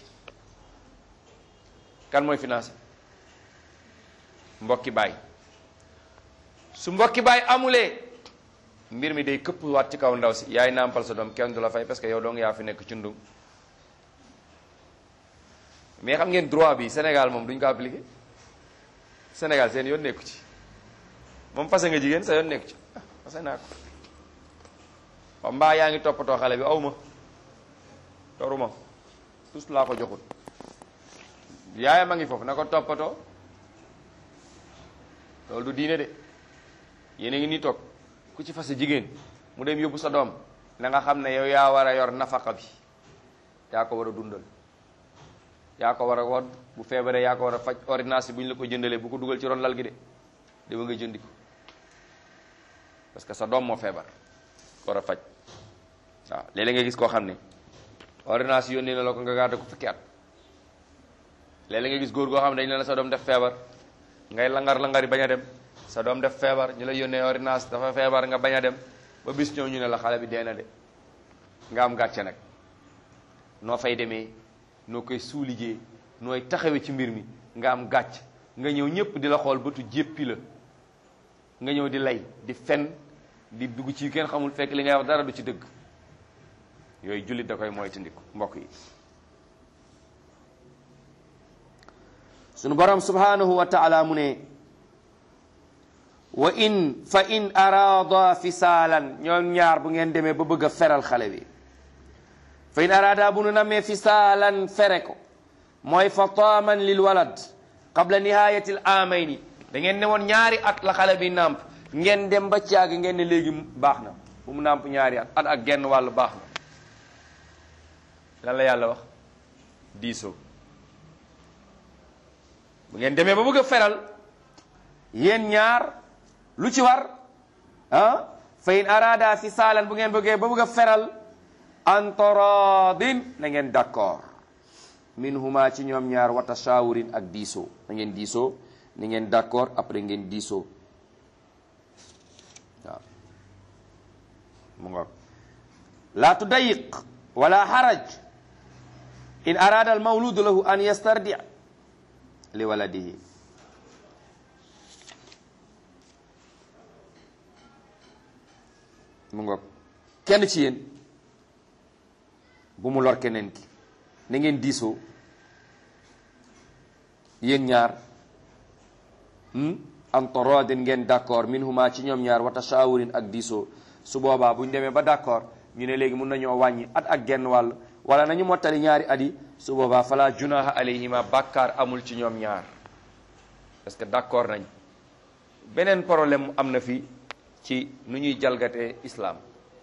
kan mooy financé mbokki baay su mbokki baay amulee mbir mi day këpp waat ci kaw ndaw si yaay nàmpal sa doom kenn du la fay parce que yow dong yaa fi nekk cundum mais xam ngeen droit bi Sénégal moom duñ ko appliqué Sénégal seen yoon nekku ci moom fase nga jigéen sa yoon nekku ci ah fase naa ko waaw mbaa yaa ngi toppatoo xale bi aw ma toruma tous laa ko joxul yaayam a ngi foofu na ko toppatoo loolu du diine de yéen a ngi nii toog ku ci fase jigéen mu dem yóbbu sa doom na nga xam ne yow yaa war a yor nafaka bi yaa ko war a dundal yaa ko war a woon bu feebaree yaa ko war a faj ordonnance bu ñu la ko jëndalee bu ko dugal ci ron lal gi de dama nga jëndi ko parce que sa doom moo feebar ko war a faj waaw léeg-léeg nga gis koo xam ne ordonnance yónnee na la ko nga gàdde ko fukki at léeg-léeg nga gis góor goo xam ne dañu ne la sa doom def feebar ngay langar langari bañ a dem sa doom def feebar ñu la yónnee ordonnance dafa feebar nga bañ a dem ba bis ñëw ñu ne la xale bi dee na de nga am gàcce nag noo fay demee noo koy suulijee nooy taxawee ci mbir mi nga am gàcc nga ñëw ñëpp di la xool bëtu jéppi la nga ñëw di lay di fen di dugg ci kenn xamul fekk li ngay wax dara du ci dëgg yooyu jullit da koy moytandiku mbokk yi sunu borom subhanahu wa taala mu ne wa in fa in arada fisaalan ñoom ñaar bu ngeen demee ba bëgg a feral xale bi fa in arada bu nu namee fisaalan fere ko mooy fa taaman lil walad qabla nihayati l amayni da ngeen ne woon ñaari at la xale bi nàmp ngeen dem ba caag ngeen ne léegi baax na bu mu nàmp ñaari at at ak genn wàllu baax na lan la yàlla wax diisoo bu ngeen demee ba bëgg a feral yéen ñaar lu ci war ah fa in arada fisaalan bu ngeen bëggee ba bëgg a feral an taradin na ngeen d'accord min huma ci ñoom ñaar wa tashawurin ak diisoo na ngeen diisoo ni ngeen d'accord après ngeen diisoo waaw mu ngoog la tudayiq wala haraj in arada al mawludu lahu an yastardi li waladihi mu ngoog kenn ci yéen bu mu lor keneen ki na ngeen diisoo yéen ñaar am torodin ngeen d'accord min huma ci ñoom ñaar wa tashawurin ak diisoo su boobaa bu ñu demee ba d'accord ñu ne léegi mun nañoo wàññi at ak genn wàll wala nañu mottali ñaari at yi su boobaa fala junaha alayhima bàkkaar amul ci ñoom ñaar parce que d'accord nañ beneen problème am na fi ci nu ñuy jalgatee islam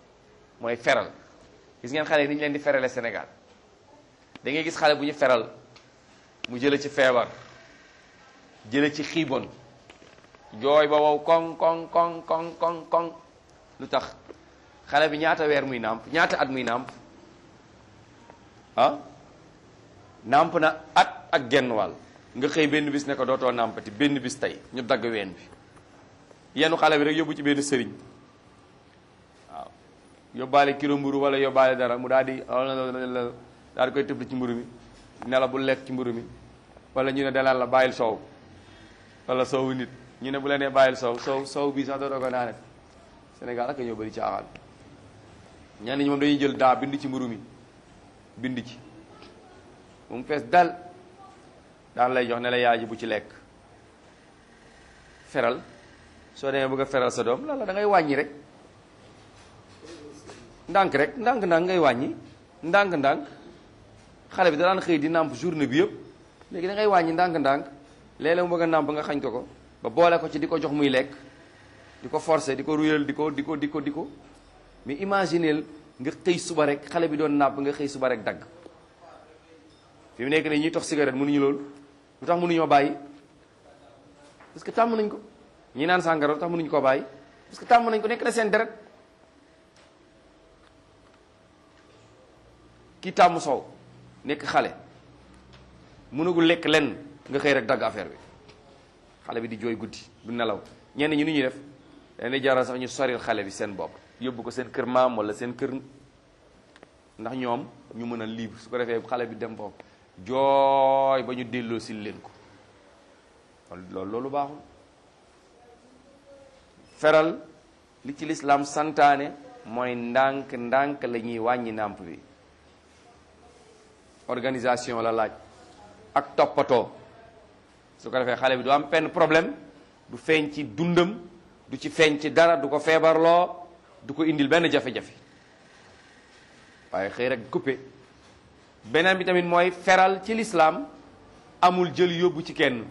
mooy feral gis ngeen xale yi ni ñu leen di ferale Sénégal da ngay gis xale bu ñu feral mu jële ci feebar jële ci xiibon jooy ba wow koŋ koŋ koŋ koŋ koŋ koŋ lu tax xale bi ñaata weer muy nàmp ñaata at muy nàmp ah nàmp na at ak genn wàll nga xëy benn bis ne ko dootoo nàmpati benn bis tey ñu dagg ween bi yenu xale bi rek yóbbu ci benn sëriñ waaw yóbbaale kilo mburu wala yóbbaale dara mu daal di daal di koy tëbli ci mburu mi ne la bu lekk ci mburu mi wala ñu ne dalaan la bàyyil soow wala soowu nit ñu ne bu la nee bàyyil soow soow soow bii sax dootoo ko naane Sénégal ak ñoo bëri caaxaan ñenn ñi moom dañuy jël daa bind ci mburu mi bind ci moom fees dal daan lay jox ne la yaay ji bu ci lekk feral soo demee bëgg a feral sa doom la la da ngay wàññi rek ndànk rek ndànk-ndànk ngay wàññi ndànk-ndànk xale bi da daan xëy di nàmp journée bi yëpp léegi da ngay wàññi ndànk-ndànk léeg-léeg mu bëgg a nàmp nga xañ ko ko ba boole ko ci di ko jox muy lekk di ko forcer di ko ruyal di ko di ko di ko di ko mais imagineel nga xëy suba rek xale bi doon nàmp nga xëy suba rek dagg fi mu nekk nii ñuy tox cigarette mënuñu loolu lu tax mënuñoo bàyyi parce que tàmm nañ ko ñi naan sàngara lu tax mënuñu koo bàyyi parce que tàmm nañ ko nekk na seen deret ki tàmm soow nekk xale mënagul lekk lenn nga xëy rek dagg affaire bi xale bi di jooy guddi du nelaw ñenn ñi nu ñuy def dañuy jaral sax ñu soril xale bi seen bopp yóbbu ko seen kër maam wala seen kër ndax ñoom ñu mën a libre su ko defee xale bi dem foofu jooy ba ñu delloo si leen ko loolu loolu baaxul feral li ci lislaam santaane mooy ndànk ndànk la ñuy wàññi nàmp bi organisation la laaj ak toppatoo su ko defee xale bi du am benn problème du feeñ ci dundam du ci feeñ ci dara du ko feebarloo du ko indil benn jafe-jafe waaye xëy rek coupé beneen bi tamit mooy feral ci lislaam amul jël yóbbu ci kenn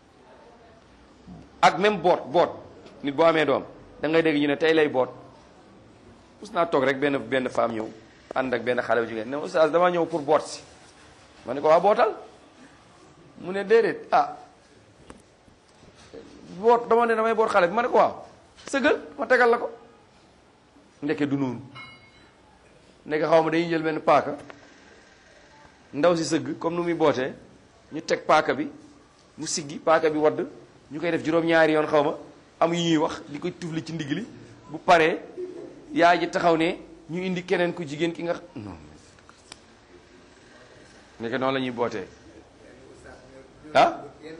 ak même boot boot nit boo amee doom da ngay dégg ñu ne tey lay boot mus naa toog rek benn benn femme ñëw ànd ak benn xale bu jigéen ne oustaz dama ñëw pour boot si ma ne ko waa bootal mu ne déedéet ah boot dama ne damay boot xale bi ma ne ko waaw sëgal ma tegal la ko ndeke du noonu ndeke xaw ma dañuy jël benn paaka ndaw si sëgg comme nu muy bootee ñu teg paaka bi mu siggi paaka bi wadd ñu koy def juróom-ñaari yoon xaw ma am yu ñuy wax di koy tufli ci ndigg li bu paree yaay ji taxaw ne ñu indi keneen ku jigéen ki nga non ndeke noonu la ñuy bootee ah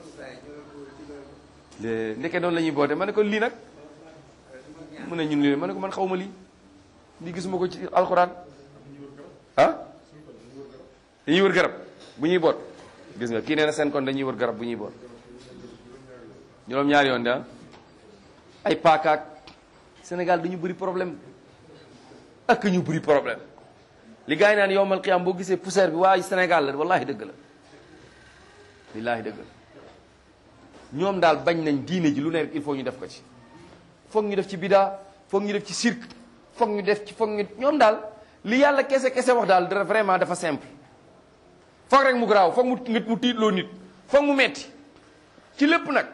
ndeke noonu la ñuy bootee ma ne ko lii nag mu ne ñun lii ma ne ko man xaw ma lii lii gisuma ko ci alxuraan ah dañuy wër garab bu ñuy boot gis nga kii nee na seen kon dañuy wër garab bu ñuy boot juróom ñaari yoon da ay paakaak Sénégal dañu bëri problème ak ñu bëri problème li gars yi naan yowmal qiyaam boo gisee poussière bi waaye Sénégal la wallahi dëgg la lillaahi dëgg la ñoom daal bañ nañ diine ji lu ne rek il faut ñu def ko ci foog ñu def ci bidaa foog ñu def ci cirque foog ñu def ci foog ñu ñoom daal li yàlla kese kese wax daal dara vraiment dafa simple foog rek mu garaaw foog mu nit mu tiitloo nit foog mu metti ci lépp nag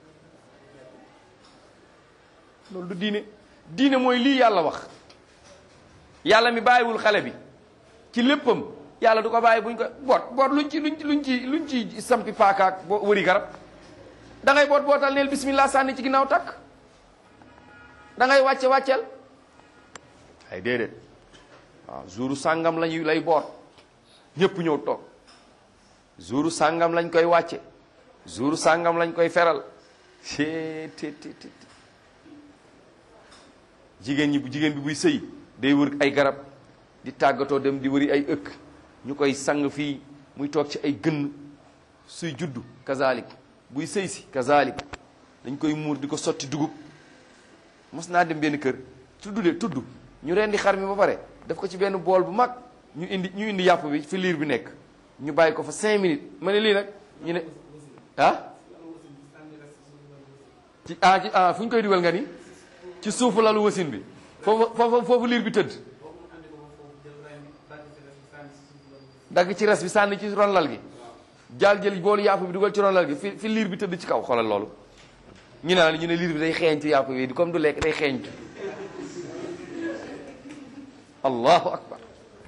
loolu du diine diine mooy lii yàlla wax yàlla mi bàyyiwul xale bi ci léppam yàlla du ko bàyyi buñ ko boot boot luñ ci luñ ci luñ ci luñ ci sampi paakaak boo wëri garab da ngay boot bootal neel bismillah sànni ci ginnaaw takk da ngay wàcce wàcceel ay déedéet waaw jouru sàngam lañuy lay boot ñépp ñëw toog jouru sàngam lañ koy wàcce jouru sàngam lañ koy feral te te te jigéen ñi bu jigéen bi buy sëy day wër ay garab di tàggatoo dem di wëri ay ëkk ñu koy sang fii muy toog ci ay gënn suy juddu kazalik buy sëy si kazalik dañ koy muur di ko sotti dugub mos naa dem benn kër tudd de tudd ñu rendi xar mi ba pare def ko ci benn bool bu mag ñu indi ñu indi yàpp bi fi liir bi nekk ñu bàyyi ko fa cinq minutes ma ne lii nag ñu ne ah ci ah ci ah fu ñu koy dugal nga ni ci suufu lalu wasin bi foofu foofu foofu liir bi tëdd dagg ci res bi sànni ci ron lal gi jaal jël boolu yàpp bi dugal ci ron lal gi fi fi liir bi tëdd ci kaw xoolal loolu ñu ne la ñu ne liir bi day xeeñ ci yàpp bi comme du lekk day xeeñ allahu akbar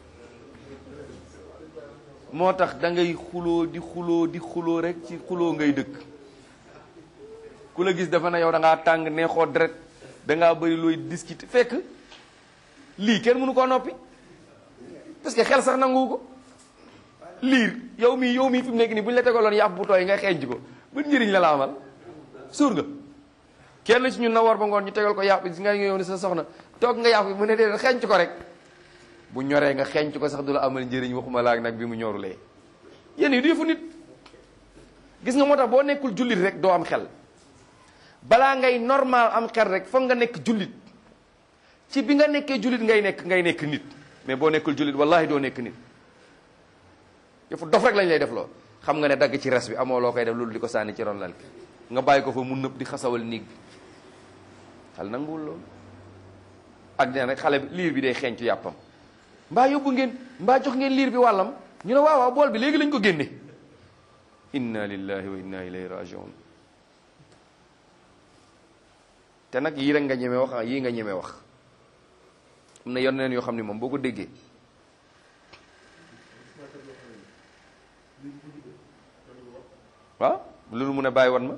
moo tax da ngay xuloo di xuloo di xuloo rek ci xuloo ngay dëkk ku la gis dafa na yow da ngaa tàng neexoo deret da ngaa bëri looy discuter fekk lii kenn mënu koo noppi parce que xel sax nangu ko liir yow mii yow mii fi mu nekk nii bu ñu la tegaloon yàpp bu tooy nga xeeñ ko ban njëriñ la la amal suur nga kenn ci ñun na war ba ngoon ñu tegal ko yàpp gis nga yow ni sa soxna toog nga yàpp bi mu ne dee xeeñ ko rek bu ñoree nga xeeñ ko sax du la amal njëriñ waxuma laak nag bi mu ñorulee yéen yi du yëfu nit gis nga moo tax boo nekkul jullit rek doo am xel balaa ngay normal am xel rek foog nga nekk jullit ci bi nga nekkee jullit ngay nekk ngay nekk nit mais boo nekkul jullit wallahi doo nekk nit yëfu dof rek lañ lay def loo xam nga ne dagg ci res bi amoo loo koy def loolu di ko sànni ci ron lal ki nga bàyyi ko fa mu nëb di xasawal néeg bi xal nanguwul loolu ak nee rek xale bi liir bi day xeeñ ci yàppam mbaa yóbbu ngeen mbaa jox ngeen liir bi wàllam ñu ne waaw waaw bool bi léegi lañ ko génne inna lillahi wa inna ilayhi rajiun te nag yii rek nga ñeme wax ah yii nga ñeme wax am na yeneen yoo xam ne moom boo ko déggee waaw loolu mun a bàyyi wan ma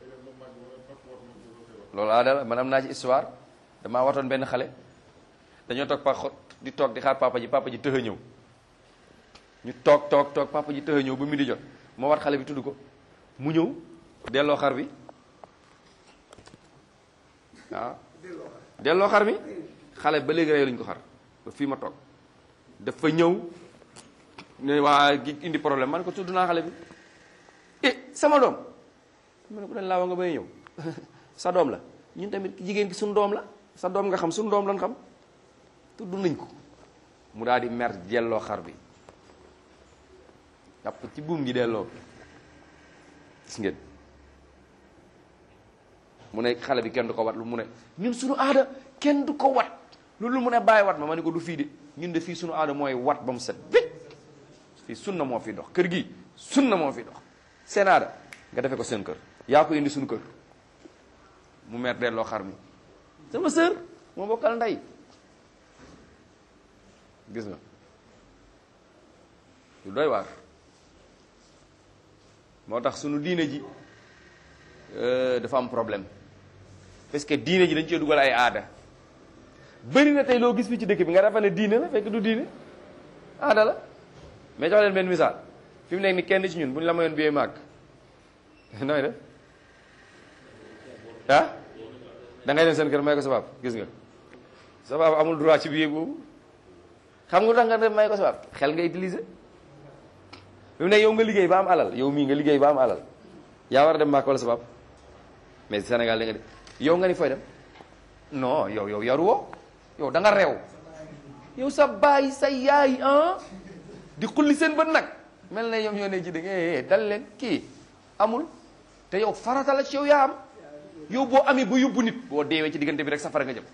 loolu aadala man am naa ci histoire damaa watoon benn xale dañoo toog pa xot di toog di xaar papa ji papa ji tëx a ñëw ñu toog toog toog papa ji tëx a ñëw ba mi di jot moo wat xale bi tudd ko mu ñëw delloo xar bi waaw delloo xar bi xale ba léegi rey lañu ko xar ba fii ma toog dafa ñëw ne waa gi indi problème man ko tudd naa xale bi eh sama doom mu ne ko dañ laa wa nga bay ñëw sa doom la ñun tamit jigéen gi suñu doom la sa doom nga xam suñu doom lan xam tudd nañ ko mu daal di mer delloo xar bi jàpp ci buum gi delloo gis ngeen mu ne xale bi kenn du ko wat lu mu ne ñun suñu aada kenn du ko wat loolu mu ne bàyyi wat ma ma ne ko du fii de ñun de fii suñu aada mooy wat ba mu set bit fii sunna moo fi dox kër gi sunna moo fi dox seen aada nga defe ko seen kër yaa ko indi suñu kër mu mer delloo xar mi sama sœur moo bokkal ndey gis nga lu doy waar moo tax sunu diine ji dafa am problème parce que diine ji dañ cee dugal ay aada bëri na tey loo gis fi ci dëkk bi nga dafa ne diine la fekk du diine aada la mais jox leen benn misaal fi mu nekk ni kenn ci ñun bu ñu la mayoon biyee màgg nooy def ah da ngay dem seen kër may ko sa baab gis nga sa baab amul droit ci billet boobu xam nga lu tax nga dem may ko sa baab xel nga utiliser fi mu nekk yow nga liggéey ba am alal yow mii nga liggéey ba am alal yaa war a dem màkk wala sa baab mais Sénégal da nga de yow nga ni fooy dem non yow yow yaru woo yow da nga reew yow sa baay sa yaay ah di xulli seen bët nag mel na ñoom ñoo ne ci dëgg dal leen kii amul te yow farata la ci yow yaa am yow boo amee ba yóbbu nit boo deewee ci diggante bi rek safara nga jëm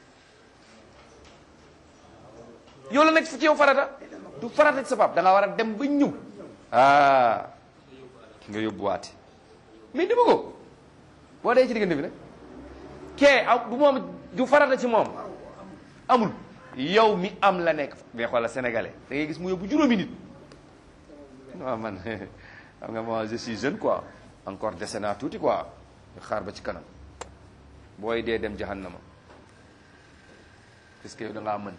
yow la nekk ci yow farata du farata ci sa pap da nga war a dem ba ñëw ah nga yóbbuwaate mais di ko boo dee ci diggante bi nag kee am du moom du farata ci moom amul yow mi am la nekk mais xoolal sénégalais da ngay gis mu yóbbu juróomi nit non man xam nga moi je suis jeune quoi encore dese naa tuuti quoi xaar ba ci kanam booy dee dem jahannama parce que yow da ngaa mën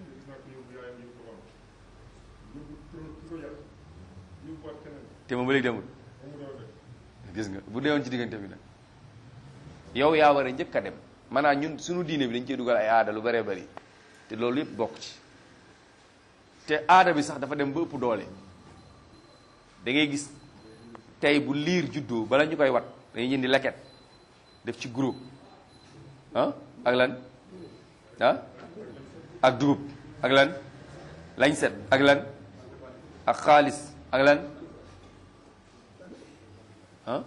te moom ba léegi demul gis nga bu deewoon ci diggante bi nag yow yaa war a njëkk a dem maanaam ñun suñu diine bi dañ cee dugal ay aada lu bëree bëri te loolu yëpp bokk ci te aada bi sax dafa dem ba ëpp doole da ngay gis tey bu liir juddoo bala ñu koy wat dañuy jëndi leket def ci groupe ah ak lan ah ak dugub ak lan lañ set ak lan ak xaalis ak lan ah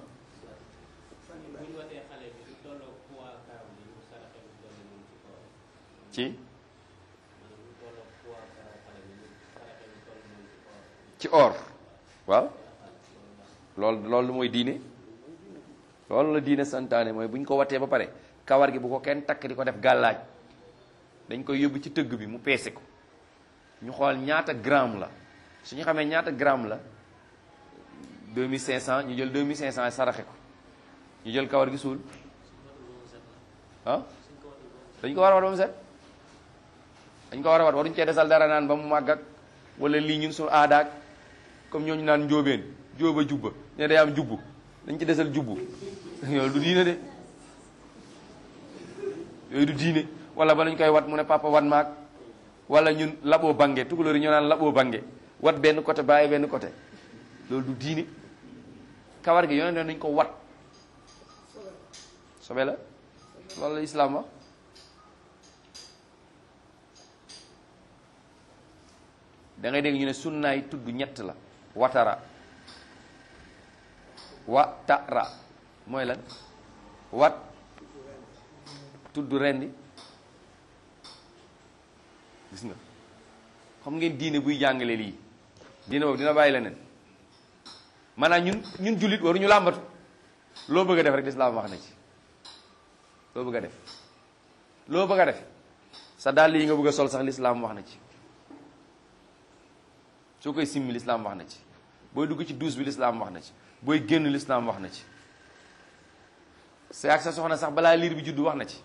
ci ci or waaw loolu loolu mooy diine loolu la diine santaane mooy bu ñu ko watee ba pare kawar gi bu ko kenn takk di ko def gàllaaj dañ koy yóbbu ci tëgg bi mu peese ko ñu xool ñaata gramme la su ñu xamee ñaata gramme la 2500 ñu jël 2500 saraxe ko ñu jël kawar gi suul ah dañ ko war a wat ba mu set dañ ko war a wat waruñu cee desal dara naan ba mu màgg ak wala lii ñun suñu aadaak comme ñooñu naan njóobeen jóoba jubba ne day am jubbu dañ ci desal jubbu yooyu du diine de yooyu du diine wala ba lañ koy wat mu ne papa wat maag wala ñun laboo bange tukulóor yi ñoo naan laboo bange wat benn côté bàyyi benn côté loolu du diine kawar gi yonent nañ ko wat sobe la loolu la islaam wax da ngay dégg ñu ne sunnaay tudd ñett la watara watara mooy lan wat tudd rendi gis nga xam ngeen diine buy jàngale lii diine boobu dina bàyyi leneen maanaam ñun ñun jullit waruñu làmbatu loo bëgg a def rek lislaam wax na ci loo bëgg a def loo bëgg a def sa dàll yi nga bëgg a sol sax lislaam wax na ci soo koy simmi lislaam wax na ci booy dugg ci douche bi lislaam wax na ci booy génn lislaam wax na ci sa ak sa soxna sax balaa liir bi juddu wax na ci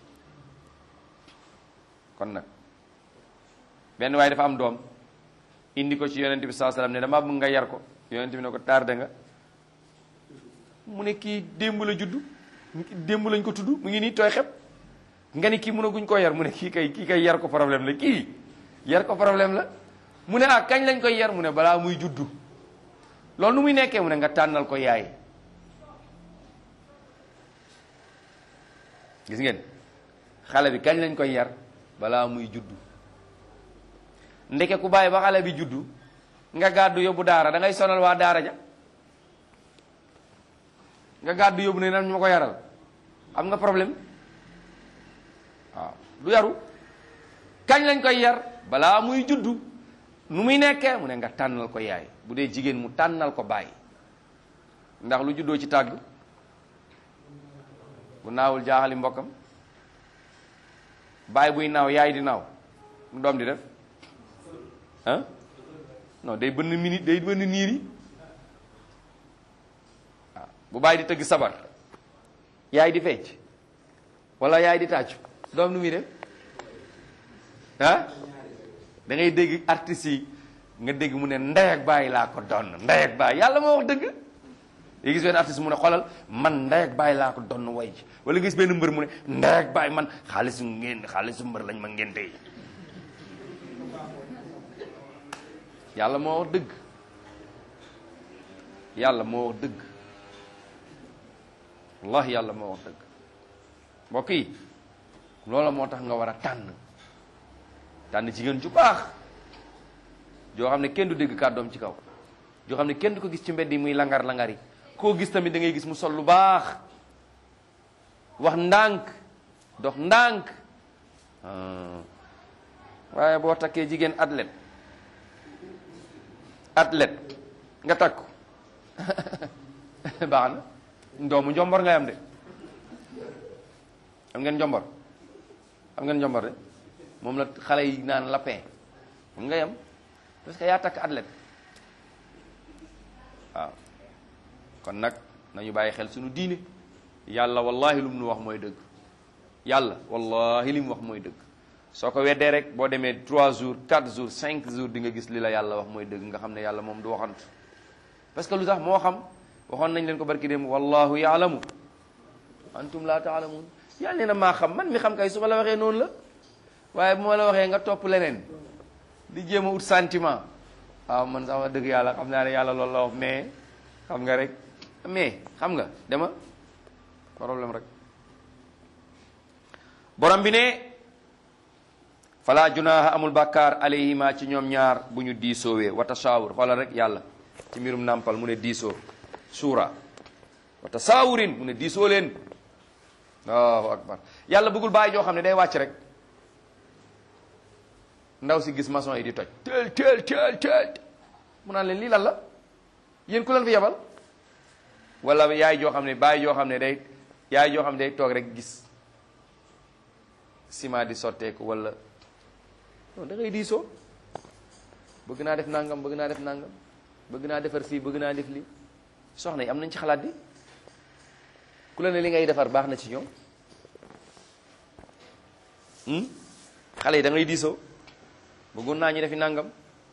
kon nag benn waaye dafa am doom indi ko ci yonent bi saa salaam ne dama bëgg nga yar ko yonent bi ne ko tardé nga mu ne kii démb la juddu démb lañ ko tudd mu ngi nii tooy xep nga ni kii mënaguñ koo yar mu ne kii kay kii kay yar ko problème la kii yar ko problème la mu ne ah kañ lañ koy yar mu ne balaa muy juddu loolu nu muy nekkee mu ne nga tànnal ko yaay gis ngeen xale bi kañ lañ koy yar balaa muy juddu ndeke ku bàyyi ba xale bi juddu nga gàddu yóbbu daara da ngay sonal waa daara ja nga gàddu yóbbu ne nan ñu ma ko yaral am nga problème waaw du yaru kañ lañ koy yar balaa muy juddu nu muy nekkee mu ne nga tànnal ko yaay bu dee jigéen mu tànnal ko bàyyi ndax lu juddoo ci tàgg bu naawul jaaxali mbokkam bàyyi buy naaw yaay di naaw mu doom di def ah non day bënn minute day bënn niir yi waaw bu bàyyi di tëgg sabar yaay di fecc wala yaay di tàccu doom nu muy def ah da ngay dégg artistes yi nga dégg mu ne ndey ak bàyyi laa ko donn ndey ak bàyyi yàlla moo wax dëgg yi gis benn artiste mu ne xoolal man ndey ak bàyyi laa ko donn way ji wala gis benn mbër mu ne ndey ak bàyyi man xaalisu ngeen xaalisu mbër lañ ma ngeen tey yàlla moo wax dëgg yàlla moo wax dëgg wallahi yàlla moo wax dëgg mbokk yi loola moo tax nga war a tànn tànn jigéen ju baax joo xam ne kenn du dégg kàddoom ci kaw joo xam ne kenn du ko gis ci mbedd yi muy langar-langar yi koo gis tamit da ngay gis mu sol lu baax wax ndànk dox ndànk waaye boo takkee jigéen athlète athlète nga takku baax na doomu njombor ngay am de am ngeen njombor am ngeen njombor de moom la xale yi naan lapin moom ngay am parce que yaa takk athlète waaw kon nag nañu bàyyi xel suñu diine yàlla wallahi lu mu nu wax mooy dëgg yàlla wallahi li mu wax mooy dëgg soo ko weddee rek boo demee 3 jours 4 jours 5 jours di nga gis li la yàlla wax mooy dëgg nga xam ne yàlla moom du waxantu parce que lu tax moo xam waxoon nañ leen ko barki dem wallahu yaalamu antum la taalamun yàlla nee na maa xam man mi xam kay su ma la waxee noonu la waaye bu ma la waxee nga topp leneen di jéem a ut sentiment waaw man sax wax dëgg yàlla xam naa ne yàlla loolu la wax mais xam nga rek mais xam nga dama problème rek borom bi ne fala junaha amul bàkkaar alayhima ci ñoom ñaar bu ñu diisoowee wa tasawur xoolal rek yàlla ci mbirum nàmpal mu ne diisoo suura wa tasawurin mu ne diisoo leen allahu akbar yàlla bëggul bàyyi joo xam ne day wàcc rek ndaw si gis maçon yi di toj teel teel teel teel mu naan leen lii lan la yéen ku leen fi yebal wala yaay joo xam ne baay joo xam ne day yaay joo xam ne day toog rek gis ciment di sotteeku wala non da ngay diisoo bëgg naa def nangam bëgg naa def nangam bëgg naa defar fii bëgg naa def lii soxna yi am nañ ci xalaat bi ku la ne li ngay defar baax na ci ñoom xale yi da ngay diisoo bëggoon naa ñu defi nangam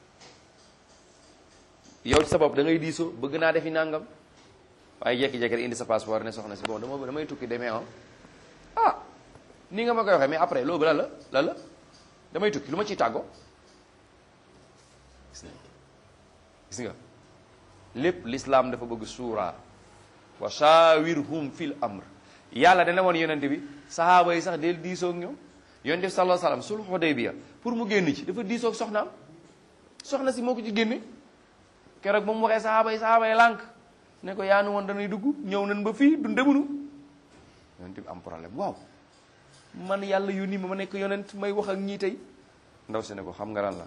yow ci sa bopp da ngay diisoo bëgg naa defi nangam waaye jekki-jekki rek indi sa passeport ne soxna si bon dama damay tukki demee ah ah nii nga ma koy waxee mais après loolu lan la lan la damay tukki lu ma ciy tàggoo gis nga gis nga lépp l'islam dafa bëgg suuraa wa shawirhum fil amr yàlla dana woon yonente bi sahaaba yi sax del diisoog ñoom yonente bi sallallahu alayhi wasallam sulh Hudaybiya pour mu génn ci dafa diisoog soxnaam soxna si moo ko ci génne keroog ba mu waxee sahaaba yi sahaaba yi lànk ne ko yaanu woon dañuy dugg ñëw nañ ba fii du ndemunu yonente bi am problème waaw man yàlla yónni ma ma nekk yonent may wax ak ñii tey ndaw si ne ko xam nga lan la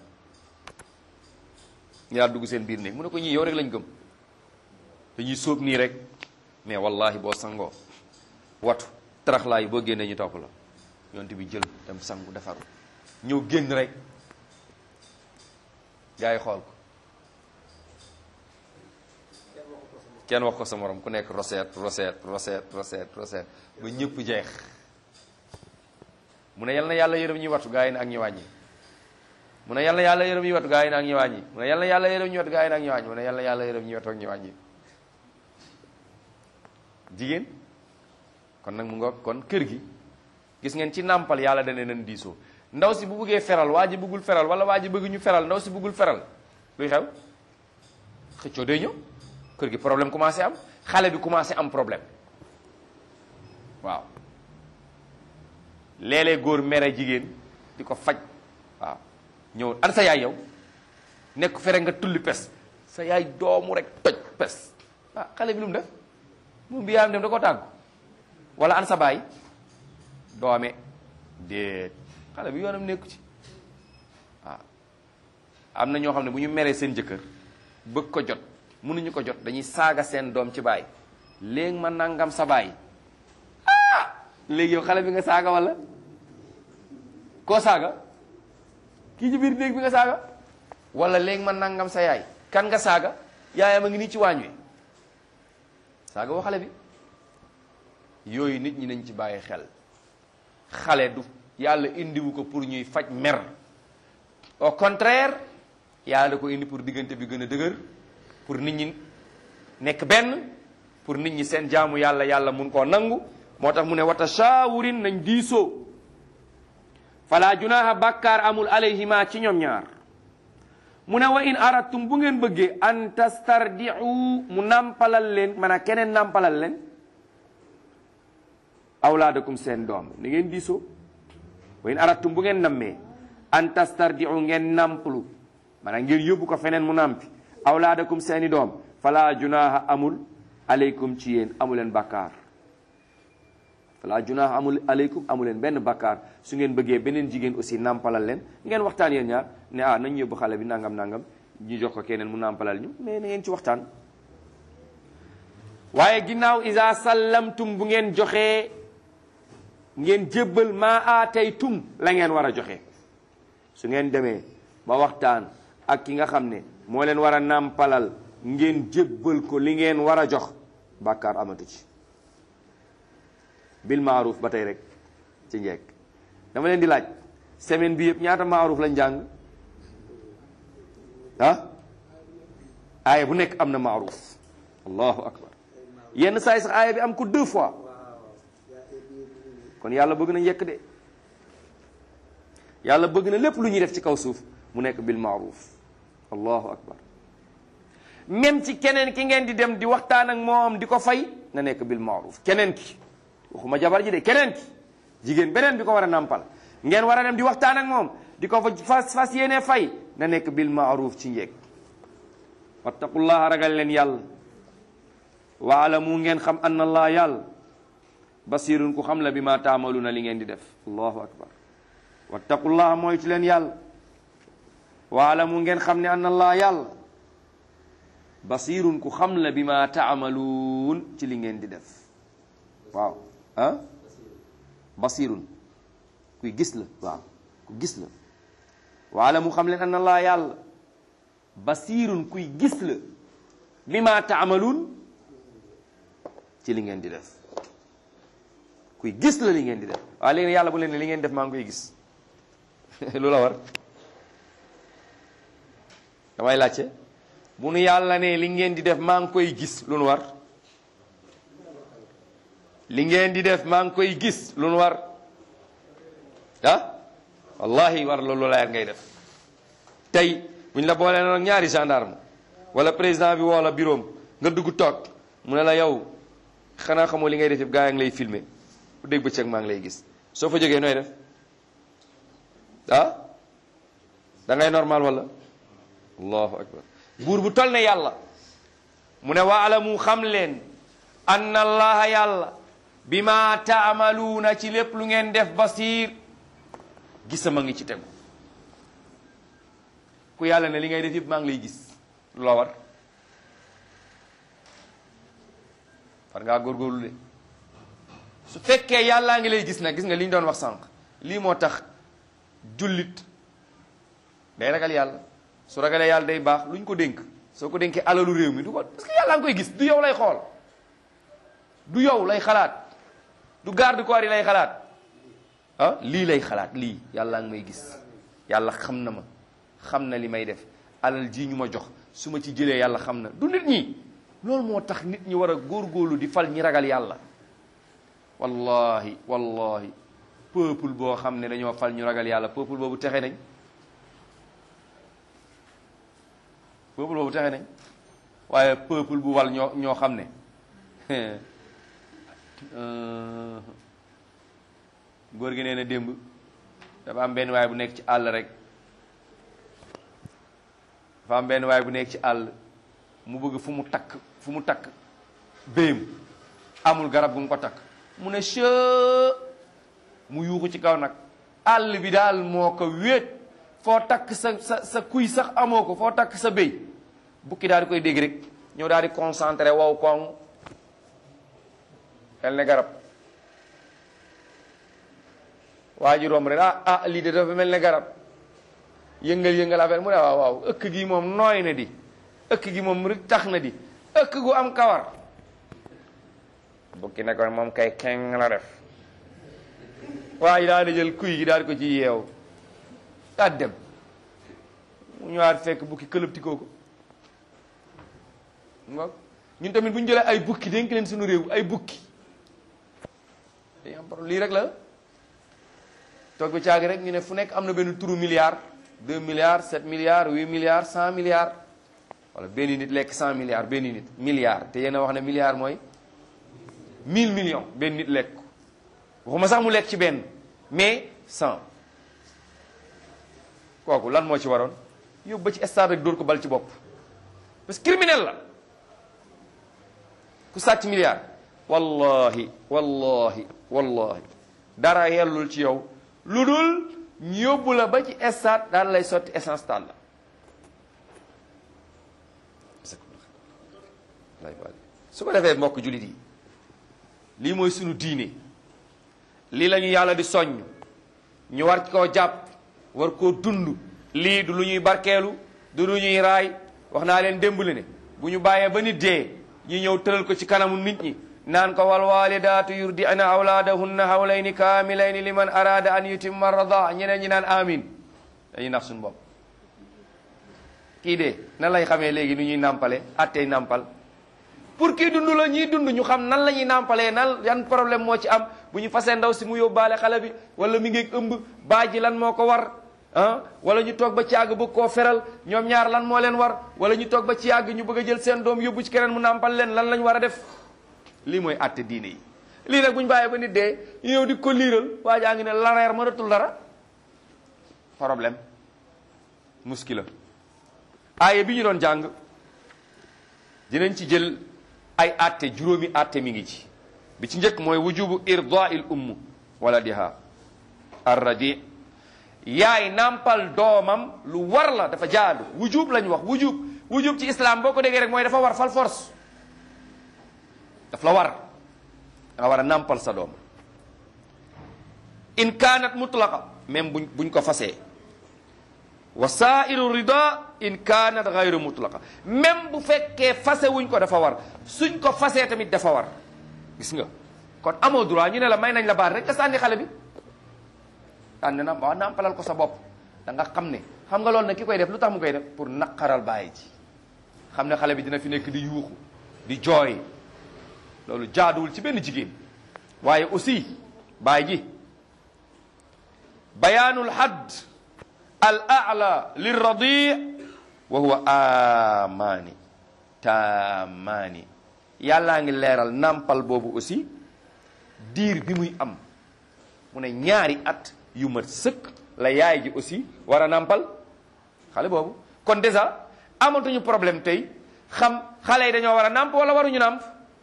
yaa dugg seen biir néeg mu ne ko ñii yow rek lañ gëm dañuy sóob nii rek mais wallahi boo sangoo watu taraxlaa yi boo génnee ñu topp la yonent bi jël dem sangu defaru ñëw génn rek gars yi xool ko kenn wax ko sa morom ku nekk roseet roseet roseet roseet roseet ba ñëpp jeex mu ne yal na yàlla yërëm ñuy wattu gaa yi ne ak ñu wàññi mu ne yal na yàlla yërëm ñuy wattu gaa yi ne ak ñu wàññi mu ne yal na yàlla yërëm ñuy wattu gaa yi ne ak ñu wàññi mu ne yal na yàlla yërëm ñuy wattu ak ñu wàññi jigéen kon nag mu nga kon kër gi gis ngeen ci nàmpal yàlla dane nan diisoo ndaw si bu bëggee feral waa ji bëggul feral wala waa ji bëgg ñu feral ndaw si bëggul feral luy xew xëccoo day ñëw kër gi problème commencé am xale bi commencé am problème waaw léeg-léeg góor mere jigéen di ko faj waaw ñëw an sa yaay yow nekk fere nga tulli pes sa yaay doomu rek toj pes ah xale bi lu mu def moom bi yaayam dem da ko tàggu wala an sa baay doome déet xale bi yoonam nekku ci waaw am na ñoo xam ne bu ñu meree seen jëkkër bëgg ko jot mënuñu ko jot dañuy saaga seen doom ci baay léegi ma nangam sa baay léegi yow xale bi nga saaga wala koo saaga kii ci biir néeg bi nga saaga wala léegi ma nangam sa yaay kan nga saaga yaayam a ngi nii ci waañ wi saaga woo xale bi yooyu nit ñi nañ ci bàyyi xel xale du yàlla indiwu ko pour ñuy faj mer au contraire yàlla da ko indi pour diggante bi gën a dëgër pour nit ñi nekk benn pour nit ñi seen jaamu yàlla yàlla mun koo nangu moo tax mu ne wata shaawurin nañ diisoo fala junaha bàkkaar amul alayhima ci ñoom ñaar mu ne wa in aradtum bu ngeen bëggee an tastardiu mu nàmpalal leen maanaam keneen nàmpalal leen awlaadakum seen doom ni ngeen diisoo wa in aradtum bu ngeen nammee an tastardiu ngeen nàmpalu maanaam ngeen yóbbu ko feneen mu nàmpi awlaadakum seeni doom fala junaha amul aleykum ci yéen amuleen bàkkaar fala junaaha amul aleykum amuleen benn bakkaar su ngeen bëggee beneen jigéen aussi nàmpalal leen ngeen waxtaan yéen ñaar ne ah nañ yóbbu xale bi nangam nangam ñu jox ko keneen mu nàmpalal ñu mais na ngeen ci waxtaan waaye ginnaaw isa sallamtum bu ngeen joxee ngeen jébbal maa aataytum la ngeen war a joxe su ngeen demee ba waxtaan ak ki nga xam ne moo leen war a nàmpalal ngeen jébbal ko li ngeen war a jox bàkkaar amatu ci bil maaruf ba tey rek ci njekk dama leen di laaj semaine bi yëpp ñaata maaruf lañ jàng ah aaya bu nekk am na maaruf allahu akbar yenn saa yi sax aaya bi am ko deux fois kon yàlla bëgg na njekk de yàlla bëgg na lépp lu ñuy def ci kaw suuf mu nekk bil maaruf allahu akbar même ci keneen ki ngeen di dem di waxtaan ak moom di ko fay na nekk bil maaruf keneen ki waxuma jabar ji de keneen ki jigéen beneen bi ko war a nàmpal ngeen war a dem di waxtaan ak moom di ko fa fas fas yéene fay na nekk bil maaruf ci njekk wattaqullaha ragal leen yàlla waalamu ngeen xam anna allah yàlla basirun ku xam la bi ma taamaluuna li ngeen di def allahu akbar wattaqullaha mooy ci leen yàlla waalamu ngeen xam ne anna allah yàlla basirun ku xam la bi ma taamaluun ci li ngeen di def waaw ah basirun kuy gis la waaw ku gis la waala mu xam leen anna allah yàlla basirun kuy gis la bi ma taamaluun ci li ngeen di def kuy gis la li ngeen di def waaw léegi yàlla bu leen ne li ngeen def maa ngi koy gis lu la war damay laajte bu nu yàlla ne li ngeen di def maa ngi koy gis lu nu war li ngeen di def maa ngi koy gis lu nu war ah wallahi war loolu la ngay def tey bu ñu la boolee noonu ñaari gendarme wala président bi woo la bureau nga dugg toog mu ne la yow xanaa xamoo li ngay def yëpp gaa yi ngi lay filmer bu dégg bëccëg maa ngi lay gis soo fa jógee nooy def ah da ngay normal wala allahu akbar buur bu tol ne yàlla mu ne waalamu xam leen anna allaha yàlla bi ma taamaluuna ci lépp lu ngeen def basir gisama ngi ci tegu ku yàlla ne li ngay def yëpp maa ngi lay gis lu la war war ngaa góorgóorlu de su fekkee yàllaa ngi lay gis nag gis nga li ñu doon wax sànq lii moo tax jullit day ragal yàlla su ragalee yàlla day baax lu ñu ko dénk soo ko dénkee alalu réew mi du ko parce que yàlla nga koy gis du yow lay xool du yow lay xalaat du garde corps yi lay xalaat ah lii lay xalaat lii yàlla nga may gis yàlla xam na ma xam na li may def alal ji ñu ma jox su ma ci jëlee yàlla xam na du nit ñi loolu moo tax nit ñi war a góorgóorlu di fal ñi ragal yàlla wallahi wallahi peuple boo xam ne dañoo fal ñu ragal yàlla peuple boobu texe nañ peuple boobu texe nañ waaye peuple bu wal ñoo ñoo xam ne góor gi nee na démb dafa am benn waay bu nekk ci àll rek dafa am benn waay bu nekk ci àll mu bëgg fu mu takk fu mu takk béyam amul garab gu mu ko takk mu ne che mu yuuxu ci kaw nag àll bi daal moo ko wéet foo takk sa sa sa kuy sax amoo ko foo takk sa béy bukki daal di koy dégg rek ñëw daal di concentré wow koŋ xel ne garab waa ji romb rek ah ah lii de dafa mel ne garab yëngal yëngal affaire mu ne waaw waaw ëkk gi moom nooy na di ëkk gi moom rek tax na di ëkk gu am kawar bukki ne ko moom kay keng la def waa ji daal di jël kuy gi daal di ko ci yeew daal dem mu ñëwaat fekk bukki këlëbti kooku nga ñun tamit bu ñu jëlee ay bukki dénk leen suñu réew ay bukki dañu am problème lii rek la toog ba caagi rek ñu ne fu nekk am na benn turu milliard deux milliards sept milliards huit milliards cent milliards wala benn nit lekk cent milliards benn nit milliard te yéen a wax ne milliard mooy mille millions benn nit lekk waxuma sax mu lekk ci benn mais cent kooku lan moo ci waroon yóbbu ba ci stade rek dóor ko bal ci bopp parce que criminel la ku sàcc milliard wallahi wallahi wallahi dara yellul ci yow lu dul ñu yóbbu la ba ci stade daal lay sotti essence taal la su ko defee mbokk jullit yi lii mooy sunu diine lii la ñu yàlla di soññ ñu war koo jàpp war koo dund lii du lu ñuy barkeelu du lu ñuy raay wax naa leen démb ne bu ñu bàyyee ba nit dee ñi ñëw tëral ko ci kanamu nit ñi naan ko wal walidaatu yurdi'na awlaadahunna hawlayni kaamilayni liman arada an yutimma rada ñeneen ñi naan amin dañuy nax suñu bopp kii de nan lay xamee léegi nu ñuy nàmpale attey nàmpal pour kii dund la ñuy dund ñu xam nan la ñuy nàmpalee nan yan problème moo ci am bu ñu fasee ndaw si mu yóbbaale xale bi wala mi ngi ëmb baaji lan moo ko war ah wala ñu toog ba ci yàgg bëgg koo feral ñoom ñaar lan moo leen war wala ñu toog ba ci yàgg ñu bëgg a jël seen doom yóbbu ci keneen mu nàmpal leen lan lañ war a def lii mooy àtte diine yi lii nag bu ñu bàyyee ba nit dee ñu ñëw di ko liiral waa jaa ngi ne lareer mënatul dara problème muskila aaye bi ñu doon jàng dinañ ci jël ay àtte juróomi àtte mi ngi ci bi ci njëkk mooy wujubu irdail umm wala diha arradi yaay nàmpal doomam lu war la dafa jaadu wujub lañ wax wujub wujub ci islam boo ko déggee rek mooy dafa war fal force daf la war da nga war a nàmpal sa doom in kaanat mutlaqa même buñ buñ ko fasee wa saairu rida in kaanat gayru mutlaqa même bu fekkee fase wuñ ko dafa war suñ ko fasee tamit dafa war gis nga kon amoo droit ñu ne la may nañ la baat rek nga sànni xale bi sànni na waaw nàmpalal ko sa bopp da nga xam ne xam nga loolu nag ki koy def lu tax mu koy def pour naqaral bàyyi ji xam ne xale bi dina fi nekk di yuuxu di jooy loolu jaaduwul ci benn jigéen waaye aussi bàyyi ji bayaanul hadd al a'la lirradi wa huwa amaani taamaani yàllaa ngi leeral nàmpal boobu aussi diir bi muy am mu ne ñaari at yu mat sëkk la yaay ji aussi war a nàmpal xale boobu kon déjà amatuñu problème tey xam xale yi dañoo war a nàmp wala waruñu nàmp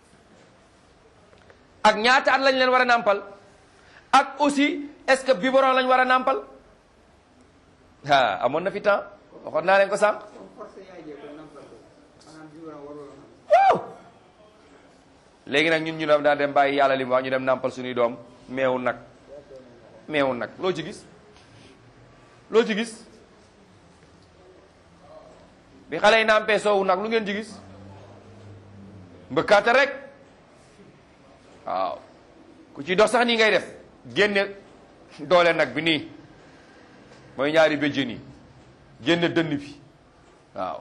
ak ñaata at lañ leen war a nàmpal ak aussi est-ce que biberon lañ war a nàmpal ah amoon na fi temps waxoon naa leen ko sànq waaw léegi nag ñun ñu doon daa dem bàyyi yàlla li mu wax ñu dem nàmpal suñuy doom meewu nag meewu nag loo ci gis loo ci gis bi xale yi nàmpee soowu nag lu ngeen ci gis mbëkkaate rek waaw ku ci dox sax nii ngay def génne doole nag bi nii mooy ñaari béjjén yi génne dënn bi waaw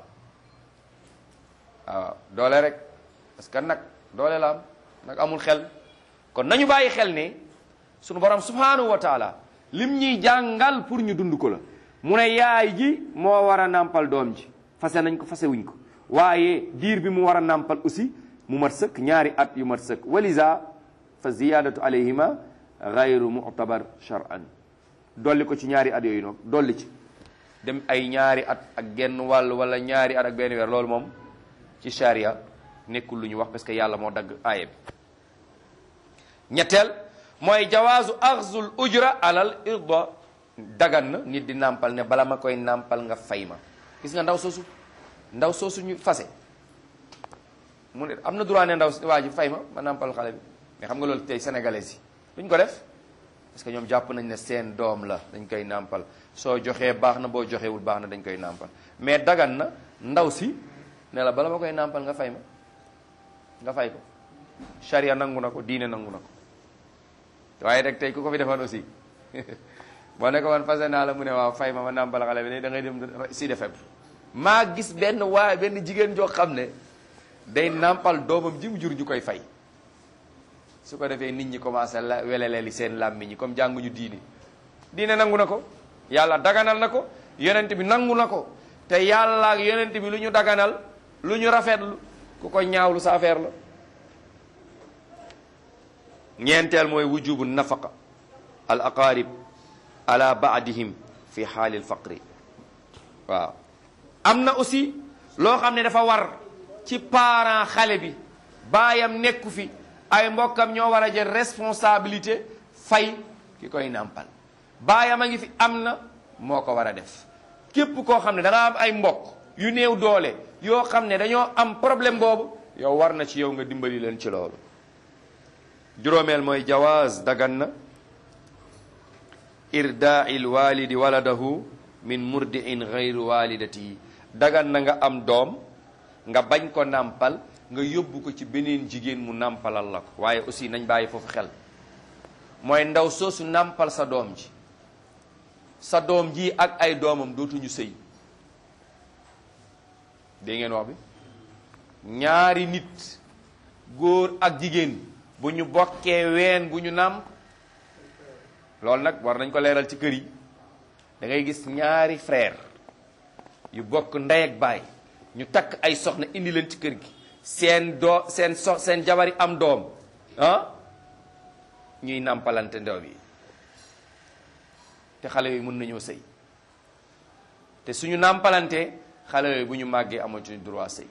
waaw doole rek parce que nag doole la am nag amul xel kon nañu bàyyi xel ne sunu borom subhanahu wa taala lim ñuy jàngal pour ñu dund ko la mu ne yaay ji moo war a nàmpal doom ji fase nañ ko fase wuñ ko waaye diir bi mu war a nàmpal aussi mu mat sëkk ñaari at yu mat sëkk walisa fa ziyadatu alayhima gayru mu'tabar shar'an dolli ko ci ñaari at yooyu noonu dolli ci dem ay ñaari at ak genn wàll wala ñaari at ak benn weer loolu moom ci sharia nekkul lu ñu wax parce que yàlla moo dagg aaya bi ñetteel mooy jawaazu axzul ujra alal irda dagan na nit di nàmpal ne bala ma koy nàmpal nga fay ma gis nga ndaw soosu ndaw soosu ñu fase mu ne am na droit ne ndaw waa ji fay ma ma nàmpal xale bi mais xam nga loolu tey sénégalais yi duñ ko def parce que ñoom jàpp nañ ne seen doom la dañ koy nàmpal soo joxee baax na boo joxewul baax na dañ koy nàmpal mais dagan na ndaw si ne la bala ma koy nàmpal nga fay ma nga fay ko charia nangu na ko diine nangu na ko waaye rek tey ku ko fi defoon aussi boo ne ko woon fase naa la mu ne waaw fay ma ma nàmpal xale bi da ngay dem si defem maa gis benn waaye benn jigéen joo xam ne day nàmpal doomam ji mu jur ñu koy fay su ko defee nit ñi commencé la weleleeli seen làmmiñ ñi comme jànguñu diine diine nangu na ko yàlla daganal na ko yonent bi nangu na ko te yàlla ak yonent bi lu ñu daganal lu ñu rafetlu ku ko ñaawlu sa affaire la ñeenteel mooy wujubu nafaqa al aqarib ala baadihim fi xaalil faqri waaw am na aussi loo xam ne dafa war ci parent xale bi baayam nekku fi ay mbokkam ñoo war a jël responsabilité fay ki koy nàmpal baayam a ngi fi am na moo ko war a def képp koo xam ne da nga am ay mbokk yu néew doole yoo xam ne dañoo am problème boobu yow war na ci yow nga dimbali leen ci loolu juróomeel mooy jawaaz dagan na irdaai lwalidi waladahu min murdiin gayru walidatihi dagan na nga am doom nga bañ ko nàmpal nga yóbbu ko ci beneen jigéen mu nàmpalal la ko waaye aussi nañ bàyyi foofu xel mooy ndaw soosu nàmpal sa doom ji sa doom ji ak ay doomam dootuñu sëy dégg ngeen wax bi ñaari nit góor ak jigéen bu ñu bokkee ween bu ñu nàmp loolu nag war nañ ko leeral ci kër yi da ngay gis ñaari frère yu bokk ndey ak baay ñu takk ay soxna indi leen ci kër gi seen doo seen sox seen jabari am doom ah ñuy nàmpalante ndow yi te xale yooyu mën nañoo sëy te suñu nàmpalante xale yooyu bu ñu màggee amatuñu droit sëy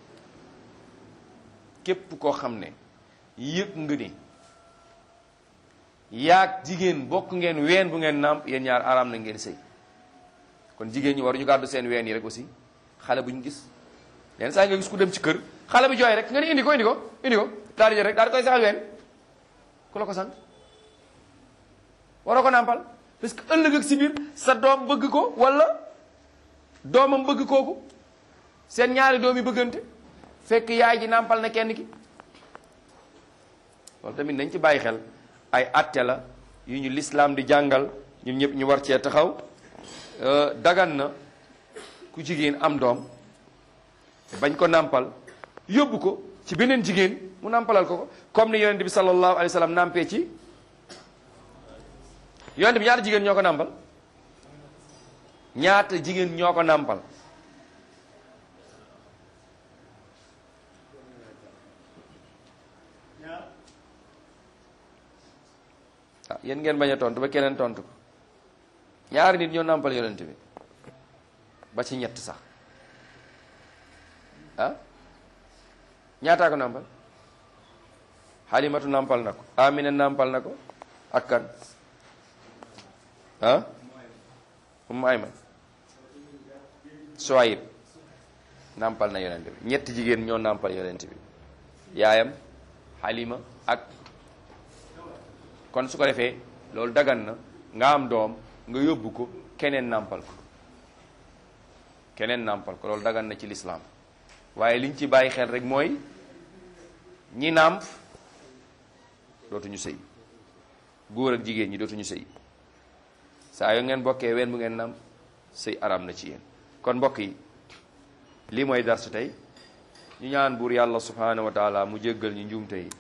képp koo xam ne yëg nga ni yaag jigéen bokk ngeen ween bu ngeen nàmp yéen ñaar araam na ngeen sëy kon jigéen ñi waruñu gàddu seen ween yi rek aussi xale bu ñu gis yenn saa nga gis ku dem ci kër xale bi jooy rek nga ni indi ko indi ko indi ko daal di jël rek daal di koy saxal ween ku la ko sant waroo ko nàmpal parce que ëllëg ak si biir sa doom bëgg ko wala doomam bëgg kooku seen ñaari doom yi bëggante fekk yaay ji nàmpal na kenn ki loolu tamit nañ ci bàyyi xel ay atte la yu ñu lislaam di jàngal ñun ñëpp ñu war cee taxaw dagan na ku jigéen am doom bañ ko nàmpal yóbbu ko ci beneen jigéen mu nàmpalal ko ko comme ni yonent bi sallallahu alayhi wa sallam nàmpee ci yonent bi ñaata jigéen ñoo ko nàmpal ñaata jigéen ñoo ko nàmpal ah yéen ngeen bañ a tontu ba keneen tontu ko ñaari nit ñoo nàmpal yonent bi ba ci ñett sax ah ñaataa ko nàmpal xalimatu nàmpal na ko amina nàmpal na ko ak kan ah ummu ayman suwayib nàmpal na yonent bi ñetti jigéen ñoo nàmpal yonent bi yaayam xalima ak kon su ko defee loolu dagan na nga am doom nga yóbbu ko keneen nàmpal ko keneen nàmpal ko loolu dagan na ci lislaam waaye liñ ci bàyyi xel rek mooy ñi nàmp dootuñu sëy góor ak jigéen ñi dootuñu sëy saa yoo ngeen bokkee ween bu ngeen nàmp sëy aram na ci yéen kon mbokk yi lii mooy darsu tey ñu ñaan buur yàlla subhanahu wa taala mu jéggal ñu njuumte yi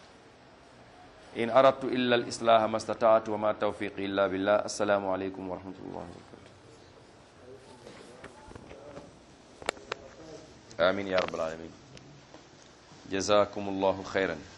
in aradtu illa al islaha ma stataatu wa ma tawfiqi illa billah assalaamu aleykum wa rahmatullahi wa barakatu amin ya rabbal alamin jazakum allahu xayran